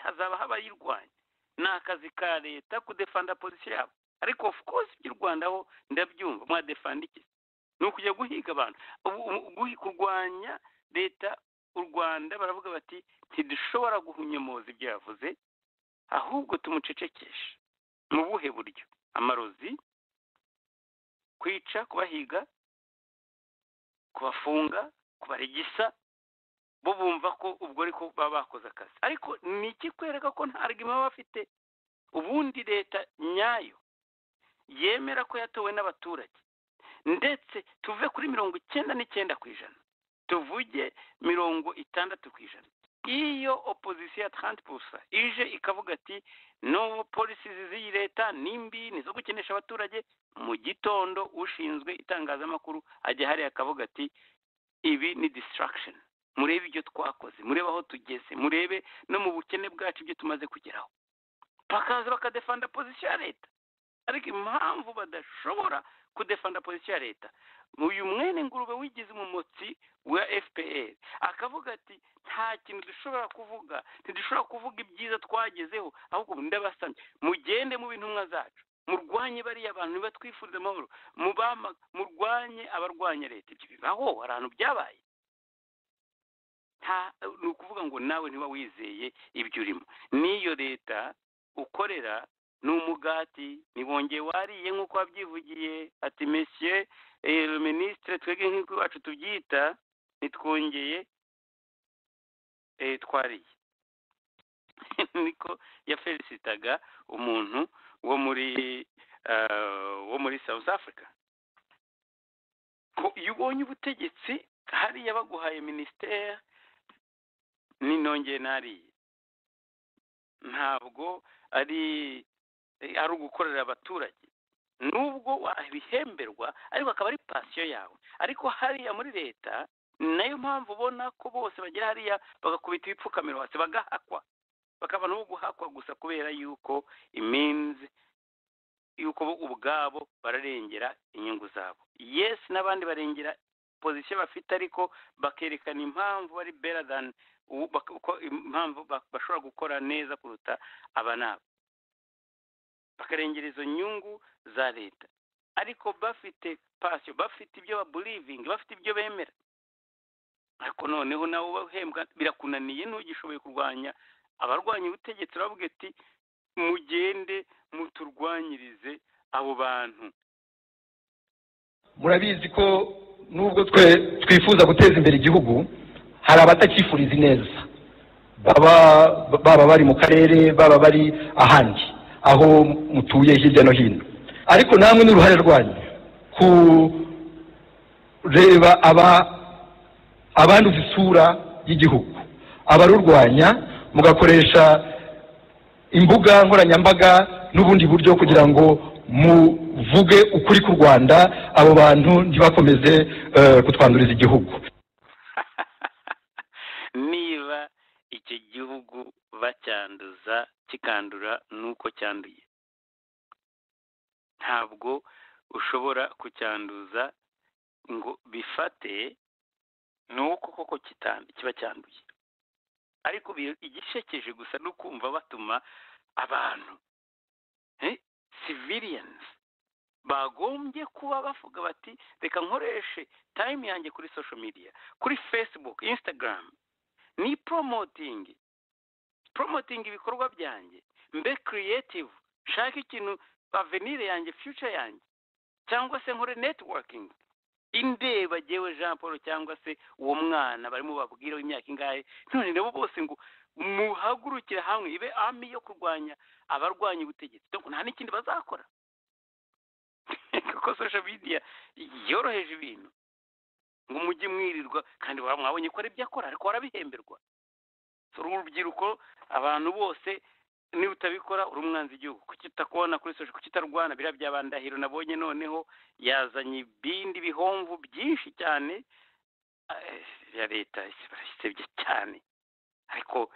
hazaba habayirwanya ni akazi ka leta kudefanda pozisiyo yabo ariko of course iby'u ho ndabyumva mwadefanda iki ni ukujya guhiga abantu kurwanya leta u rwanda baravuga bati ntidushobora guhunyemuza ibyo yavuze ahubwo tumucecekeshe mu buhe buryo amarozi kwica kubahiga kubafunga kubaregisa bo bumva ko ubwo ariko baba bakoze akazi ariko ni ikikwereka ko nta argument baba bafite ubundi leta nyayo yemera ko yatowe n'abaturage ndetse tuve kuri mirongo icyenda n'icyenda ku ijana tuvuge mirongo itandatu ku ijana iyo opozisiyo ya taranti pusa ije ikavuga ati no polisi z'iyi leta ni mbi ni izo gukenesha abaturage mu gitondo ushinzwe itangazamakuru ajya hariya akavuga ati ibi ni distraction murebe ibyo twakoze murebe aho tugeze murebe no mu bukene bwacu ibyo tumaze kugeraho bakaza bakadefanda pozisiyo ya leta ariko impamvu badashobora kudefanda pozisiyo ya leta uyu mwene ngurube wigize umumotsi wa fpr akavuga ati nta kintu dushobora kuvuga ntidushobora kuvuga ibyiza twagezeho ahubwo ndabasamye mugende mu bintumwa zacu murwanye bariya bantu nibatwifuriza amahoro murwanye abarwanya leta ibyo bibaho hari ahantu byabaye ni ukuvuga ngo nawe ntiba wizeye ibyo urimo n'iyo leta ukorera ni umugati ntibongeye wariye nk'uko wabyivugiye ati mesiye minisitire twebwe nk'uko iwacu tubyita ntitwongeye twariye niko yaferisitaga umuntu wo muri wo muri south africa iyo ubonye ubutegetsi hariya baguhaye minisiteri ninongeye nariye ntabwo ari ari ugukorera abaturage nubwo wabihemberwa ariko akaba ari pasiyo yawe ariko hariya muri leta nayo mpamvu ubona ko bose bagera hariya bagakubita ibipfukamiro hasi bagahakwa bakaba n'uwo guhakwa gusa kubera yuko iminsi yuko bo ubwabo bararengera inyungu zabo yesi n'abandi barengera pozisiyo bafite ariko bakerekana impamvu bari bera dani impamvu bashobora gukora neza kuruta aba nabo bakarengera izo nyungu za leta ariko bafite pasiyo bafite ibyo baburivingi bafite ibyo bemera ariko noneho nawe ubahembwa birakunaniye ntugishoboye kurwanya abarwanya ubutegetsi uravuga ati mugende muturwanyirize abo bantu murabizi ko nubwo twe twifuza guteza imbere igihugu hari abatakifuriza ineza baba baba bari mu karere baba bari ahandi aho mutuye hirya no hino ariko namwe n'uruhare rwanyu kureba abanduza isura y'igihugu abarurwanya mugakoresha imbuga nkoranyambaga n'ubundi buryo kugira ngo muvuge ukuri ku rwanda abo bantu ntibakomeze kutwanduriza igihugu niba icyo gihugu bacyanduza kikandura nuko cyanduye ntabwo ushobora kucyanduza ngo bifate nuko koko kiba cyanduye ariko igishekeje gusa no kumva batuma abantu civilians bagombye kuba bavuga bati reka nkoreshe time yanjye kuri social media kuri facebook instagram ni promoting promoting ibikorwa byanjye mbe creative nshake ikintu avenire yanjye future yanjye cyangwa se nkore networking indeba jyewe jean paul cyangwa se uwo mwana barimo babwira w'imyaka ingahe none nabo bose ngo muhagurukire hamwe ibe ami yo kurwanya abarwanya ubutegetsi nta n'ikindi bazakora kuko social media yoroheje ibintu ngo mujye mwirirwa kandi mwabonye ko ari ibyo akora ariko warabihemberwa urubyiruko abantu bose niba utabikora uri umwanzi igihugu kukitakubona kuri soje kukitarwana biriya byabandahiro nabonye noneho yazanye ibindi bihomvu byinshi cyane ya leta barayisebye cyane ariko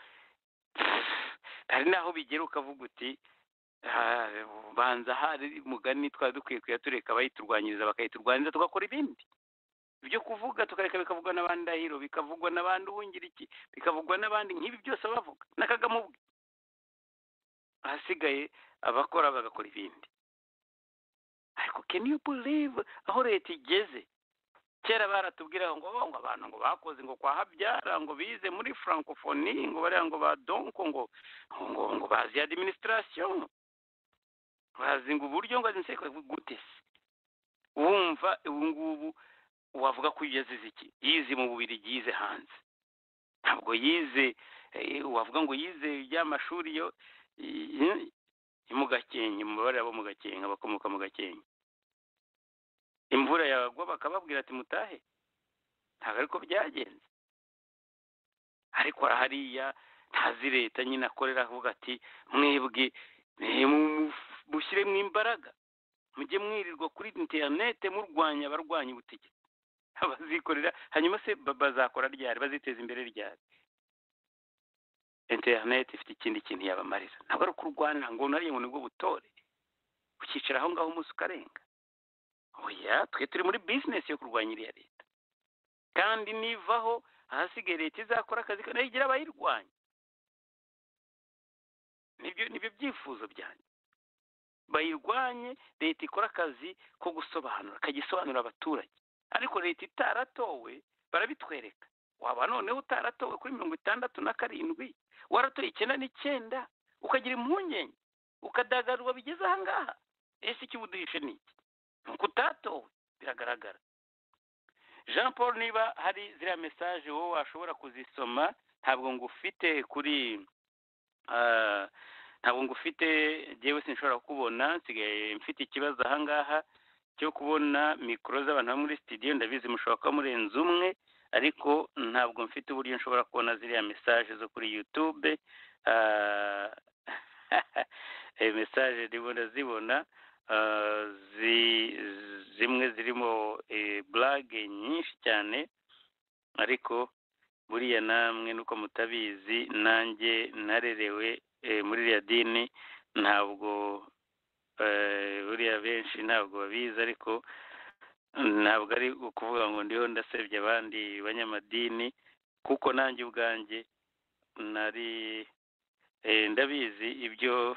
hari n'aho bigera ukavuga uti banza hari mugani twari dukwiye kuyatureka bayiturwanyiriza bakayiturwanyiriza tugakora ibindi ibyo kuvuga tukareka bikavugwa n'abandi ahiro bikavugwa n'abandi uwungira iki bikavugwa n'abandi nk'ibi byose bavuga n'akagamo ubwe ahasigaye abakora bagakora ibindi ariko can you believe aho leta igeze kera baratubwira ngo "Oh, ngo abantu ngo bakoze ngo kwa habyara ngo bize muri francophonie ngo bariya ngo ba donko ngo ngo ngo bazi administration bazi ngo uburyo ngo azinseka gute se wumva ubu ngubu wavuga ko yazize iki yize mu bubiri yize hanze ntabwo yize eh, wavuga ngo yize iby'amashuri yo i- i mu gakenke umubare w'abo mu gakenke abakomoka mu gakenke imvura yagwa bakababwira ati mutahe ntabwo ariko byagenze ariko hariya ntazi leta nyine akorera avuga ati mwebwe eh, mu- mushyiremo imbaraga mujye mwirirwa kuri interinete murwanya abarwanya ubutegetsi abazikorera hanyuma se ba- bazakora ryari baziteza imbere ryari interinete ifite ikindi kintu yabamarira ntabwo ari ukurwana ngo nariye ngo nibwo butore ukicara aho ngaho umunsi ukarenga oya twe turi muri bizinesi yo kurwanya iriya leta kandi nivaho ahasigaye leta izakora akazi ka nayo igira abayirwanya nibyo nibyo byifuzo byanjye bayirwanye leta ikora akazi ko gusobanura kagisobanura abaturage ariko leta itaratowe barabitwereka waba noneho utaratowe kuri mirongo itandatu na karindwi waratoye icyenda n'icyenda ukagira impungenge ukadagadurwa bigeze aha ngaha ese ikibuduhishe ni iki ni uko utatowe biragaragara jean paul niba hari ziriya mesaje wowe washobora kuzisoma ntabwo ngufite kuri ah, ntabwo ngufite njyewe sinshobora kukubona nsigaye mfite ikibazo aha ngaha cyo kubona mikoro z'abantu bo muri sitidiyo ndabizi mushobora kuba murenze umwe ariko ntabwo mfite uburyo nshobora kubona ziriya mesaje zo kuri yutube Ah, eh, mesaje ndimo ndazibona Ah, zi- zimwe zirimo eh, blage nyinshi cyane ariko buriya namwe nuko mutabizi nanjye narerewe eh, muri iriya dini ntabwo eh, buriya benshi ntabwo babizi ariko ntabwo ari ukuvuga ngo ndiho ndasebye abandi banyamadini kuko nanjye ubwanjye nari eh, ndabizi ibyo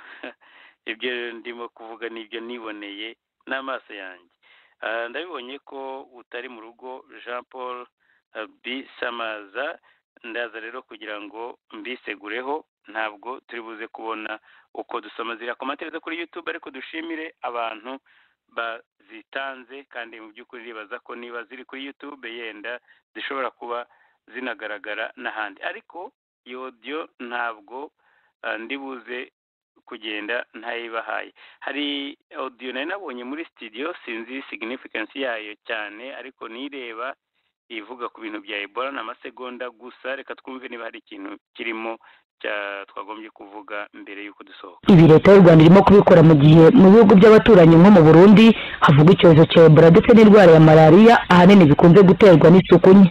ibyo ndimo kuvuga n'ibyo niboneye n'amaso yanjye Ah, ndabibonye ko utari mu rugo jean paul ah, b samaza ndaza rero kugira ngo mbisegureho ntabwo turi buze kubona uko dusoma ziriya komantere zo kuri youtube ariko dushimire abantu bazitanze kandi mu by'ukuri ribaza ko niba ziri kuri youtube yenda zishobora kuba zinagaragara n'ahandi ariko iyo audio ntabwo ah, ndi buze kugenda ntayibahaye hari audio nari nabonye muri studio sinzi significance yayo cyane ariko nireba ivuga ku bintu bya ebola ni amasegonda gusa reka twumve niba hari ikintu kirimo cya- twagombye kuvuga mbere y'uko dusohoka ibi leta y'u rwanda irimo kubikora mu gihe mu bihugu by'abaturanyi nko mu burundi havuga icyorezo cya ebola ndetse n'indwara ya malariya ahanini bikunze guterwa n'isuku nke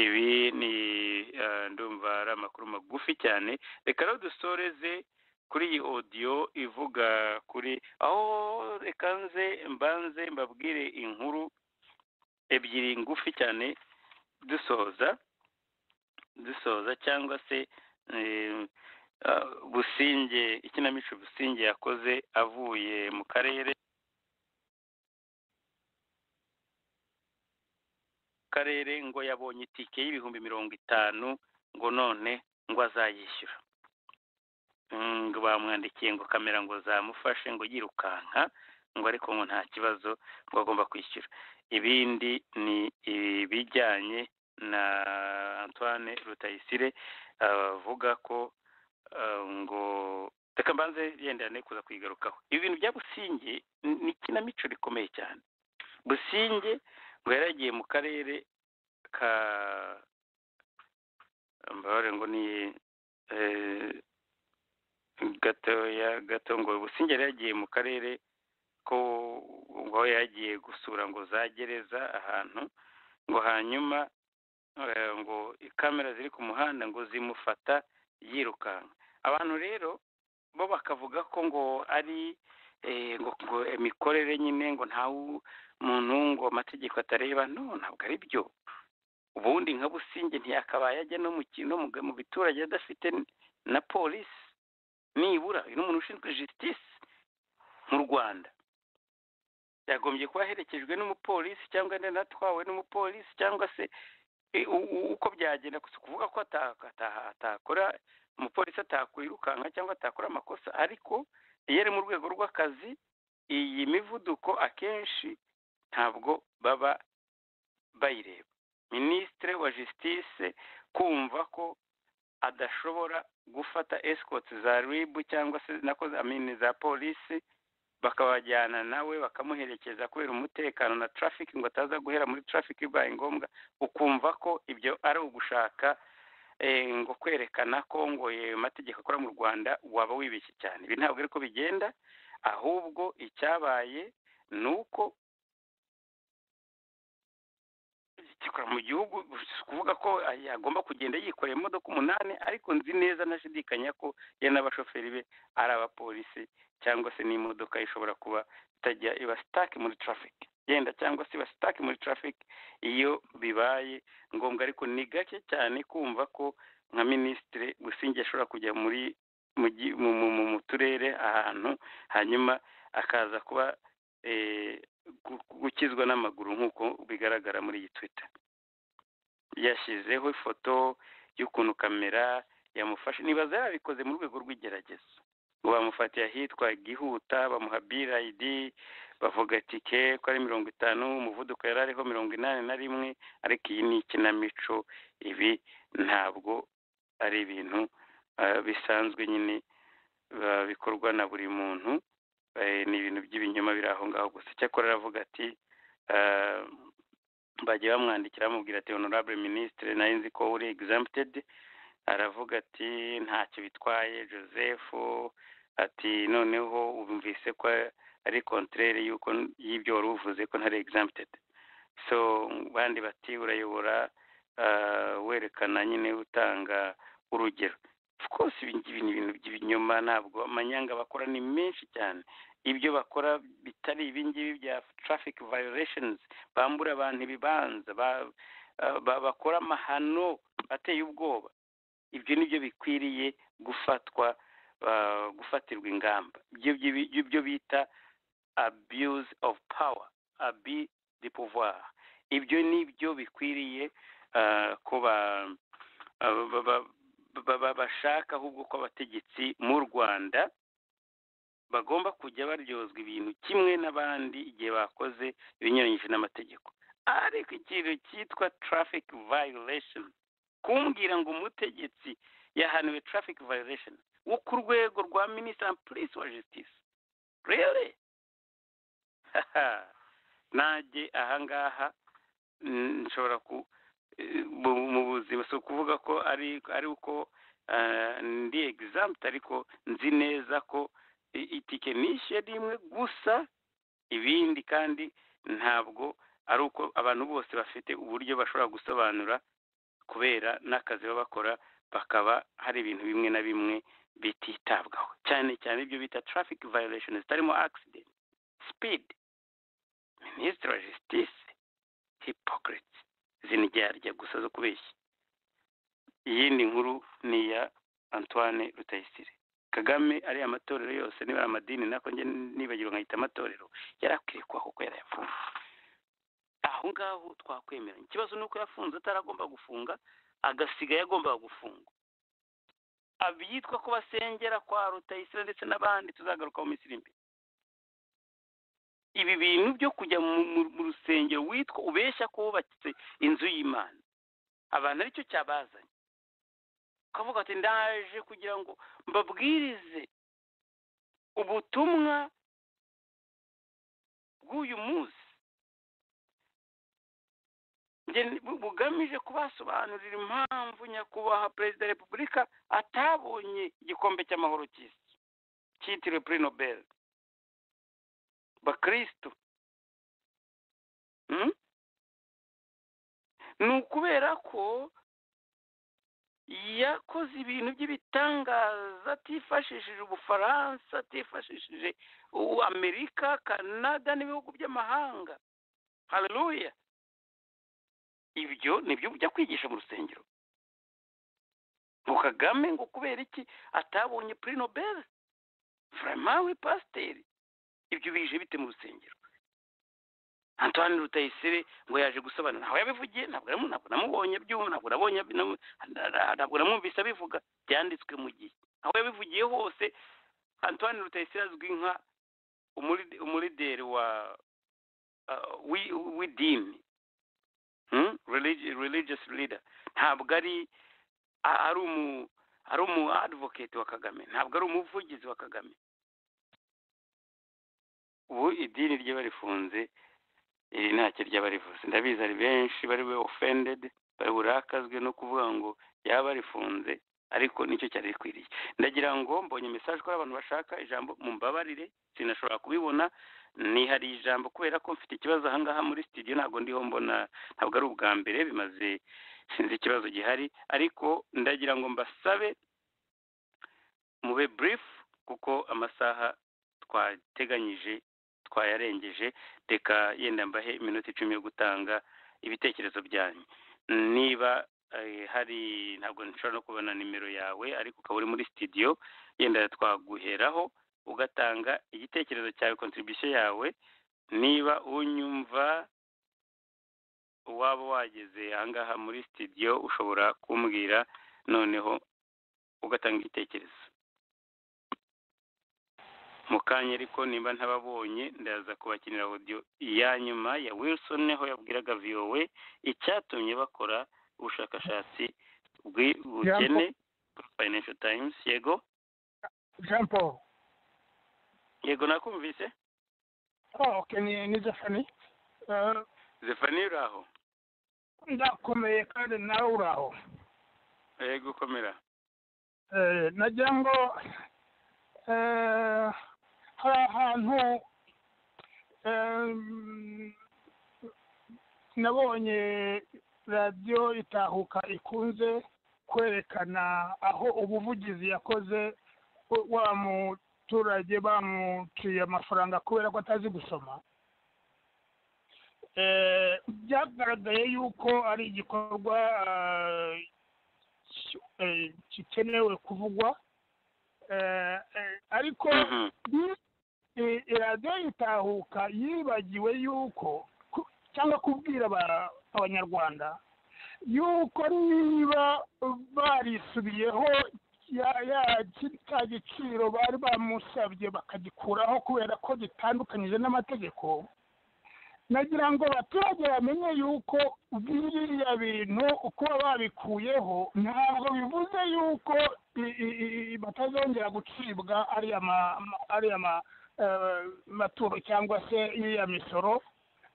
ibi ni eh, ndumva ari amakuru magufi cyane reka rero dusoreze kuri iyi odiyo ivuga kuri aho reka nze mbanze mbabwire inkuru ebyiri ngufi cyane dusoza dusoza cyangwa se eh, ah, businge ikinamico businge yakoze avuye mu karere karere ngo yabonye itike y'ibihumbi mirongo itanu ngo none ngo azayishyura Mm, ngo bamwandikiye ngo kamera ngo zamufashe ngo yirukanka ngo ariko ngo nta kibazo ngo agomba kwishyura ibindi ni ibijyanye na antoine rutayisire avuga ko ah, ngo reka mbanze yenda ne kuza kuyigarukaho ibi bintu bya businge ni- ni ikinamico rikomeye cyane businge ngo yaragiye mu karere ka mbabare ngo ni eh, gatoya gato ngo businge yari yagiye mu karere ko ngo aho yagiye gusura ngo za gereza ahantu ngo hanyuma eh, ngo kamera ziri ku muhanda ngo zimufata yirukanka abantu rero bo bakavuga ko ngo ari eh, ngo ngo imikorere nyine ngo ntawe muntu ngo amategeko atareba no ntabwo ari byo ubundi nka businge ntiyakabaye ajya no mu ki- no mu mu biturage adafite na polisi nibura uyu ni umuntu ushinzwe jisitisi mu rwanda yagombye kuba aherekejwe n'umupolisi cyangwa atwawe n'umupolisi cyangwa se e, u- u- uko byagenda gusa kuvuga ko ataka- ataha- atakora umupolisi atakwirukanka cyangwa atakora amakosa ariko iyo ari mu rwego rw'akazi iyi mivuduko akenshi ntabwo baba bayireba minisitiri wa jisitise kumva ko adashobora gufata esikoti za ribu cyangwa se nako za mini za polisi bakabajyana nawe bakamuherekeza kubera umutekano na trafiki ngo ataza guhera muri trafiki bibaye ngombwa ukumva ko ibyo ari ugushaka eh, ngo kwerekana ko ngo yewe mategeko akora mu rwanda waba wibeshye cyane ibi ntabwo ari ko bigenda ahubwo icyabaye ni uko gikora mu gihugu si ukuvuga ko yagomba kugenda yikoreye imodoka umunani ariko nzi neza ntashidikanya ko ye n'abashoferi be ari abapolisi cyangwa se n'imodoka ye ishobora kuba itajya iba sitake muri trafiki yenda cyangwa se iba sitake muri trafiki iyo bibaye ngombwa ariko ni gake cyane kumva ko nka minisitiri Busingye ashobora kujya muri mu gi- mu- mu- mu- mu turere ahantu hanyuma akaza kuba eh, gu- gukizwa n'amaguru nk'uko bigaragara muri iyi twita yashyizeho ifoto y'ukuntu kamera yamufashe nibaza yarabikoze mu rwego rw'igerageza ngo bamufatiye ahitwa gihuta bamuha birayidi bavuga tike ko ari mirongo itanu umuvuduko yari ariho mirongo inani na rimwe ariko iyi ni ikinamico ibi ntabwo ari ibintu ah, bisanzwe nyine ah, bikorwa na buri muntu Eh, ni ibintu by'ibinyoma biri aho ngaho gusa icyakora aravuga ati eh, bagiye bamwandikira bamubwira ati honorable ministre nari nzi ko uri exempted aravuga ati ntacyo bitwaye joseph ati noneho wumvise ko ari contraire y'uko y'ibyo wari uvuze ko ntari exempted so bandi bati urayobora eh, werekana nyine utanga urugero of course ibi ngibi ni ibintu by'ibinyoma ntabwo amanyanga bakora ni menshi cyane ibyo bakora bitari ibingibi bya traffic violations bambura abantu ibibanza ba- ah, ba- bakora amahano ateye ubwoba ibyo nibyo bikwiriye gufatwa ah, gufatirwa ingamba ibyo byi- ibyo bita abuse of power abi de pouvoir ibyo nibyo bikwiriye ah, ko ba- ah, ba- ba- ba- ba- bashaka ahubwo ko abategetsi mu rwanda bagomba kujya baryozwa ibintu kimwe n'abandi igihe bakoze ibinyuranyije n'amategeko ariko ikintu cyitwa traffic violation kumbwira ngo umutegetsi yahaniwe traffic violation wo ku rwego rwa minisitiri and police wa justice really Haha. nanjye ahangaha mm, nshobora ku mu- mu buzima si ukuvuga ko ari ari uko eh, ndi egizamute ariko nzi neza ko i- itike nishyuye rimwe gusa ibindi kandi ntabwo ari uko abantu bose bafite uburyo bashobora gusobanura kubera n'akazi baba bakora bakaba hari ibintu bimwe na bimwe bititabwaho cyane cyane ibyo bita traffic violation zitarimo accident speed minisitiri wa justice hypocrite ziniryarya gusa zo kubeshya iyindi nkuru ni iya antoine rutayisire kagame ariya matorero yose niba ari amadini nako njye nibagirwa nkahita amatorero yari akwiye kubaho kuko yarayafunze aho ngaho twakwemeranya ikibazo ni uko yafunze ataragomba gufunga agasigaye agomba gufunga abitwa ko basengera kwa rutayisire ndetse n'abandi tuzagaruka mu minsi iri imbere ibi bintu byo kujya mu- mu mu rusengero witwa ubeshya ko wubatse inzu y'imana abantu aricyo cyabazanye ukavuga ati ndaje kugira ngo mbabwirize ubutumwa bw'uyu munsi Njye ni- bu- bugamije kubasobanurira impamvu nyakubahwa perezida wa repubulika atabonye igikombe cy'amahoro cy'isi cyitiriwe puri nobel bakristo Mm? ni ukubera ko yakoze ibintu by'ibitangaza atifashishije ubufaransa atifashishije u- amerika kanada n'ibihugu by'amahanga haleluya ibyo nibyo ujya kwigisha mu rusengero ngo kagame ngo kubera iki atabonye puri nobel vraiment we pasiteri ibyo bije bite mu rusengero antoine rutayisire ngo yaje gusobanura ntabwo yabivugiye ntabwo namu- ntabwo namubonye byumva ntabwo nabonye namu- ntabwo namwumvise abivuga byanditswe mu gihe aho yabivugiye hose antoine rutayisire azwi nka umuri- umurideri wa uh, wi- w'idini Hmm? Religi- religious leader ntabwo ari a- ari umu ari umu advocate wa kagame ntabwo ari umuvugizi wa kagame ubu idini ryaba rifunze iri ntacyo ryaba rivuze ndabizi ari benshi bari we offended bari burakazwe no kuvuga ngo yaba rifunze ariko nicyo cyari rikwiriye ndagira ngo mbonye message ko hari abantu bashaka ijambo mumbabarire sinashobora kubibona nihariye ijambo kubera ko mfite ikibazo ahangaha muri studio ntabwo ndiho mbona ntabwo ari ubwa mbere bimaze sinzi ikibazo gihari ariko ndagira ngo mbasabe mube brief kuko amasaha twateganyije twayarengeje reka yenda mbahe iminota icumi yo gutanga ibitekerezo byanyu niba eh, hari ntabwo nshobora no kubona nimero yawe ariko ukaba uri muri studio yenda twaguheraho ugatanga igitekerezo cyawe contribution yawe niba unyumva waba wageze ahangaha muri studio ushobora kumbwira noneho ugatanga igitekerezo mu kanya ariko nimba ntababonye ndaza kubakinira audio ya nyuma ya wilson niho yabwiraga vowe icyatumye bakora ubushakashatsi bwi- bukene financial times yego jean paul yego nakumvise oh, okay ni ni jefani uh, zefani uri aho ndakomeye kandi nawe uri aho yego ukomera Eh, nagira ngo eh, hari ahantu em, nabonye radiyo itahuka ikunze kwerekana aho ubuvugizi yakoze wa- wa muturage bamuciye amafaranga kubera ko atazi gusoma Eh, byagaragaye yuko ari igikorwa ah, eh, gikenewe kuvugwa Eh, eh, ariko ni- eh, radiyo itahuka yibagiwe yuko ku- cyangwa kubwira aba- abanyarwanda yuko niba barisubiyeho ya- ya- ki- cya giciro bari bamusabye bakagikuraho kubera ko gitandukanyije n'amategeko nagira ngo abaturage bamenye yuko biriya bintu kuba babikuyeho ntabwo bivuze yuko i- i- i- batazongera gucibwa ariya ma- ma- ariya ma- eh, maturo cyangwa se iriya misoro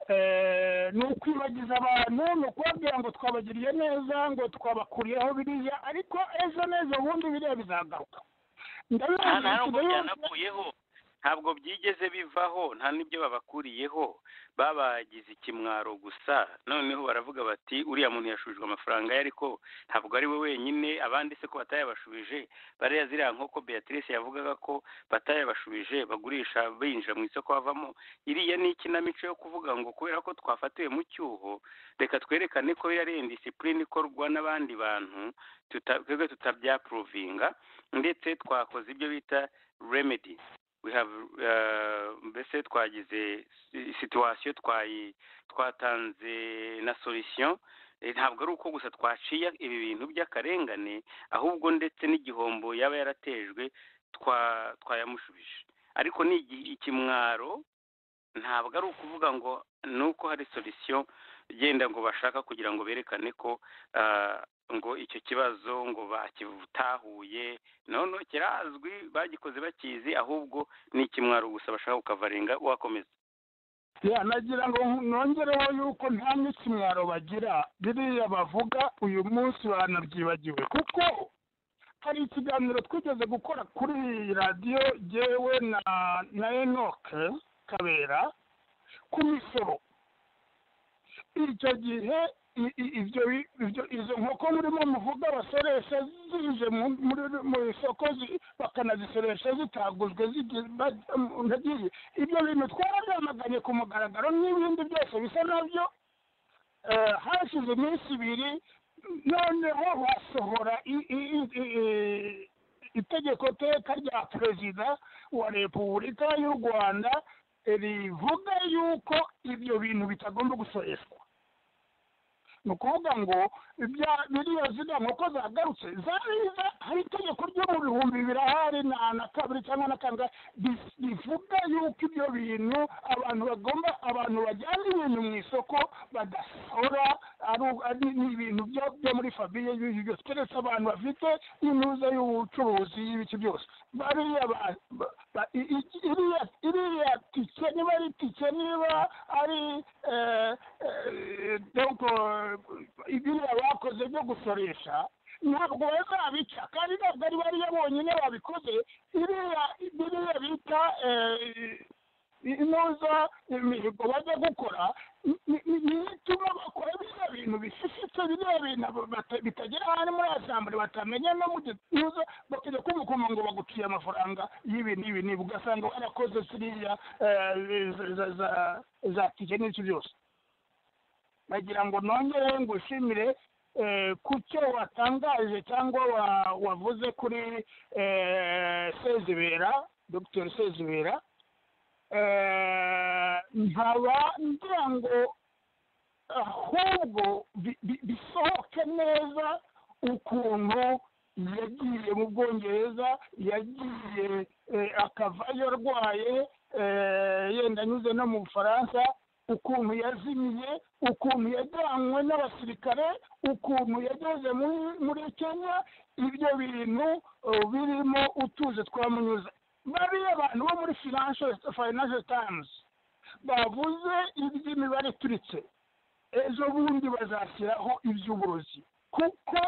Eh, ni ukwibagiza abantu ni ukubabwira ngo twabagiriye neza ngo twabakuriyeho biriya ariko ejo neza ubundi biriya bizagaruka ndabizi nta ntabwo ikirere byanakuyeho ntabwo byigeze bivaho nta n'ibyo babakuriyeho babagize ikimwaro gusa noneho baravuga bati uriya muntu yashubijwe amafaranga ye ariko ntabwo ari we wenyine abandi se ko batayabashubije bariya ziriya nk'uko beatrice yavugaga ko batayabashubije bagurisha binjira mu isoko bavamo iriya ni ikinamico yo kuvuga ngo kubera ko twafatiwe mu cyuho reka twerekane ko iriya ari indisipurine ikorwa n'abandi bantu tuta- twebwe tutabyapuruvinga ndetse twakoze ibyo bita remedy we have uh, mbese twagize si- situation twayi twatanze na solution Eh, ntabwo ari uko gusa twaciye ibi bintu by'akarengane ahubwo ndetse n'igihombo yaba yaratejwe twa twayamushubije ariko ni igi- ikimwaro ntabwo ari ukuvuga ngo ni uko hari solution genda ngo bashaka kugira ngo berekane ko ah, ngo icyo kibazo ngo bakitahuye nono kirazwi bagikoze bakizi ahubwo ni ikimwaro gusa bashaka kukavarenga wakomeza Ya, nagira ngo nongereho yuko nta n'ikimwaro bagira biriya bavuga uyu munsi banabyibagiwe kuko hari ikiganiro twigeze gukora kuri iyi radiyo jyewe na na enoke kabera ku misoro icyo gihe i- i- ibyo bi- ibyo- izo nkoko murimo muvuga abasoresha zije mu- muri- mu isoko zi- bakanazisoresha zitaguzwe zigi- ba- um, ntagiye ibyo bintu twarabyamaganye ku mugaragaro n'ibindi byose bisa nabyo Eh, hashize iminsi ibiri noneho basohora i- i- i- i- i- itegeko teka rya perezida wa repubulika y'u rwanda rivuga yuko ibyo bintu bitagomba gusoreshwa ni ukuvuga ngo ibya biriya ziga nk'uko zagarutse zariza hari itegeko ryo mu bihumbi bibiri ahari na na kabiri cyangwa na kangahe ri- rivuga yuko ibyo bintu abantu bagomba abantu bajyana ibintu mu isoko badasora ari u- ari- ni ibintu byo- byo muri famiye y'ibyo byose keretse abantu bafite inuza y'ubucuruzi y'ibiki byose bariya ba- ba- ba- i- i- iriya iriya tike niba ari tike niba ari eh, eh, donc, eh, ibiriya bakoze byo gusoresha ntabwo bazabica kandi ntabwo ari bariya bonyine babikoze iriya biriya bita eh, inoza imihigo bajya gukora ni- ni- ni- niyo ituma bakora biriya bintu bisisitse biriya bintu abo bata- bitagera ahantu muri asambure batamenya no mu gituza bakajya kumukuma ngo baguciye amafaranga y'ibi n'ibi n'ibi ugasanga warakoze ziriya eh, za- za- za- za tike n'ibyo byose bagira ngo nongere ngushimire eh, ku cyo watangaje cyangwa wa- wavuze kuri eh, sezibera dr sezibera eh, nkaba ngira ngo ahubwo bi- bi- bisohoke neza ukuntu yagiye mu bwongereza yagiye eh, akavayo arwaye eh, yenda anyuze no mu bufaransa ukuntu yazimiye ukuntu yajyanywe n'abasirikare ukuntu yageze muri muri kenya ibyo bintu eh, birimo utuze twamunyuze bariya abantu bo muri financial financial times bavuze iby'imibare ituritse ejo bundi bazashyiraho iby'uburozi kuko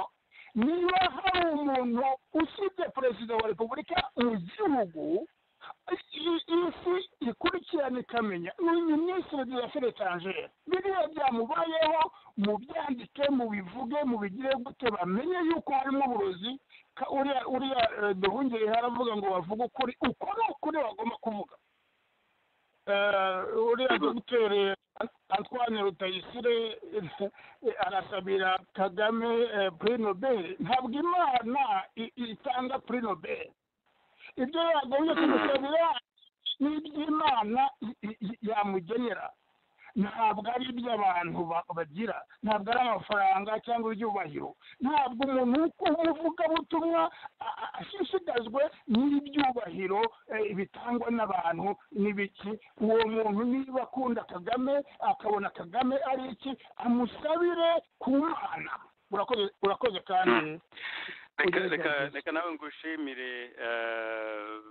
niba hari umuntu usibye perezida wa repubulika mu gihugu i- isi ikurikirana ikamenya ni minisitiri de afere etajeri biriya byamubayeho mubyandike mubivuge mubigire gute bamenye yuko harimo uburozi ka- uriya uriya eh, duhungire haravuga ngo bavuge ukuri uko ni ukuri bagomba kuvuga Eh, uriya dogiteri antwane rutayisire eh, arasabira kagame eh, prix nobel ntabwo imana i- itanga prix nobel ibyo yagombye kumusabira ni iby'imana i- i- i- yamugenera ntabwo ari iby'abantu ba- bagira ntabwo ari amafaranga cyangwa ibyubahiro ntabwo umuntu w'umuvugabutumwa a- a- ashishikajwe n'ibyubahiro eh, bitangwa n'abantu n'ibiki uwo muntu niba akunda kagame akabona kagame ari iki amusabire ku mana urakoze urakoze kandi reka reka reka nawe ngushimire eh,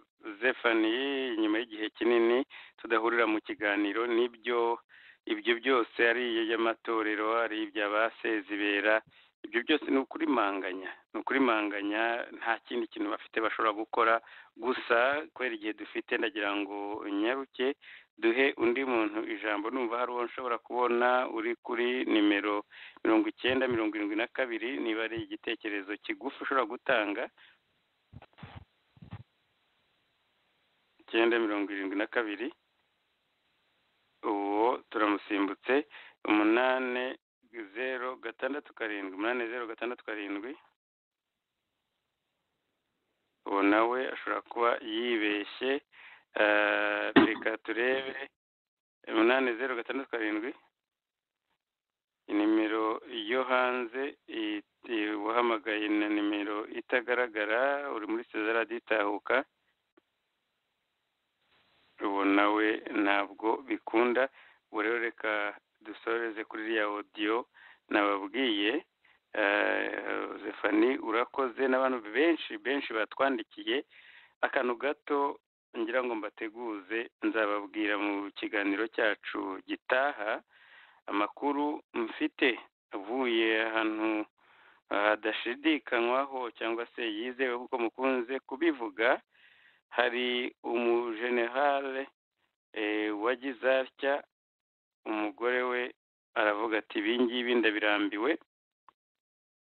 Zephanie nyuma y'igihe kinini tudahurira mu kiganiro nibyo ibyo byose ari iby'amatorero ari ibya ba sezibera ibyo byose ni ukurimanganya ni ukurimanganya nta kindi kintu bafite bashobora gukora gusa kubera igihe dufite ndagira ngo nyaruke duhe undi muntu ijambo numva hari uwo nshobora kubona uri kuri nimero mirongo icyenda mirongo irindwi na kabiri niba ari igitekerezo kigufi ushobora gutanga icyenda mirongo irindwi na kabiri uwo turamusimbutse umunane zeru gatandatu karindwi umunane zeru gatandatu karindwi uwo nawe ashobora kuba yibeshye eh, reka turebe umunane zeru gatandatu karindwi nimero yo hanze i- i- uwahamagaye na nimero itagaragara uri muri sezara ditahuka uwo nawe ntabwo bikunda ubu rero reka dusoreze kuri iriya odiyo nababwiye eh, Zefani urakoze n'abantu benshi benshi batwandikiye akantu gato ngira ngo mbateguze nzababwira mu kiganiro cyacu gitaha amakuru mfite avuye ahantu ah, hadashidikanywaho cyangwa se yizewe kuko mukunze kubivuga hari umujenerale eh, wagize atya umugore we aravuga ati ibi ngibi ndabirambiwe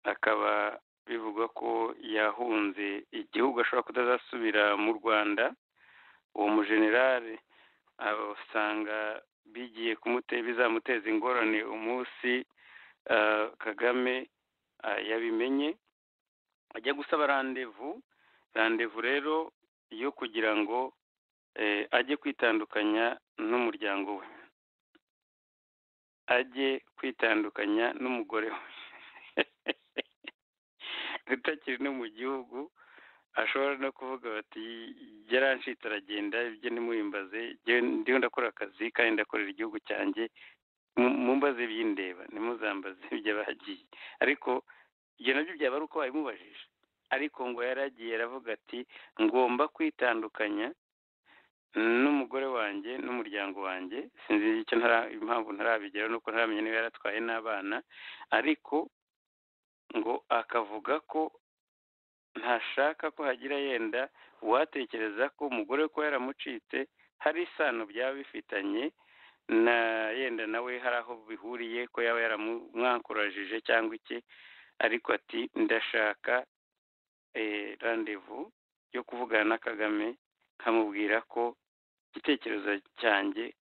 akaba bivugwa ko yahunze igihugu ashobora kutazasubira mu rwanda uwo mujenerale usanga bigiye kumute bizamuteza ingorane umunsi ah, kagame ah, yabimenye ajya gusaba randevu randevu rero yo kugira ngo ajye kwitandukanya n'umuryango we ajye kwitandukanya n'umugore we utakiri no mu gihugu ashobora no kuvuga bati yarancitse aragenda ibyo ntimuhimbaze ndiho ndakora akazi kandi ndakorera igihugu cyanjye mumbaze byindeba ntimuzambaze ibyo bagiye ariko ibyo nabyo byaba ari uko babimubajije ariko ngo yaragiye aravuga ati ngomba kwitandukanya n'umugore wanjye n'umuryango wanjye sinzi icyo ntara impamvu ntarabigeraho nuko ntaramenya niba yaratwaye n'abana ariko ngo akavuga ko ntashaka ko hagira yenda uwatekereza ko umugore we kuba yaramucitse hari isano byaba bifitanye na yenda nawe hari aho bihuriye ko yaba yaramwankurajije cyangwa iki ariko ati ndashaka randevu yo kuvugana na kagame nkamubwira ko igitekerezo cyanjye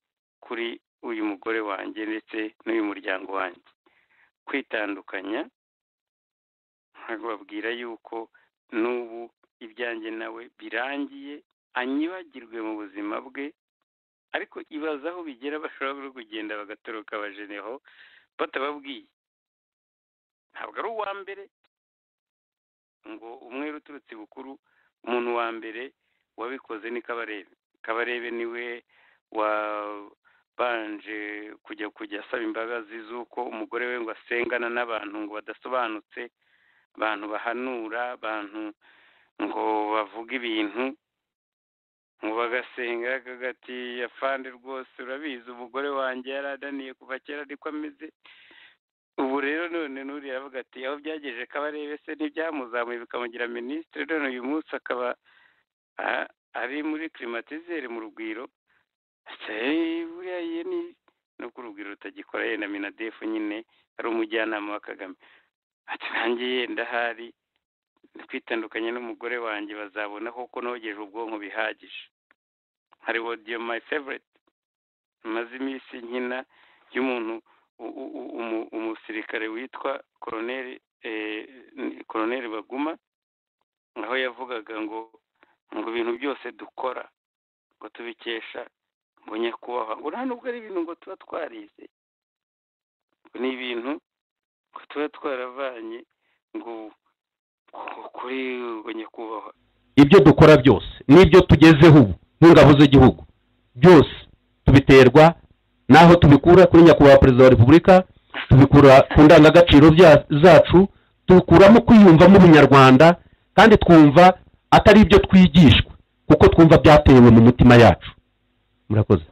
kuri uyu mugore wanjye ndetse n'uyu muryango wanjye kwitandukanya babwira yuko n'ubu ibyanjye nawe birangiye anyibagirwe mu buzima bwe ariko ibaza aho bigera bashobora no kugenda bagatoroka abajeneho batababwiye ntabwo ari uwa mbere ngo umwe uturutse bukuru umuntu wa mbere wabikoze ni kabarebe kabarebe niwe wabanje kujya kujya asaba imbabazi z'uko umugore we ngo asengana n'abantu ngo badasobanutse abantu bahanura abantu ngo bavuge ibintu ngo bagasenga kagati afande rwose urabizi umugore wanjye yaradaniye kuva kera ariko ameze ubu rero none n'uriya aravuga ati aho byagejeje kabarebe se ntibyamuzamuye bikamugira minisitiri none uyu munsi akaba ari muri kirimatizere mu rugwiro buriya ye ni nuko urugwiro rutagikora yenda minadefu nyine ari umujyanama wa kagame ati nanjye yenda hari kwitandukanya n'umugore wanjye bazabona kuko nogeje ubwonko bihagije hari wodiyo mayi fevorite maze iminsi nkina y'umuntu umusirikare witwa koroneri baguma aho yavugaga ngo ngo ibintu byose dukora ngo tubikesha ngo nyakubahwa ngo nta nubwo ari ibintu ngo tuba twarize ni ibintu ngo tuba twaravanye ngo kuri ngo nyakubahwa ibyo dukora byose n'ibyo tugezeho ubu nk'ingabo z'igihugu byose tubiterwa n'aho tubikura kuri nyakubahwa perezida wa repubulika tubikura ku ndangagaciro zacu tubikuramo kwiyumvamo ubunyarwanda kandi twumva atari ibyo twigishwa kuko twumva byatewe mu mitima yacu murakoze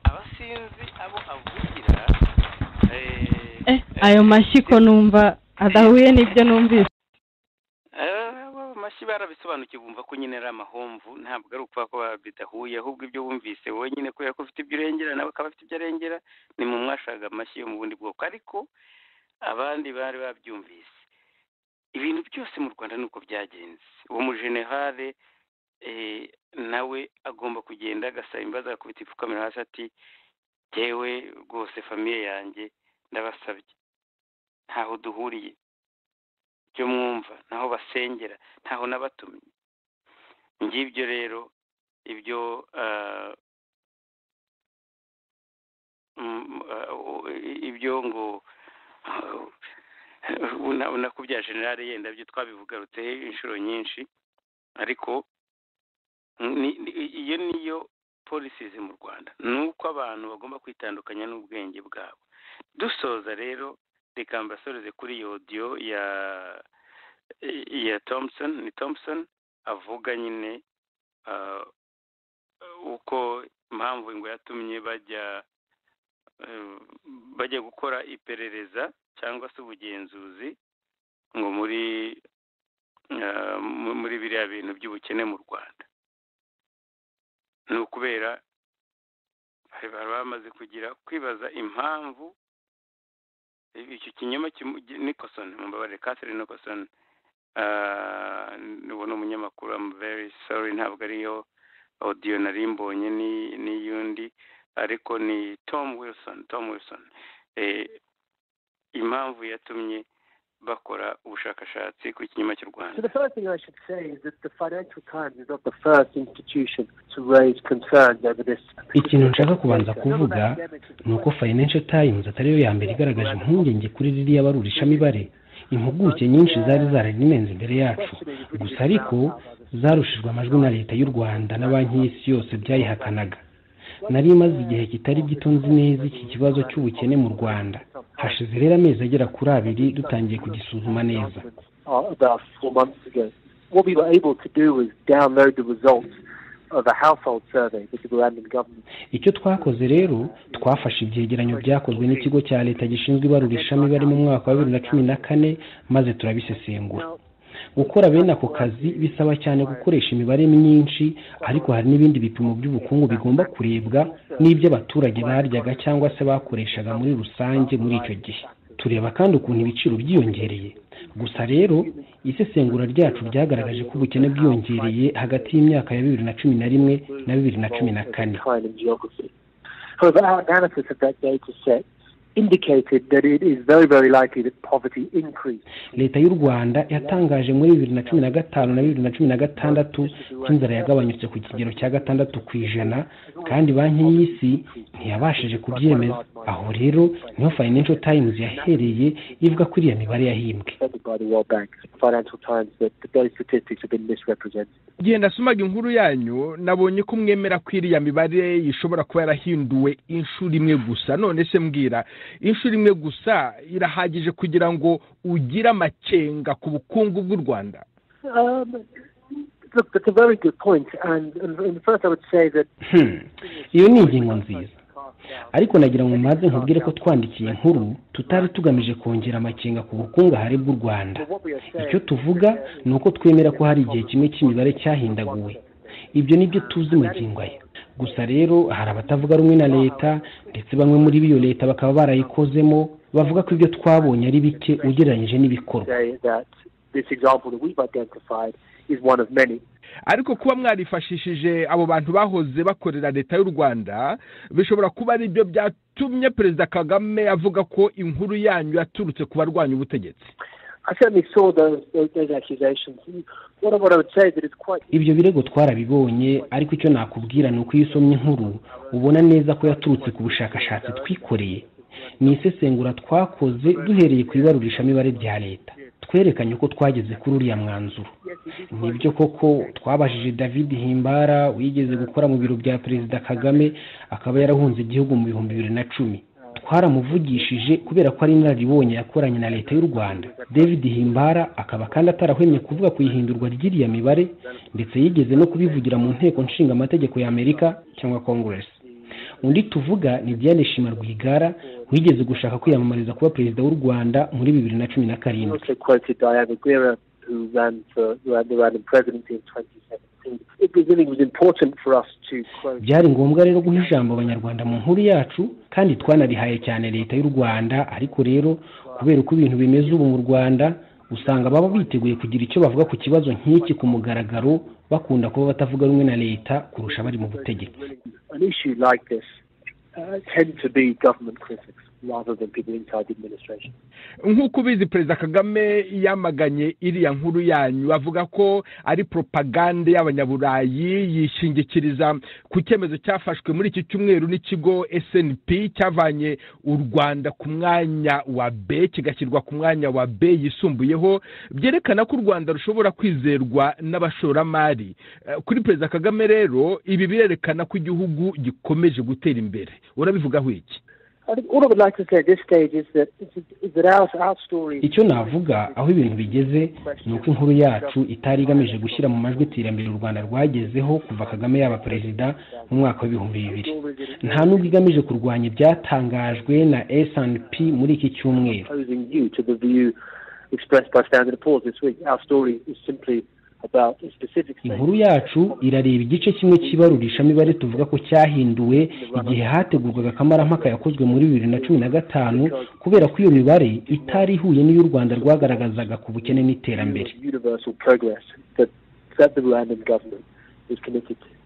abasinzi abo avugira Eh, ayo mashyiko numva adahuye n'ibyo numvise amashyi barabisobanukiwe bumva ko nyine ari amahomvu ntabwo ari ukuvuga ko bidahuye ahubwo ibyo wumvise wowe nyine kubera ko ufite ibyo urengera nawe akaba afite ibyo arengera ni mu mwashaka amashyi yo mu bundi bwoko ariko abandi bari babyumvise ibintu byose mu rwanda ni uko byagenze uwo mujenerale nawe agomba kugenda agasaba imbabazi agakubita ipfukamira hasi ati yewe rwose famiye yanjye ndabasabye ntaho duhuriye ibyo mwumva ntaho basengera ntaho n'abatumye ngibyo rero ibyo ibyo ngo ubona ko bya generale yenda byo twabivugarutseho inshuro nyinshi ariko iyo niyo polisizi mu rwanda ni uko abantu bagomba kwitandukanya n'ubwenge bwabo dusoza rero reka mbasoreze kuri iyo odiyo ya ya thompson ni thompson avuga nyine uko impamvu ngo yatumye bajya bajya gukora iperereza cyangwa se ubugenzuzi ngo muri muri biriya bintu by'ubukene mu rwanda ni ukubera bari bamaze kugira kwibaza impamvu icyo kinyoma nikosoni mumbabarire catherine nikosoni ubu ni umunyamakuru amu very sorry ntabwo ariyo odiyo nari mbonye n'iyundi ariko ni tom wilson tom wilson impamvu yatumye bakora ubushakashatsi ku kinyoma cy'u rwanda So the first thing I should say is that the Financial Times is not the first institution to raise concerns over this. ikintu nshaka kubanza kuvuga ni uko financial times atari yo ya mbere igaragaje impungenge kuri ririya barurishamibare impuguke nyinshi zari zararimenze imbere yacu gusa ariko zarushijwe amajwi na leta y'u rwanda na banki y'isi yose byayihakanaga nari maze igihe kitari gito nzi neza iki kibazo cy'ubukene mu rwanda hashize rero amezi agera kuri abiri dutangiye kugisuzuma neza uh, about four months ago. What we were able to do was download the results of a household survey that the Rwandan government icyo twakoze rero twafashe ibyegeranyo byakozwe n'ikigo cya leta gishinzwe ibarurishamibare mu mwaka wa bibiri na cumi na kane maze turabisesengura gukora bene ako kazi bisaba cyane gukoresha imibare myinshi ariko hari n'ibindi bipimo by'ubukungu bigomba kurebwa n'iby'abaturage baryaga cyangwa se bakoreshaga muri rusange muri icyo gihe tureba kandi ukuntu ibiciro byiyongereye gusa rero isesengura ryacu ryagaragaje ko ubukene bwiyongereye hagati y'imyaka ya bibiri na cumi na rimwe na bibiri na cumi na kane decline in geography. However, our analysis of that data set indicated that it is very, very likely that poverty increased. leta y'u rwanda yatangaje muri bibiri na cumi na gatanu na bibiri na cumi na gatandatu ko inzara yagabanyutse ku kigero cya gatandatu ku ijana kandi banki y'isi ntiyabashije kubyemeza aho rero niho financial times yahereye ivuga ko iriya mibare yahimbwe Said by the World Bank, Financial Times, that that those statistics have been misrepresented. igihe nasomaga inkuru yanyu nabonye ko mwemera ko iriya mibare ishobora kuba yarahinduwe inshuro imwe gusa none se mbwira inshuro imwe gusa irahagije kugira ngo ugire amakenga ku bukungu bw'u rwanda Um, look, that's a very good point, and, and, and first I would say that Hmm. iyo ni ingingo nziza ariko nagira ngo maze nkubwire ko twandikiye inkuru tutari tugamije kongera amakenga ku bukungahare bw'u rwanda icyo tuvuga ni uko twemera ko hari igihe kimwe cy'imibare cyahindaguwe ibyo ni byo tuzi magingo aya gusa rero hari abatavuga rumwe na leta ndetse bamwe muri biyo leta bakaba barayikozemo bavuga ko ibyo twabonye ari bike ugereranyije n'ibikorwa say that this example that we've identified is one of many. ariko kuba mwarifashishije abo bantu bahoze bakorera leta y'u rwanda bishobora kuba ari byo byatumye perezida kagame avuga ko inkuru yanyu yaturutse ku barwanya ubutegetsi I certainly saw those, those, those accusations. What, I- what I would say is that it's quite ibyo birego twarabibonye ariko icyo nakubwira ni uko iyo usomye inkuru ubona neza ko yaturutse ku bushakashatsi twikoreye ni isesengura twakoze duhereye ku ibarurishamibare rya leta twerekanye ko twageze kuri uriya mwanzuro nibyo koko twabajije david himbara wigeze gukora mu biro bya perezida kagame akaba yarahunze igihugu mu bihumbi bibiri na cumi twaramuvugishije kubera ko ari inararibonye yakoranye na leta y'u rwanda david himbara akaba kandi atarahwemye kuvuga ku ihindurwa ry'iriya mibare ndetse yigeze no kubivugira mu nteko nshinga amategeko y'amerika cyangwa congress undi tuvuga ni diane shima rwigara wigeze gushaka kwiyamamariza kuba perezida w'u rwanda muri bibiri na cumi na I karindwi also quoted Diana Guerra, who ran for ran the Rwandan presidency in 2017. It was, I think it was important for us to quote byari ngombwa rero guha ijambo abanyarwanda mu nkuru yacu kandi twanarihaye cyane leta y'u rwanda ariko rero kubera uko ibintu bimeze ubu mu rwanda usanga baba biteguye kugira icyo bavuga ku kibazo nk'iki ku mugaragaro bakunda kuba batavuga rumwe na leta kurusha abari mu butegetsi an issue like this uh, tend to be government critics rather than people inside the administration. nk'uko ubizi perezida kagame yamaganye iriya nkuru yanyu avuga ko ari propagande y'abanyaburayi yishingikiriza ku cyemezo cyafashwe muri iki cyumweru n'ikigo snp cyavanye u rwanda ku mwanya wa b kigashyirwa ku mwanya wa b yisumbuyeho byerekana ko u rwanda rushobora kwizerwa n'abashoramari Eh, kuri perezida kagame rero ibi birerekana ko igihugu gikomeje gutera imbere urabivugaho iki I think all I would like to say at this stage is that is that our our story. icyo navuga aho ibintu bigeze ni uko inkuru yacu itari igamije gushyira mu majwi iterambere u rwanda rwagezeho kuva kagame yaba perezida mu mwaka w'ibihumbi bibiri nta n'ubwo igamije kurwanya ibyatangajwe na snp muri iki cyumweru Opposing you to the view expressed by Standard Poor's this week. Our story is simply about a specific inkuru yacu irareba igice kimwe cy'ibarurishamibare tuvuga ko cyahinduwe igihe hategurwaga akamarampaka yakozwe muri bibiri na cumi na gatanu kubera ko iyo mibare itari ihuye n'iy'u rwanda rwagaragazaga ku bukene n'iterambere universal progress that, that the Rwandan government is committed to.